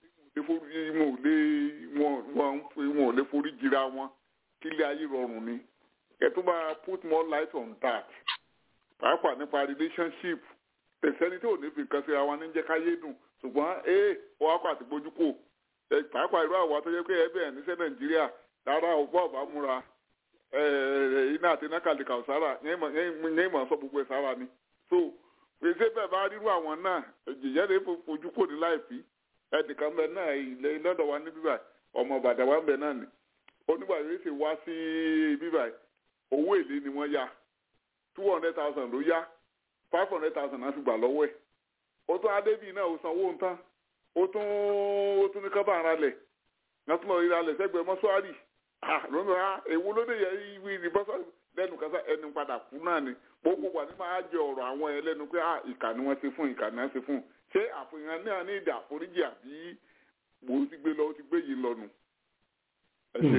wọn ò lè forí jira wọn kí ilé ayé rọrùn ni ẹ tó bá put more light on that pàápàá nípa relationship tẹ̀sẹ́ni tí ò ní fi nǹkan síra wọn ní jẹ́ káyé dùn ṣùgbọ́n ee ó wá pàtó bójú kò pàápàá irú àwọn tó yẹ pé ẹbí ẹ̀ níṣẹ́ nàìjíríà rárá ọgbọ́n ọ̀bá múra iná àti iná kàlíkà ọ̀sára yẹn ìmọ̀ sọ gbogbo ẹ̀ sára ni so pèsè bẹ́ẹ̀ bá rírú àwọn náà ìjìyà lè fojú kò ní láìpí ẹnìkan bẹ náà ilẹ̀ lọ́dọ̀ wa ní bíbà ọmọ bàdà wa ń bẹ náà ni onígbà yóò ṣe wá sí bíbà owó èlé ni wọ́n yá two hundred thousand ló yá five hundred thousand náà ti gbà lọ́wọ́ ẹ̀ ó tún adébíyì náà ó sanwó ń tán ó tún ó tún ní kábà ara lẹ̀ náà tún lọ rí alẹ̀ sẹ́gbẹ̀ẹ́ mọ́ṣúárì lónìí ha èwo ló dé yẹ ìwé ìbọ́sọ̀ lẹ́nu kásá ẹnu padà kú náà ni gbogbo wà ní máa jẹ ọ̀rọ̀ àwọn ẹ lẹ́nu pé ìkà ni wọ́n ṣe fún ìkà ni wọ́n ṣe fún ṣé àfihàn náà ní ìdí àforíjì àbí mo ti gbé lọ ó ti gbé yìí lọ́nu. ẹ ṣe.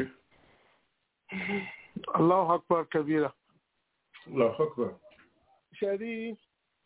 Allahu akbar kabira. Allahu akbar. ṣe rí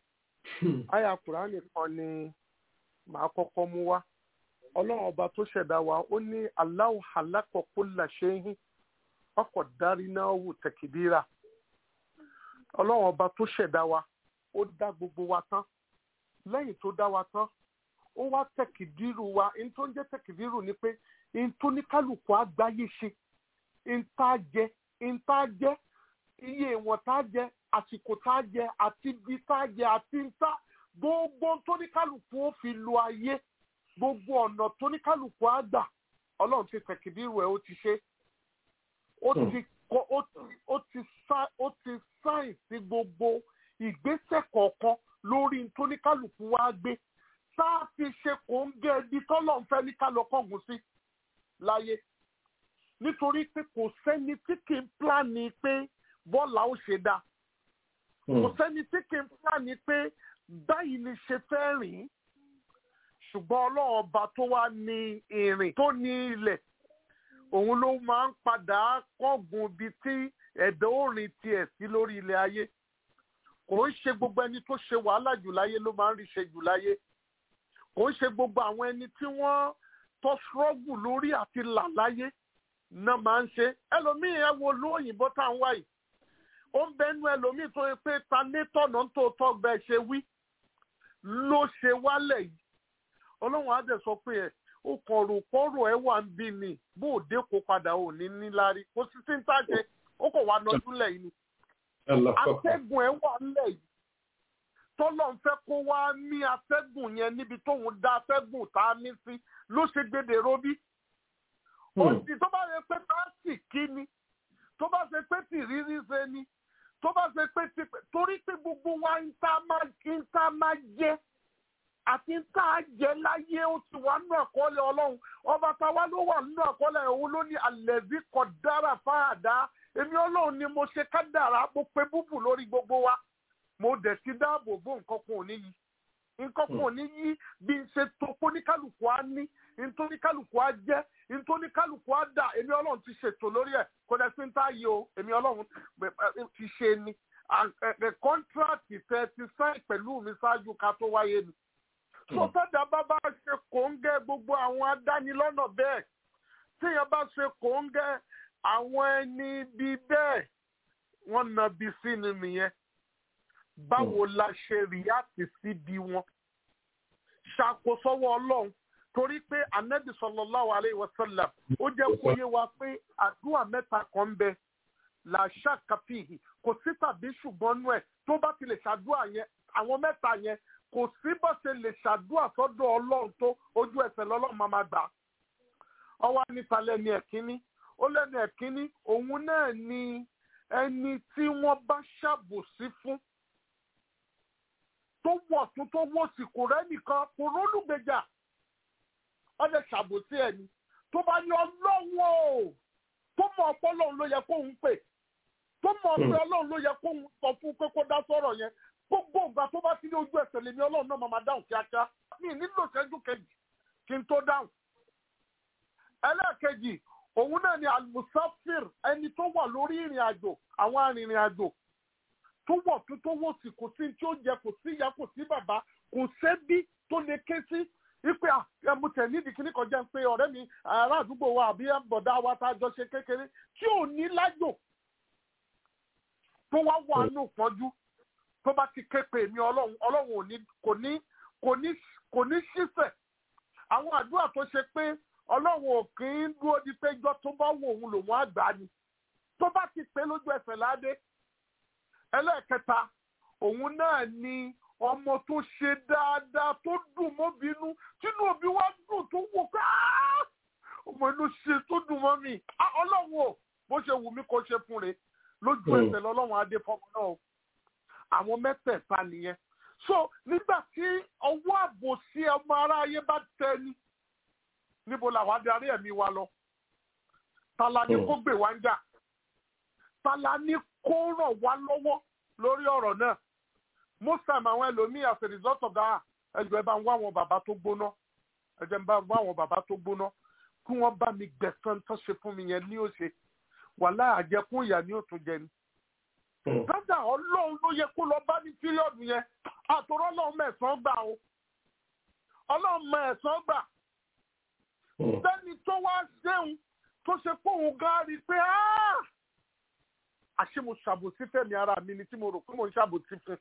àyà kùránì kan ni màá kọ́kọ́ mú wá ọlọ́run ọba tó ṣẹ̀dá wa ó ní Allahu khalaqa kulla shay'in ọkọ̀ dárí náà wù tẹ̀kìdíra ọlọ́run ọba tó ṣẹ̀dá wa ó dá gbogbo wa tán lẹ́yìn tó dá wa tán ó wá tẹ̀kìdírù wa ní tó ń jẹ́ tẹ̀kìdírù ni pé ní tó ní kálukú àgbáyé ṣe ní tá a jẹ ní tá a jẹ iye ìwọ̀n tá a jẹ àsìkò tá a jẹ àti ibi tá a jẹ àti ní tá gbogbo tó ní kálukú ó fi lo ayé gbogbo ọ̀nà tó ní kálukú á gbà ọlọ́run ti tẹ̀kìdírù ẹ̀ ó ti ṣe ó ti kọ ó ti ó ti sá ó ti sáìn sí gbogbo ìgbésẹ̀ kọ̀ọ̀kan lórí tóníkàlùkù wa gbé tá a fi ṣe kò ń gé ibi tọ́lọ̀ ń fẹ́ ní kálọ̀kọ̀gùn sí láyé nítorí pé kò sẹ́ni tí kì í pláàni pé bọ́ọ̀lù ó ṣe dá kò sẹ́ni tí kì í pláàni pé báyìí ni ṣe fẹ́ rìn ṣùgbọ́n ọlọ́run ọba tó wá ní ìrìn tó ní ilẹ̀ òun ló máa ń padà kọ́gun ibi tí ẹ̀dá òrìn tiẹ̀ sí lórí ilẹ̀ ayé kò ń ṣe gbogbo ẹni tó ṣe wàhálà jù láyé ló máa ń rí ṣe jù láyé kò ń ṣe gbogbo àwọn ẹni tí wọ́n tó ṣọ́ọ̀gù lórí àti là láyé náà máa ń ṣe ẹlòmíì ẹ wo lóyìnbó tá à ń wá yìí ó ń bẹnu ẹlòmíì tó yẹ pé ta ní tọ̀nà tó tọ́ bẹ́ẹ̀ ṣe wí ló ṣe wálẹ̀ yìí ọlọ́run á dẹ̀ sọ pé ẹ̀ ó kàn rò kọ́rọ̀ ẹ̀ wà ń bí ni bó o dé kó padà ò ní níláárí kó sì sí ń tàjẹ́ ó kàn wá nọjú lẹ̀ yìí ni atẹ́gùn ẹ̀ wà ńlẹ̀ yìí tọ́lọ̀ ń fẹ́ kó wá ní atẹ́gùn yẹn níbi tóun dá atẹ́gùn tá a ní sí ló ṣe gbèdè robí. òsì tó bá yẹ pé táàsì kí ni tó bá ṣe pé tìrírí ṣe ni tó bá ṣe pé ti torí pé gbogbo wa ń tá máa jẹ àti ń tá a jẹ láyé ó ti wà nínú àkọọ́lẹ̀ ọlọ́run ọba táwa ló wà nínú àkọọ́lẹ̀ òun ló ní àlẹ́bí kọ̀ dára fáàdá èmi ọlọ́run ni mo ṣe kádàrá mo pe búbù lórí gbogbo wa mo dẹ̀ ti dáàbò bò nǹkan kan ò ní yí nǹkan kan ò ní yí bí n ṣe tó kóníkálùkù á ní ntóníkálùkù á jẹ́ ntóníkálùkù á dà èmi ọlọ́run ti ṣètò lórí ẹ̀ kò dẹ̀ sí ń tá yìí o èmi ọlọ́run ti ṣe ni kọ́ńtíráàtì tẹ ti sáì pẹ̀lú mi ṣáájú ká tó wáyé ni. sọ́tẹ́dà bá bá ṣe kòńgẹ́ gbogbo àwọn adánilọ́nà bẹ́ẹ̀ téèyàn bá ṣe kòńgẹ́ àwọn ẹni bíi bẹ́ẹ̀ wọ́n na bí sí ni nìyẹn báwo la ṣe rìáàtì sí bí wọn ṣàkósọ́wọ́ ọlọ́run torí pé anabi sallallahu alayhi wa sallam ó jẹ́ kó yé wa pé àdúrà mẹ́ta kan ń bẹ làṣà kàfíìhì kò sí tàbí ṣùgbọ́n nú ẹ̀ tó bá ti lè ṣàdúrà yẹn àwọn mẹ́ta yẹn kò sí bó ṣe lè ṣàdúrà sọ́dọ̀ ọlọ́run tó ojú ẹsẹ̀ lọ́lọ́run máa ma gbà ọwọ́ níta lẹ́ni ẹ̀kíní ó lẹ́nu ẹ̀kíní òun náà ni ẹni tí wọ́n bá ṣàbòsí fún tó wọ̀ tún tó wọ̀ sí kò rẹ́ nìkan kò rólùgbèjà ọdẹ ṣàbòsí ẹ̀ ni tó bá ní ọlọ́wọ́ tó mọ̀ ọ̀pọ̀ ọlọ́run ló yẹ kóun pè tó mọ̀ pé ọlọ́run ló yẹ kóun sọ fún pé kó dá sọ̀rọ̀ yẹn gbogbo ìgbà tó bá ti ní ojú ẹsẹ̀ lèmi ọlọ́run náà máa dáhùn kíákíá mi nílò ìṣẹ́jú kejì kí n tó dáhùn. ẹlẹ́ẹ̀kejì òun náà ni almusafir ẹni tó wà lórí ìrìn àjò àwọn arìnrìn àjò tó wọ̀ tó tó wọ̀ sí kò sí tí ó jẹ kò sí ìyá kò sí bàbá kò sẹ́bí tó lè ké sí ipe ẹmútẹ nídìí kíní kan jẹ́ pé ọ̀rẹ́ mi ará àdúgbò wa àbí bọ̀dá wa tá a jọ ṣe kékeré tí ò ní lájò tó wá wà nù pọ́njú tó bá ti ké pè mí ọlọ́run ọlọ́run ò ní kò ní kò ní kò ní ṣíṣẹ̀ àwọn àdúrà tó ṣe pé ọlọ́run ò kì í dúró di pé ijọ́ tó bá wò òun lòun àgbà ni tó bá ti pé lójú ẹsẹ̀ ládé ẹlẹ́ẹ̀kẹta òun náà ni ọmọ tó ṣe dáadáa tó dùn mọ́ bínú tínú òbí wa dùn tó wò pé ọmọ inú ṣe tó dùn mọ́ mi ọlọ́run ò bó ṣe wù mí kó ṣe fún re lójú ẹsẹ̀ lọ́lọ́run adé fọmọ náà àwọn mẹ́tẹ̀ẹ̀ta nìyẹn so nígbà tí ọwọ́ àbòsí ọmọ aráyé bá tẹ ni níbo làwọn adarí ẹ̀mí wa lọ tala ni kó gbè wá ń jà tala ni kó ràn wá lọ́wọ́ lórí ọ̀rọ̀ náà most time àwọn ẹlòmíì as a result of that ẹjọ ẹ bá ń wá àwọn bàbá tó gbóná ẹjọ ẹ bá ń wá àwọn bàbá tó gbóná kí wọ́n bá mi gbẹ̀san tó ṣe fún mi yẹn ní òṣè wàhálà àjẹkùn ìyá ni ó tún jẹ ni. dọ́jà ọlọ́run ló yẹ kó lọ bá ní píríọ̀dù yẹn àtòrọ́ ọlọ́run mẹ́sàn-án gbà o ọlọ́run mẹ́sàn-án gbà sẹ́ni tó wá ṣéun tó ṣe pé òun gan rí i pé àṣé mo ṣàbòsí fẹ́mi ara mi ni tí mo rò pé mo ń ṣàbòsí fún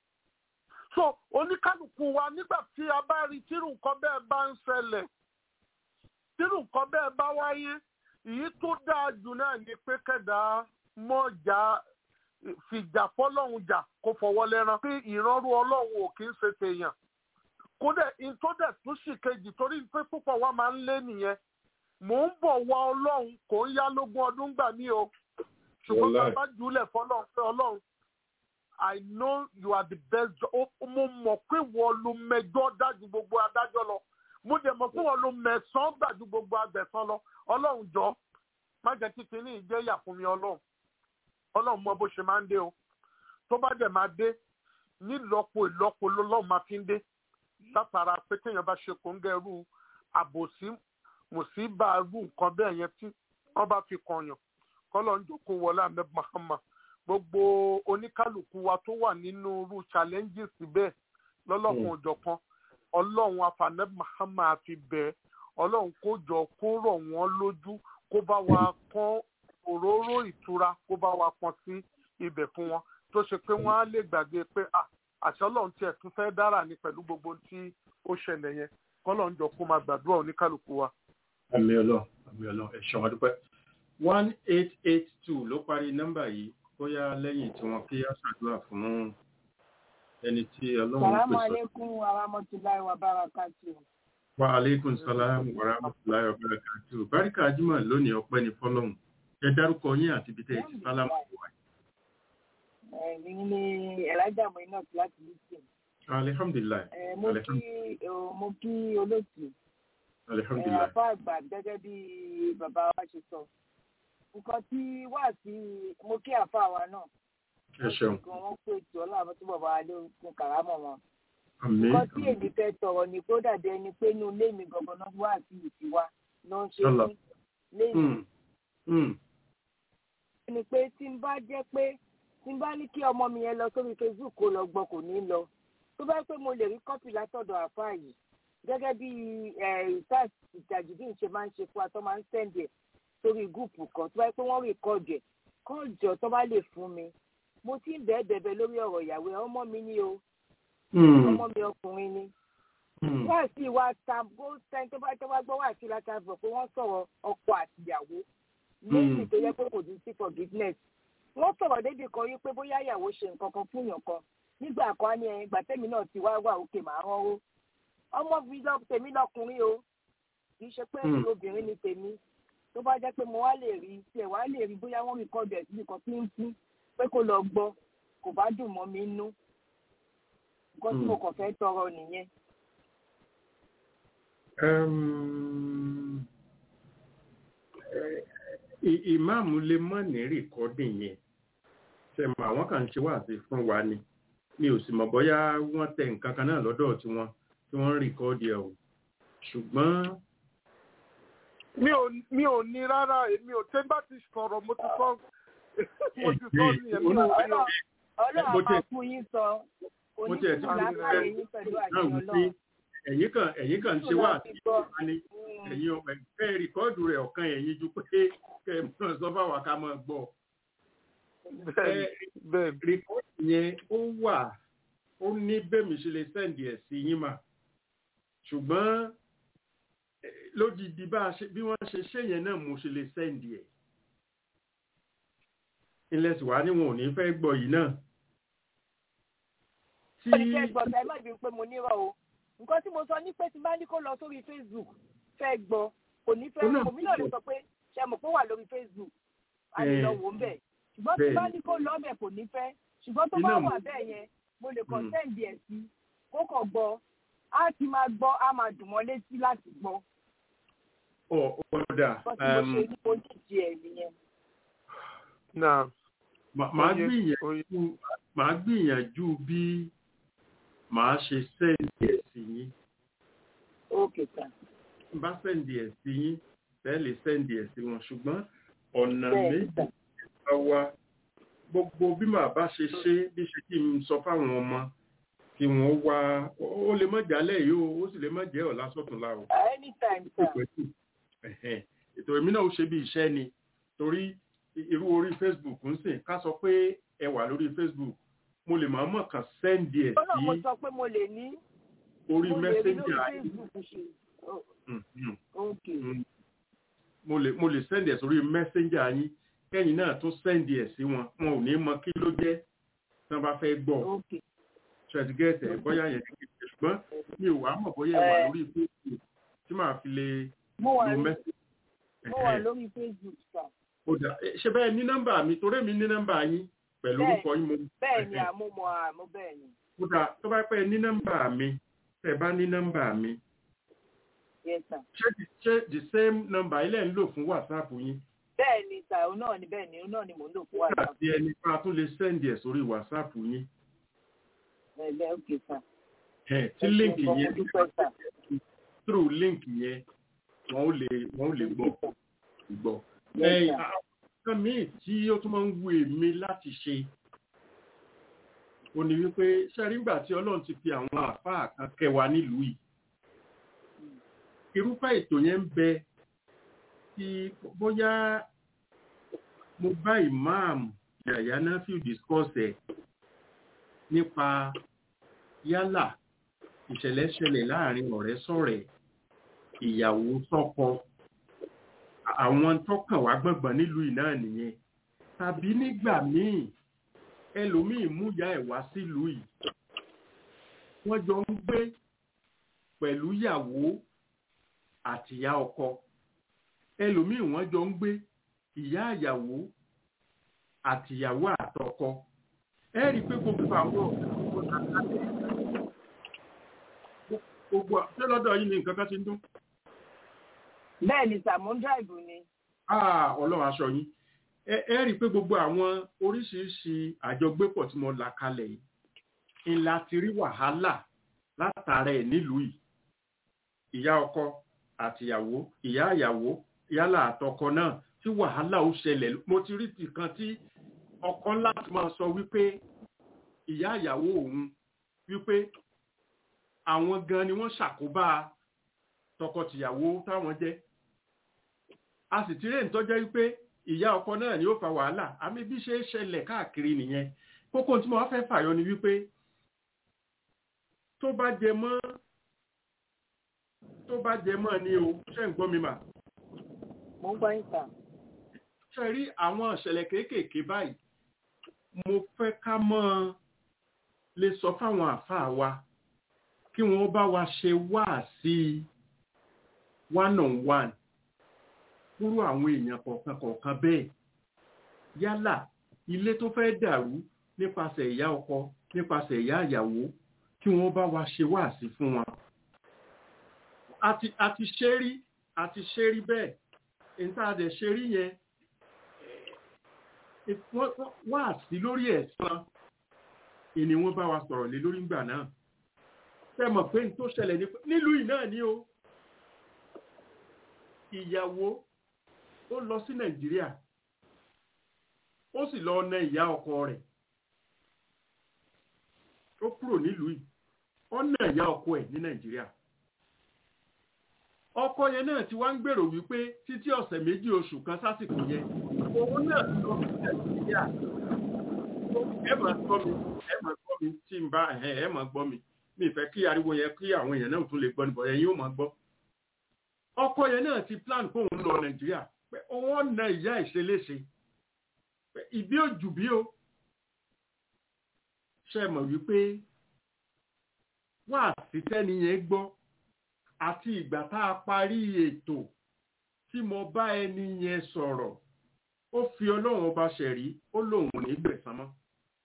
so oníkálukú wa nígbà tí a bá rí tírù nǹkan bẹ́ẹ̀ bá ń ṣẹlẹ̀ tírù nǹkan bẹ́ẹ̀ bá wáyé èyí tó dáa jù náà ni pé kẹ̀dá mọ́jà fìjà fọlọ́hún jà kó fọwọ́ lẹ́rán pé ìrọ́rú ọlọ́run ò kì í ṣe tèèyàn kódẹ̀ ìtọ́dẹ̀ tó sì kejì torí pé púpọ̀ wa máa ń lé nìyẹn mò ń bọ̀ wá ọlọ́run kò ń yá lógún ọdún gbà mí o ṣùgbọ́n bá bá jùlẹ̀ fọlọ́run pé ọlọ́run I know you are the best mo mọ̀ pé wọ́n ló mẹjọ́ dájú gbogbo adájọ́ lọ mo dẹ̀ mọ̀ pé wọ́n ló mẹ̀sán dájú gbogbo agbẹ̀sán lọ ọlọ́run jọ má jẹ́ kí kinní ìjẹ́yà fún mi ọlọ́run ọlọ́run mọ bó ṣe máa ń dé o tó bá dẹ̀ máa dé nílọ́po ìlọ́po lọ́lọ́run máa fi ń dé látara pé téèyàn bá ṣe kóńgẹ́ irú àbòsí mùsíbà irú nǹkan bẹ́ẹ̀ yẹn tí wọ́n bá fi kọ̀yàn kọ́lọ́ ń jókòó wọlé àmì Muhammad gbogbo oníkálukú wa tó wà nínú irú challenges bẹ́ẹ̀ lọ́lọ́kun òjọ̀kan ọlọ́run afanẹ́ Muhammad fi bẹ́ẹ̀ ọlọ́run kó jọ kó rọ̀ wọ́n lójú kó bá wa kán òróró ìtura kó bá wa pọn sí ibẹ̀ fún wọn tó ṣe pé wọ́n á lè gbàgbé pé àṣẹ ọlọ́run tiẹ̀ tún fẹ́ dára ní pẹ̀lú gbogbo tí ó ṣẹlẹ̀ yẹn kọ́lọ́run jọ kó máa gbàdúrà oníkálukú wa. àmì ọlọ́run àmì ọlọ́run ẹ ṣeun adúpẹ́ one eight eight two ló parí nọ́mbà yìí bóyá lẹ́yìn tí wọ́n kí á ṣàdúrà fún ẹni tí ọlọ́run pèsè. Salamu alaikum wa rahmatulahi wa barakatuh. Wa alaikum salam wa rahmatulahi wa barakatuh. Báríkà Ajímọ̀ lónìí ọpẹ́ ní fọ́lọ́hún. Ẹ dárúkọ yín àti ibi tẹ́ ẹ ti sálámù wá. Ẹ̀mí ni Ẹ̀lájà Mọ̀ínà ti láti Lísìn. Alihamdulilayi. Mo kí mo kí olóòtú. Alihamdulilayi. Àfa àgbà gẹ́gẹ́ bí bàbá wa ṣe sọ. Nǹkan tí wà sí mo kí àfa wa náà. Ẹ ṣeun. Wọ́n pè tí ọlọ́run tí bàbá wa ló kún kàrámọ̀ wọn Àmín. nǹkan tí èmi fẹ́ sọ̀rọ̀ ni kó dàbí ẹni pé inú ilé mi gangan náà wà sí ìtiwá ló ń ṣe Sọ́lá. ní lẹ́yìn. Mm. Mm. ni pé tí n bá jẹ́ pé tí n bá ní kí ọmọ mi yẹn lọ sórí Facebook kó lọ gbọ́ kò ní lọ tó bá pé mo lè rí kọ́pì látọ̀dọ̀ àfáà yìí gẹ́gẹ́ bí ìtàs ìtàjùdí ṣe máa ń ṣe fún wa tó máa ń sẹ́ǹdì ẹ̀ sórí gúùpù kan tó bá pé wọ́n rí kọ́ọ̀dù ẹ̀ kọ́ọ̀jọ tó bá lè fún mi mo ti ń bẹ́ẹ̀ bẹ̀bẹ̀ lórí ọ̀rọ̀ ìyàwó ẹ̀ ọmọ mi ni o Mm. ọmọ mi ọkùnrin ni Mm. wọ́n sì wá ta bó sẹ́ni tó bá tó bá gbọ́ wá sí láta bọ̀ pé wọ́n sọ̀rọ̀ ọkọ àtìyàwó lẹ́yìn tó yẹ pé kò ní sí forgiveness wọ́n sọ̀rọ̀ débi kan yí pé bóyá ìyàwó ṣe nǹkan kan fún yàn kan nígbà kan á ní ẹyin ìgbà tẹ́mi náà ti wá wà òkè màá rán ó ọmọ mi lọ tèmi lọkùnrin o kì í ṣe pé Mm. obìnrin ni tèmi tó bá jẹ́ pé mo wá lè rí tiẹ̀ wá lè rí bóyá wọ́n rí kọ́ọ̀dù ẹ̀ síbi kan tí ń fún pé kó lọ gbọ́ kò bá dùn mọ́ mi nú nǹkan tí Mm. mo kàn fẹ́ tọrọ nìyẹn Um, eh, i- ìmáàmù lè mọ̀ ní rìkọ́dì yẹn ṣe mọ̀ àwọn kan ṣe wà sí fún wa ni mi ò sì mọ̀ bóyá wọ́n tẹ nǹkan kan náà lọ́dọ̀ tí wọ́n tí wọ́n ń rìkọ́dì ẹ̀ o ṣùgbọ́n mi ò mi ò ní rárá èmi ò tẹ́ bá ti sọ̀rọ̀ mo ti sọ mo ti sọ ní ẹ̀mí ò mi ò ọlọ́run Mo máa tiẹ̀- fún yín sọ mo tiẹ̀ tí mo oníṣòwò fẹ́ yín pẹ̀lú náà àṣẹ wí pé ọlọ́run. ẹ̀yin kan ẹ̀yin kan ṣe wà sí gbọ́. wa ni ẹ̀yin ọmọ ẹ̀ rìkọ́dù rẹ̀ ọ̀kan ẹ̀yin ju pé kẹ́ ẹ mọ̀ sọ fáwọn ká mọ̀ gbọ́ bẹ́ẹ̀ bẹ́ẹ̀ rìkọ́dù yẹn ó wà ó ní bẹ́ẹ̀mí ṣe lè sẹ́ǹdì ẹ̀ sí yín mà ṣùgbọ́n eh, lódìdí bá a ṣe bí wọ́n ṣe ṣe yẹn náà mo ṣe lè sẹ́ǹdì ẹ̀ ilẹ̀ sì wá ní wọn ò ní fẹ́ gbọ́ yìí náà tí ó ní kẹ́ gbọ́ ẹ má bínú pé mo nírọ̀ o nǹkan tí mo sọ ní pé tí bá ní kó lọ sórí facebook fẹ́ gbọ́ kò ní fẹ́ Ó náà òmí náà lè sọ pé ṣe mọ̀ pé ó wà lórí facebook a lè lọ wò ó bẹ̀ ṣùgbọ́n tí bẹ́ẹ̀ bá ni. ní kó lọ bẹ̀ kò ní fẹ́ ṣùgbọ́n tó Iná bá mo- wà bẹ́ẹ̀ yẹn mo lè kàn Mm. sẹ́ǹdì ẹ̀ sí kó kàn gbọ́ á ti máa gbọ́ á máa dùn mọ́ létí láti gbọ́ ọ̀ ọ̀dà bọ́ tí mo ṣe ní mo dìde ẹ̀ nìyẹn. náà mà- màá Oye, gbìyànjú màá gbìyànjú bí màá ṣe sẹ́ǹdì ẹ̀ sí yín ókè sà n bá sẹ́ǹdì ẹ̀ sí yín bẹ́ẹ̀ lè sẹ́ǹdì ẹ̀ sí wọn ṣùgbọ́n ọ̀nà bẹ́ẹ̀ méjì sà bá wá gbogbo bí màá bá ṣe ṣe bí ṣe kí n sọ fáwọn ọmọ kí wọ́n wá ó lè má jálẹ̀ yìí o ó sì lè má jẹ́ ọ̀la sọ̀túnla o anytime sà pẹ̀tù ẹ̀hẹ́n. ètò èmi náà ó ṣe bí iṣẹ́ ni torí i- irú orí facebook ń sìn ká sọ pé ẹ wà lórí facebook mo lè máa mọ̀ kàn sẹ́ǹdì ẹ̀ ó náà mo sí sọ pé mo lè ní orí mo lè rí lórí messenger facebook ṣe Ó- Mm, mm. ókè Mm. mo lè mo lè sẹ́ndì ẹ̀ sórí messenger yín kẹ́yìn náà tún sẹ́ndì ẹ̀ sí wọn wọn ò ní mọ kí ló jẹ́ tí wọ́n bá fẹ́ gbọ́ ókè ṣẹ́dígẹ́tẹ̀ bóyá yẹn ti ṣe ṣùgbọ́n mi ò wá mọ̀ bóyá ẹ wà Ẹ. lórí facebook tí màá fi lè mo wà lo lórí message. mo wà Ẹ̀hẹ́n. lórí facebook sà Ó dà. Ẹ, ṣe bẹ́ẹ̀ ní nọ́mbà mi torí mi ní nọ́mbà yín pẹ̀lú Bẹ́ẹ̀. orúkọ yín mo. bẹ́ẹ̀ ni Ẹ̀hẹ́n. àmúmọ̀ àmú bẹ́ẹ̀ ni Ó dà tó bá pẹ́ ní nọ́mbà mi tẹ́ bá ní nọ́mbà mi yes sà ṣé the- ṣé the same number ilẹ̀ ń lò fún whatsapp yín bẹ́ẹ̀ ni sà òun náà ni bẹ́ẹ̀ ni òun náà ni mò ń lò fún wa nígbà tí ẹni pa tún lè sẹ́ndì ẹ̀ sórí whatsapp yín bẹ́ẹ̀ ókè sà Ẹ̀, tí Ẹ link ṣeun gan, mo yẹn dúpẹ́ sà through link yẹn wọ́n ó lè wọ́n ó lè gbọ́ gbọ́. Yes, Ẹ, sir. àwọn nǹkan míì tí ó tún máa ń wu èmi láti ṣe ó ní wípé ṣẹ́rí ńgbà tí ọlọ́run ti fi àwọn àfáà kan kẹwa nílùú yìí irúfẹ́ ètò yẹn ń bẹ tí bóyá mo bá ìmáàmù yàyà náfíù discuss ẹ̀ nípa yálà ìṣẹ̀lẹ̀ ṣẹlẹ̀ láàrin ọ̀rẹ́ sọ̀rẹ́ ìyàwó sọ́kọ àwọn tọ́kàn wá gbọ̀ngbọ̀n nílùú yìí náà nìyẹn tàbí nígbà míì ẹlòmíì mú ìyá ẹ̀ wá sílùú yìí wọ́n jọ ń gbé pẹ̀lú ìyàwó àtìyá ọkọ ẹlòmíì wọ́n jọ ń gbé ìyá ìyàwó àtìyàwó àtọkọ ẹ rí i pé gbogbo àwọn gbogbo ṣé lọ́dọ̀ yìí ni nǹkan kan ti ń dún. bẹ́ẹ̀ ni sà mo ń dráìbù ni Ah, ọlọ́run aṣọ yín ẹ ẹ rí i pé gbogbo àwọn oríṣiríṣi àjọgbépọ̀ tí mo là kalẹ̀ yìí ńlá ti rí wàhálà látara ẹ̀ nílùú yìí ìyá ọkọ àtìyàwó ìyá ìyàwó yálà àtọkọ náà tí wàhálà ó ṣẹlẹ̀ mo ti rí tìkan tí ọkọ láti máa sọ wípé ìyá ìyàwó òun wípé àwọn gan ni wọ́n ṣàkóbá tọkọtìyàwó táwọn jẹ́ a sì ti rí èyí tó jẹ́ wípé ìyá ọkọ náà ni ó fa wàhálà àmì bí ṣe é ṣẹlẹ̀ káàkiri nìyẹn kókó tí mo wá fẹ́ fàyọ ni wípé tó bá jẹ mọ́ tó bá jẹ mọ́ ni o ṣe ń gbọ́ mi mà mo ń gbọ́ yín sà ṣe rí àwọn ìṣẹ̀lẹ̀ kéékèèké báyìí mo fẹ́ ká mọ́ lè sọ fáwọn àfáà wa kí wọ́n bá wa ṣe wáàsí one on one fúrú àwọn èèyàn kọ̀ọ̀kan kọ̀ọ̀kan bẹ́ẹ̀ yálà ilé tó fẹ́ dàrú nípasẹ̀ ìyá ọkọ nípasẹ̀ ìyá ìyàwó kí wọ́n bá wa ṣe wáàsí fún wọn. àti àti ṣe rí àti ṣe rí bẹ́ẹ̀ èyí tá a dẹ̀ ṣe rí yẹn wá sí lórí ẹ̀san ìní wọ́n bá wa sọ̀rọ̀ lé lórí ìgbà náà fẹ́ mọ̀ pé n tó ṣẹlẹ̀ ní nílùú yìí náà ni o ìyàwó ó lọ sí nàìjíríà ó sì lọ na ìyá ọkọ rẹ̀ ó kúrò nílùú yìí ó na ìyá ọkọ ẹ̀ ní nàìjíríà ọkọ yẹn náà ti wá ń gbèrò wípé títí ọ̀sẹ̀ méjì oṣù kan sásìkò yẹn òun náà lọ sí nàìjíríà ẹ máa gbọ́ mi ẹ máa gbọ́ mi tí n bá ẹ máa gbọ́ mi mi fẹ́ kí ariwo yẹn kí àwọn èèyàn náà tún lè gbọ́ níbọ̀ ẹ̀yin ó máa gbọ́ ọkọ yẹn náà ti plan kó òun lọ nàìjíríà pé òun ọ̀nà ìyá ìṣeléṣe ìbí òjù bí o ṣe mọ̀ wípé wá sí tẹ́ni yẹn gbọ́ àti ìgbà tá a parí ètò tí mo bá ẹni yẹn sọ̀rọ̀ ó fi ọlọ́run ọba ṣẹ̀rí ó lóun ní gbẹ̀san mọ́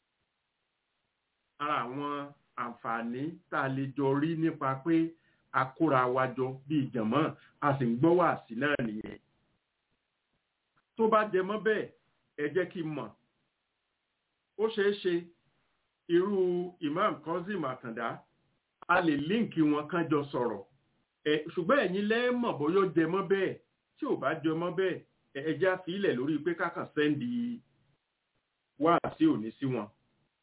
ara àwọn àǹfààní tá a lè jọ rí nípa pé a kóra wa jọ bíi jàmọ́ a sì ń gbọ́ wàásì náà nìyẹn tó bá jẹ mọ́ bẹ́ẹ̀ ẹ jẹ́ kí n mọ̀ ó ṣeé ṣe irú imam Kozim Àtàndá a lè líǹkì wọn kán jọ sọ̀rọ̀ ẹ ṣùgbọ́n ẹ̀yin lẹ́ẹ̀mọ̀ bóyá ó jẹ mọ́ bẹ́ẹ̀ tí ò bá jẹ mọ́ bẹ́ẹ̀ ẹ jẹ́ àfilẹ̀ lórí pé kákan sẹ́ndì wàásì òní sí wọn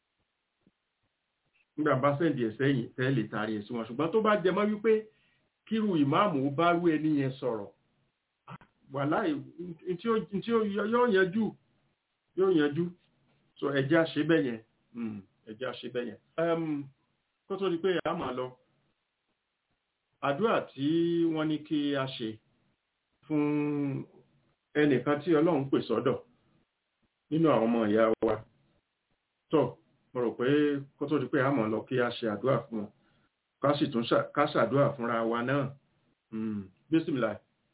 nígbà bá sẹ́ndì ẹ̀ sẹ́yìn tẹ́ lè taari ẹ̀ sí wọn ṣùgbọ́n tó bá jẹ mọ́ wípé kírú ìmáàmù ó bá rú ẹni yẹn sọ̀rọ̀ wàláì tí yóò yanjú yóò yanjú so ẹjẹ́ àṣẹ bẹ́ẹ̀ yẹn ẹjẹ́ àṣẹ bẹ́ẹ̀ yẹn kó tó di pé a máa lọ àdúrà tí wọ́n ní kí a ṣe fún ẹnìkan tí ọlọ́run pè sọ́dọ̀ nínú àwọn ọmọ ìyá wa tó mo rò pé kó tó di pé a máa lọ kí a ṣe àdúrà fún wọn ká sì tún ká ṣàdúrà fúnra wa náà bísímìlà.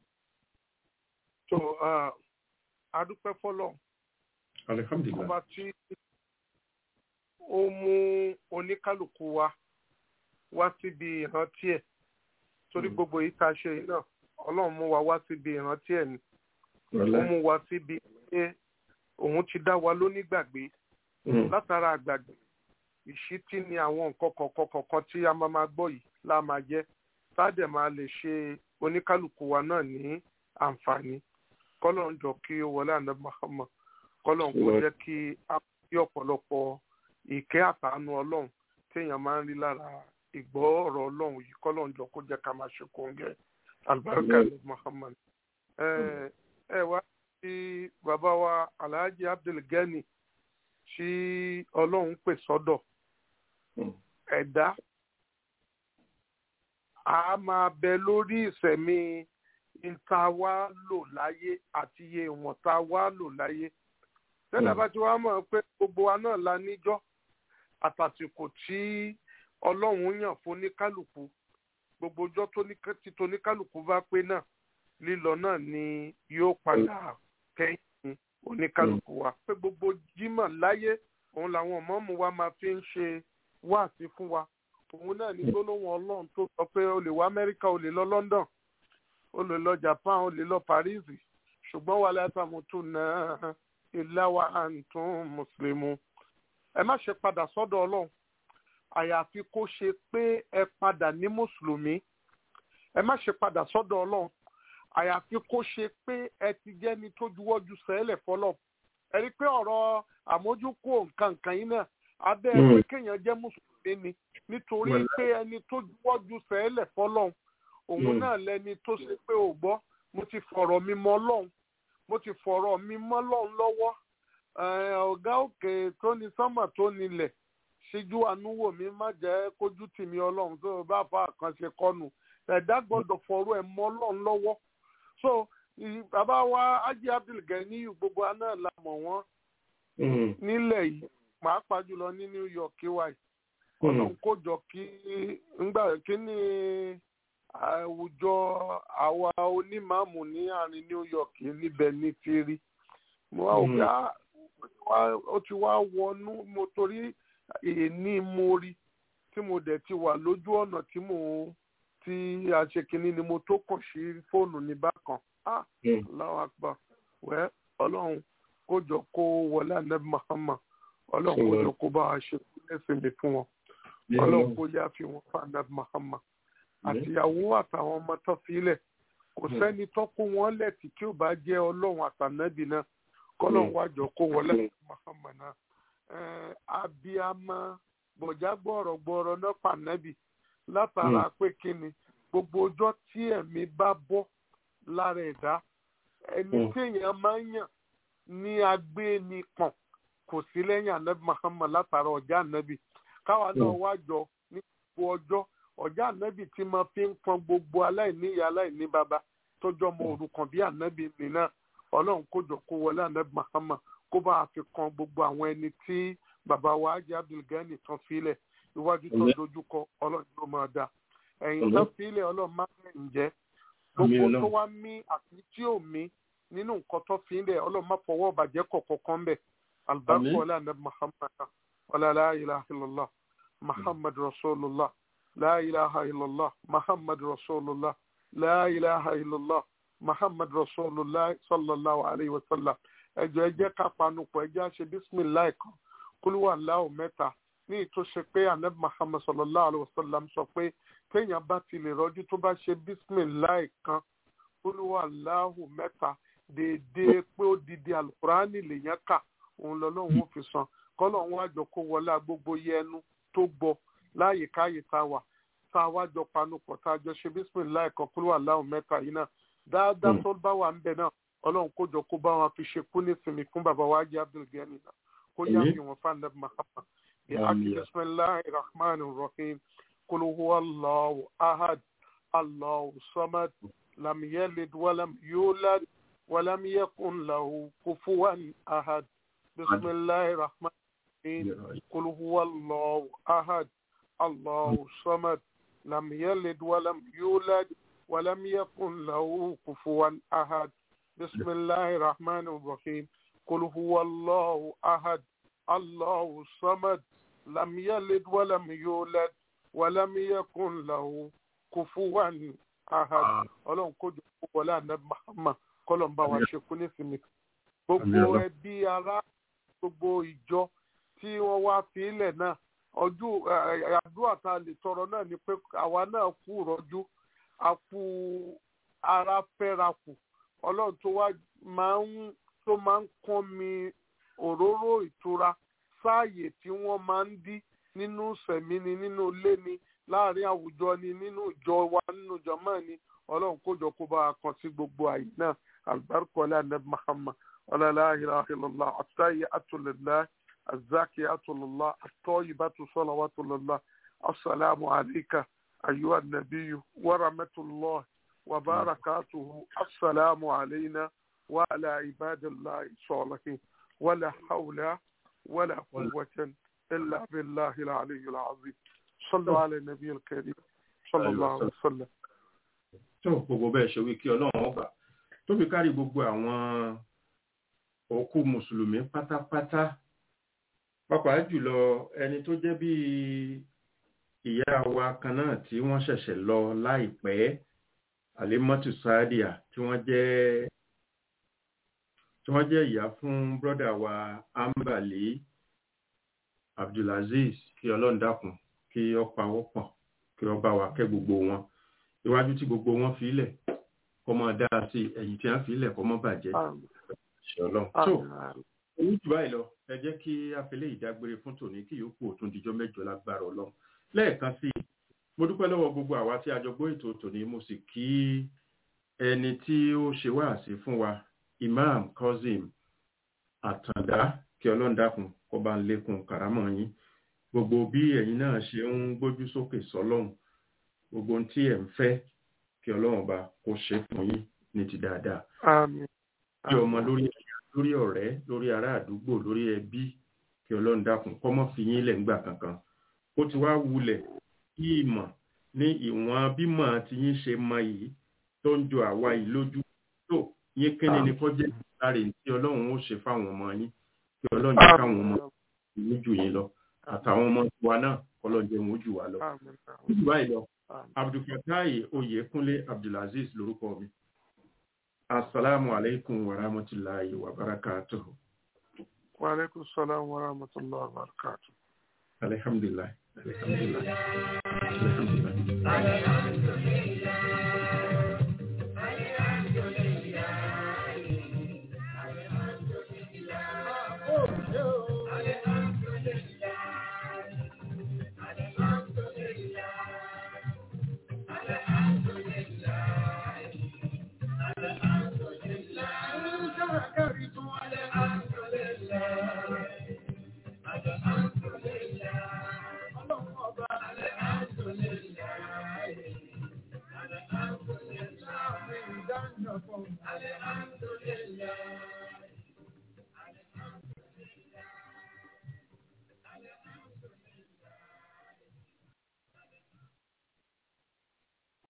so adúpẹ́ fọlọ́ alihamdulilayi ọba tí ó mú oníkálukú wa wá síbi ìrántí ẹ̀ torí gbogbo yìí tá a ṣe yìí náà ọlọ́run mú wa wá síbi ìrántí ẹ̀ ni ó mú wa síbi pé òun ti dá wa lónígbàgbé látara àgbàgbé ìṣítí ni àwọn nǹkan kọ̀ọ̀kan kọ̀ọ̀kan tí a máa máa gbọ́ yìí lá máa jẹ́ sádẹ̀ máa lè ṣe oníkálukú wa náà ní àǹfààní kọ́lọ̀ ń jọ kí ó wọlé àná Muhammad kọ́lọ̀ ń kó jẹ́ kí a kí ọ̀pọ̀lọpọ̀ ìkẹ́ àtàánú ọlọ́run téèyàn máa ń rí lára ìgbọ́ ọ̀rọ̀ ọlọ́run yìí kọ́lọ̀ ń jọ kó jẹ́ ká máa ṣe kóńgẹ́ albarka ní Muhammad. ẹ wá sí bàbá wa Alhaji Abdulgani tí ọlọ́run pè sọ́dọ̀ ẹ̀dá a máa bẹ lórí ìsẹ̀mí ìta wa lò láyé àti iye ìwọ̀n ta wa lò láyé tẹ́lẹ̀ bá ti wá mọ̀ pé gbogbo wa náà la níjọ́ àtàsìkò tí ọlọ́run yàn fún oníkálukú gbogbo ọjọ́ tí toníkálukú bá pé náà lílọ náà ni yóò padà kẹ́yìn oníkálukú wa pé gbogbo jímọ̀ láyé òun làwọn mọ́mú wa máa fi ń ṣe wáàsí fún wa òun náà ní gbólóhùn ọlọ́run tó sọ pé o lè wá amẹ́ríkà o lè lọ london o lè lọ japan o lè lọ paris ṣùgbọ́n wà látàmútù náà ìláwà àǹtún mùsùlùmù ẹ má ṣe padà sọ́dọ̀ ọlọ́run àyàfi kó ṣe pé ẹ padà ní mùsùlùmí ẹ má ṣe padà sọ́dọ̀ ọlọ́run àyàfi kó ṣe pé ẹ ti jẹ́ni tó juwọ́jú sẹ́lẹ̀ fọlọ́ ẹ rí i pé ọ̀rọ̀ àmójúkú nǹkan nǹkan yìí náà abẹ́ pé kéèyàn jẹ́ mùsùlùmí ni nítorí pé ẹni tó juwọ́jú sẹ́lẹ̀ fọlọ́ òun náà lẹni tó ṣe pé ò gbọ́ mo ti fọ̀rọ̀ mi mọ́ ọlọ́run mo ti fọ̀rọ̀ mi mọ́ ọlọ́run lọ́wọ́ ọ̀gá òkè tó ní sánmà tó nílẹ̀ ṣíjú àánú wò mí má jẹ́ kójú tì mí ọlọ́run tó bá fa àkànṣe kọ́nu ẹ̀dá gbọ́dọ̀ fọ̀rọ̀ ẹ̀ mọ́ ọlọ́run lọ́wọ́ so bàbá wa Haji Abdulgani gbogbo aná la mọ̀ wọ́n nílẹ̀ yìí pàápàá jùlọ ní New York wáyé ọlọ́run kó jọ kí ngbà kí ni àwùjọ àwa onímàmù ní àárín New York níbẹ̀ ní ti rí mo wá wò pé ó ti wá wọnú mo torí èní mo rí tí mo dẹ̀ ti wà lójú ọ̀nà tí mo tí a ṣe kinní ni mo tó kàn sí fóònù ní bákan ah Allahu Akbar wẹ́ ọlọ́run kó jọ kó wọlé anabi Muhammad ọlọ́run kó jọ kó bá a ṣe ẹsẹ̀ mi fún wọn ọlọ́run kó yá fi wọn fún anabi Muhammad àtìyàwó àtàwọn ọmọ tó filẹ̀ kò sẹ́ni tó kó wọn lẹ́tì tí ó bá jẹ́ ọlọ́run àtànẹ́bì náà kọ́lọ́run wájọ kó wọlé Muhammad náà abiyama bọ̀já gbọ́rọ̀ gbọ́rọ̀ náà pànẹ́bì látara pé kíni gbogbo ọjọ́ tí ẹ̀mí bá bọ́ lára ẹ̀dá ẹni tí èèyàn máa ń yàn ní agbénipọ̀n kò sí lẹ́yìn anabi Muhammad látara ọjà anabi káwa náà wájọ ní gbogbo ọjọ́ ọjà anabi tí máa fi ń pọn gbogbo aláìní ìyá aláìní bàbá tọjọ́ mọ òrukàn bí anabi nìyẹn ọlọ́run kó jọ kó wọlé anabi Muhammad kó bá a fi kan gbogbo àwọn ẹni tí bàbá wa ajé abdulgani tán filẹ̀ iwájú tó dojúkọ ọlọ́run ló máa dá ẹ̀yìn tán filẹ̀ ọlọ́run máa ń jẹ́ gbogbo tó wá mí àti tí ò mí nínú nǹkan tó filẹ̀ ọlọ́run má fọwọ́ bàjẹ́ kọ̀ọ̀kan kan bẹ̀ albarku ọlá anabi muhammad ọlá la ilaha illallah muhammad rasulullah la ilaha illallah muhammad rasulullah la ilaha illallah muhammad rasulullah sallallahu alayhi wa sallam ẹjọ ẹ jẹ́ ká panupọ̀ ẹ jẹ́ àṣẹ bisimilayi kan kúlúwà láò mẹ́ta ní ìtúnṣe pé anabi muhammad sallallahu alayhi wa sallam sọ pé téèyàn bá ti lè rọjú tó bá ṣe bisimilayi kan kúlúwà láò mẹ́ta déédéé pé ó didi alukurani lèyàn kà òun lọ́lọ́run ó fi san kọ́lọ́run wájọ kó wọlé gbogbo yẹnu tó gbọ́ láàyè káyè tá a wà tá a wájọ panupọ̀ tá a jọ ṣe bisimilayi kan kúlúwà láò mẹ́ta yìí náà dáadáa tó bá wà ń bẹ náà ọlọ́run kó jọ kó bá wọn fi ṣe kú nísìnyí fún bàbá wa jẹ́ abdulgani náà kó yá fi wọn fún anabi muhammad bí aki bisimilahi rahman rahim kulu huwa allahu ahad allahu samad lam yalid walam yulad walam yakun lahu kufuwan ahad bisimilahi rahman rahim kulu huwa allahu ahad allahu samad lam yalid walam yulad walam yakun lahu kufuwan ahad. بسم الله الرحمن الرحيم قل هو الله أحد الله الصمد لم يلد ولم يولد ولم يكن له كفوا أحد ọlọ́run kó jọ kó wọlé ànábì Muhammad kọ́lọ̀ ń bá wa ṣe kú nísìnyí gbogbo ẹbí ará gbogbo ìjọ tí wọ́n wá fi ilẹ̀ náà ọjọ́ àdúrà tá a lè tọrọ náà ni pé àwa náà kú rọ́jú a kú ara fẹ́ra kù ọlọ́run tó wá máa ń tó máa ń kán mi òróró ìtura sáàyè tí wọ́n máa ń dí nínú sẹ̀mí ni nínú ilé ni láàrin àwùjọ ni nínú ìjọ wa nínú jọmọ́ ni ọlọ́run kójọ kó bá a kan sí gbogbo àyè náà albarka ọlá anabi muhammad ọlá la ilaha illallah àtúntàyè àtúlẹ̀lá àzákì àtúlẹ̀lá àtọ́yìbàtú salawatullah assalamu alayka ayyuha nabiyyu wa rahmatullah. وبركاته السلام علينا وعلى عباد الله الصالحين ولا حول ولا قوة إلا بالله العلي العظيم صلوا على النبي الكريم صلى الله عليه وسلم tó gbogbo bẹ́ẹ̀ ṣe wí kí ọlọ́run ọgbà tó fi kárí gbogbo àwọn òkú mùsùlùmí pátápátá pàápàá jùlọ ẹni tó jẹ́ bí ìyá wa kan náà tí wọ́n ṣẹ̀ṣẹ̀ lọ láìpẹ́ alimatu sadia tí wọ́n jẹ́ tí wọ́n jẹ́ ìyá fún brọ́dà wa ambali abdulaziz kí ọlọ́run dákun kí ọ pawọ́ pọ̀ kí ọ bá wa kẹ́ gbogbo wọn iwájú tí gbogbo wọn fi ilẹ̀ kọ́ mọ́ dáa sí ẹ̀yìn tí wọ́n fi ilẹ̀ kọ́ mọ́ bàjẹ́ ṣe ọlọ́run tó owó jù báyìí lọ ẹ jẹ́ kí afẹ́lẹ́ ìdágbére fún tòní kí yòókù òtún dijọ́ mẹ́jọ lágbára ọlọ́run lẹ́ẹ̀kan sí i mo dúpẹ́ lọ́wọ́ gbogbo àwa tí a jọ gbọ́ ètò tòní mo sì kí ẹni tí ó ṣe wáàsí fún wa imam kozim àtàndá kí ọlọ́run dákun kó bá ń lékun kàrámọ̀ yín gbogbo bí ẹ̀yin náà ṣe ń gbójú sókè sọ́lọ́run gbogbo ohun tí ẹ̀ ń fẹ́ kí ọlọ́run bá kó ṣe fún yín ní ti dáadáa. bí ọmọ lórí lórí ọ̀rẹ́ lórí ará àdúgbò lórí ẹbí kí ọlọ́run dákun kó má fi yín lẹ̀ ńgbà kankan ó ti wá wulẹ̀ kí ìmọ̀ ní ìwọ̀n bímọ tí yín ṣe mọ yìí tó ń jọ àwa yìí lójú tó yín kíni ni kọ́ jẹ́ láre tí ọlọ́run ó ṣe fáwọn ọmọ yín kí ọlọ́run jẹ́ káwọn ọmọ yín jù yín lọ àtàwọn ọmọ tiwa náà ọlọ́jẹ́ wọn ó jù wá lọ. jù báyìí lọ abdulfatai oyèkúnlé abdulaziz lórúkọ mi asalaamu aleykum wa rahmatulahi wa barakatuhu. wa aleykum salaam wa rahmatulahi wa barakatuhu. alhamdulilah alhamdulilah alhamdulilah. Alhamdulillah.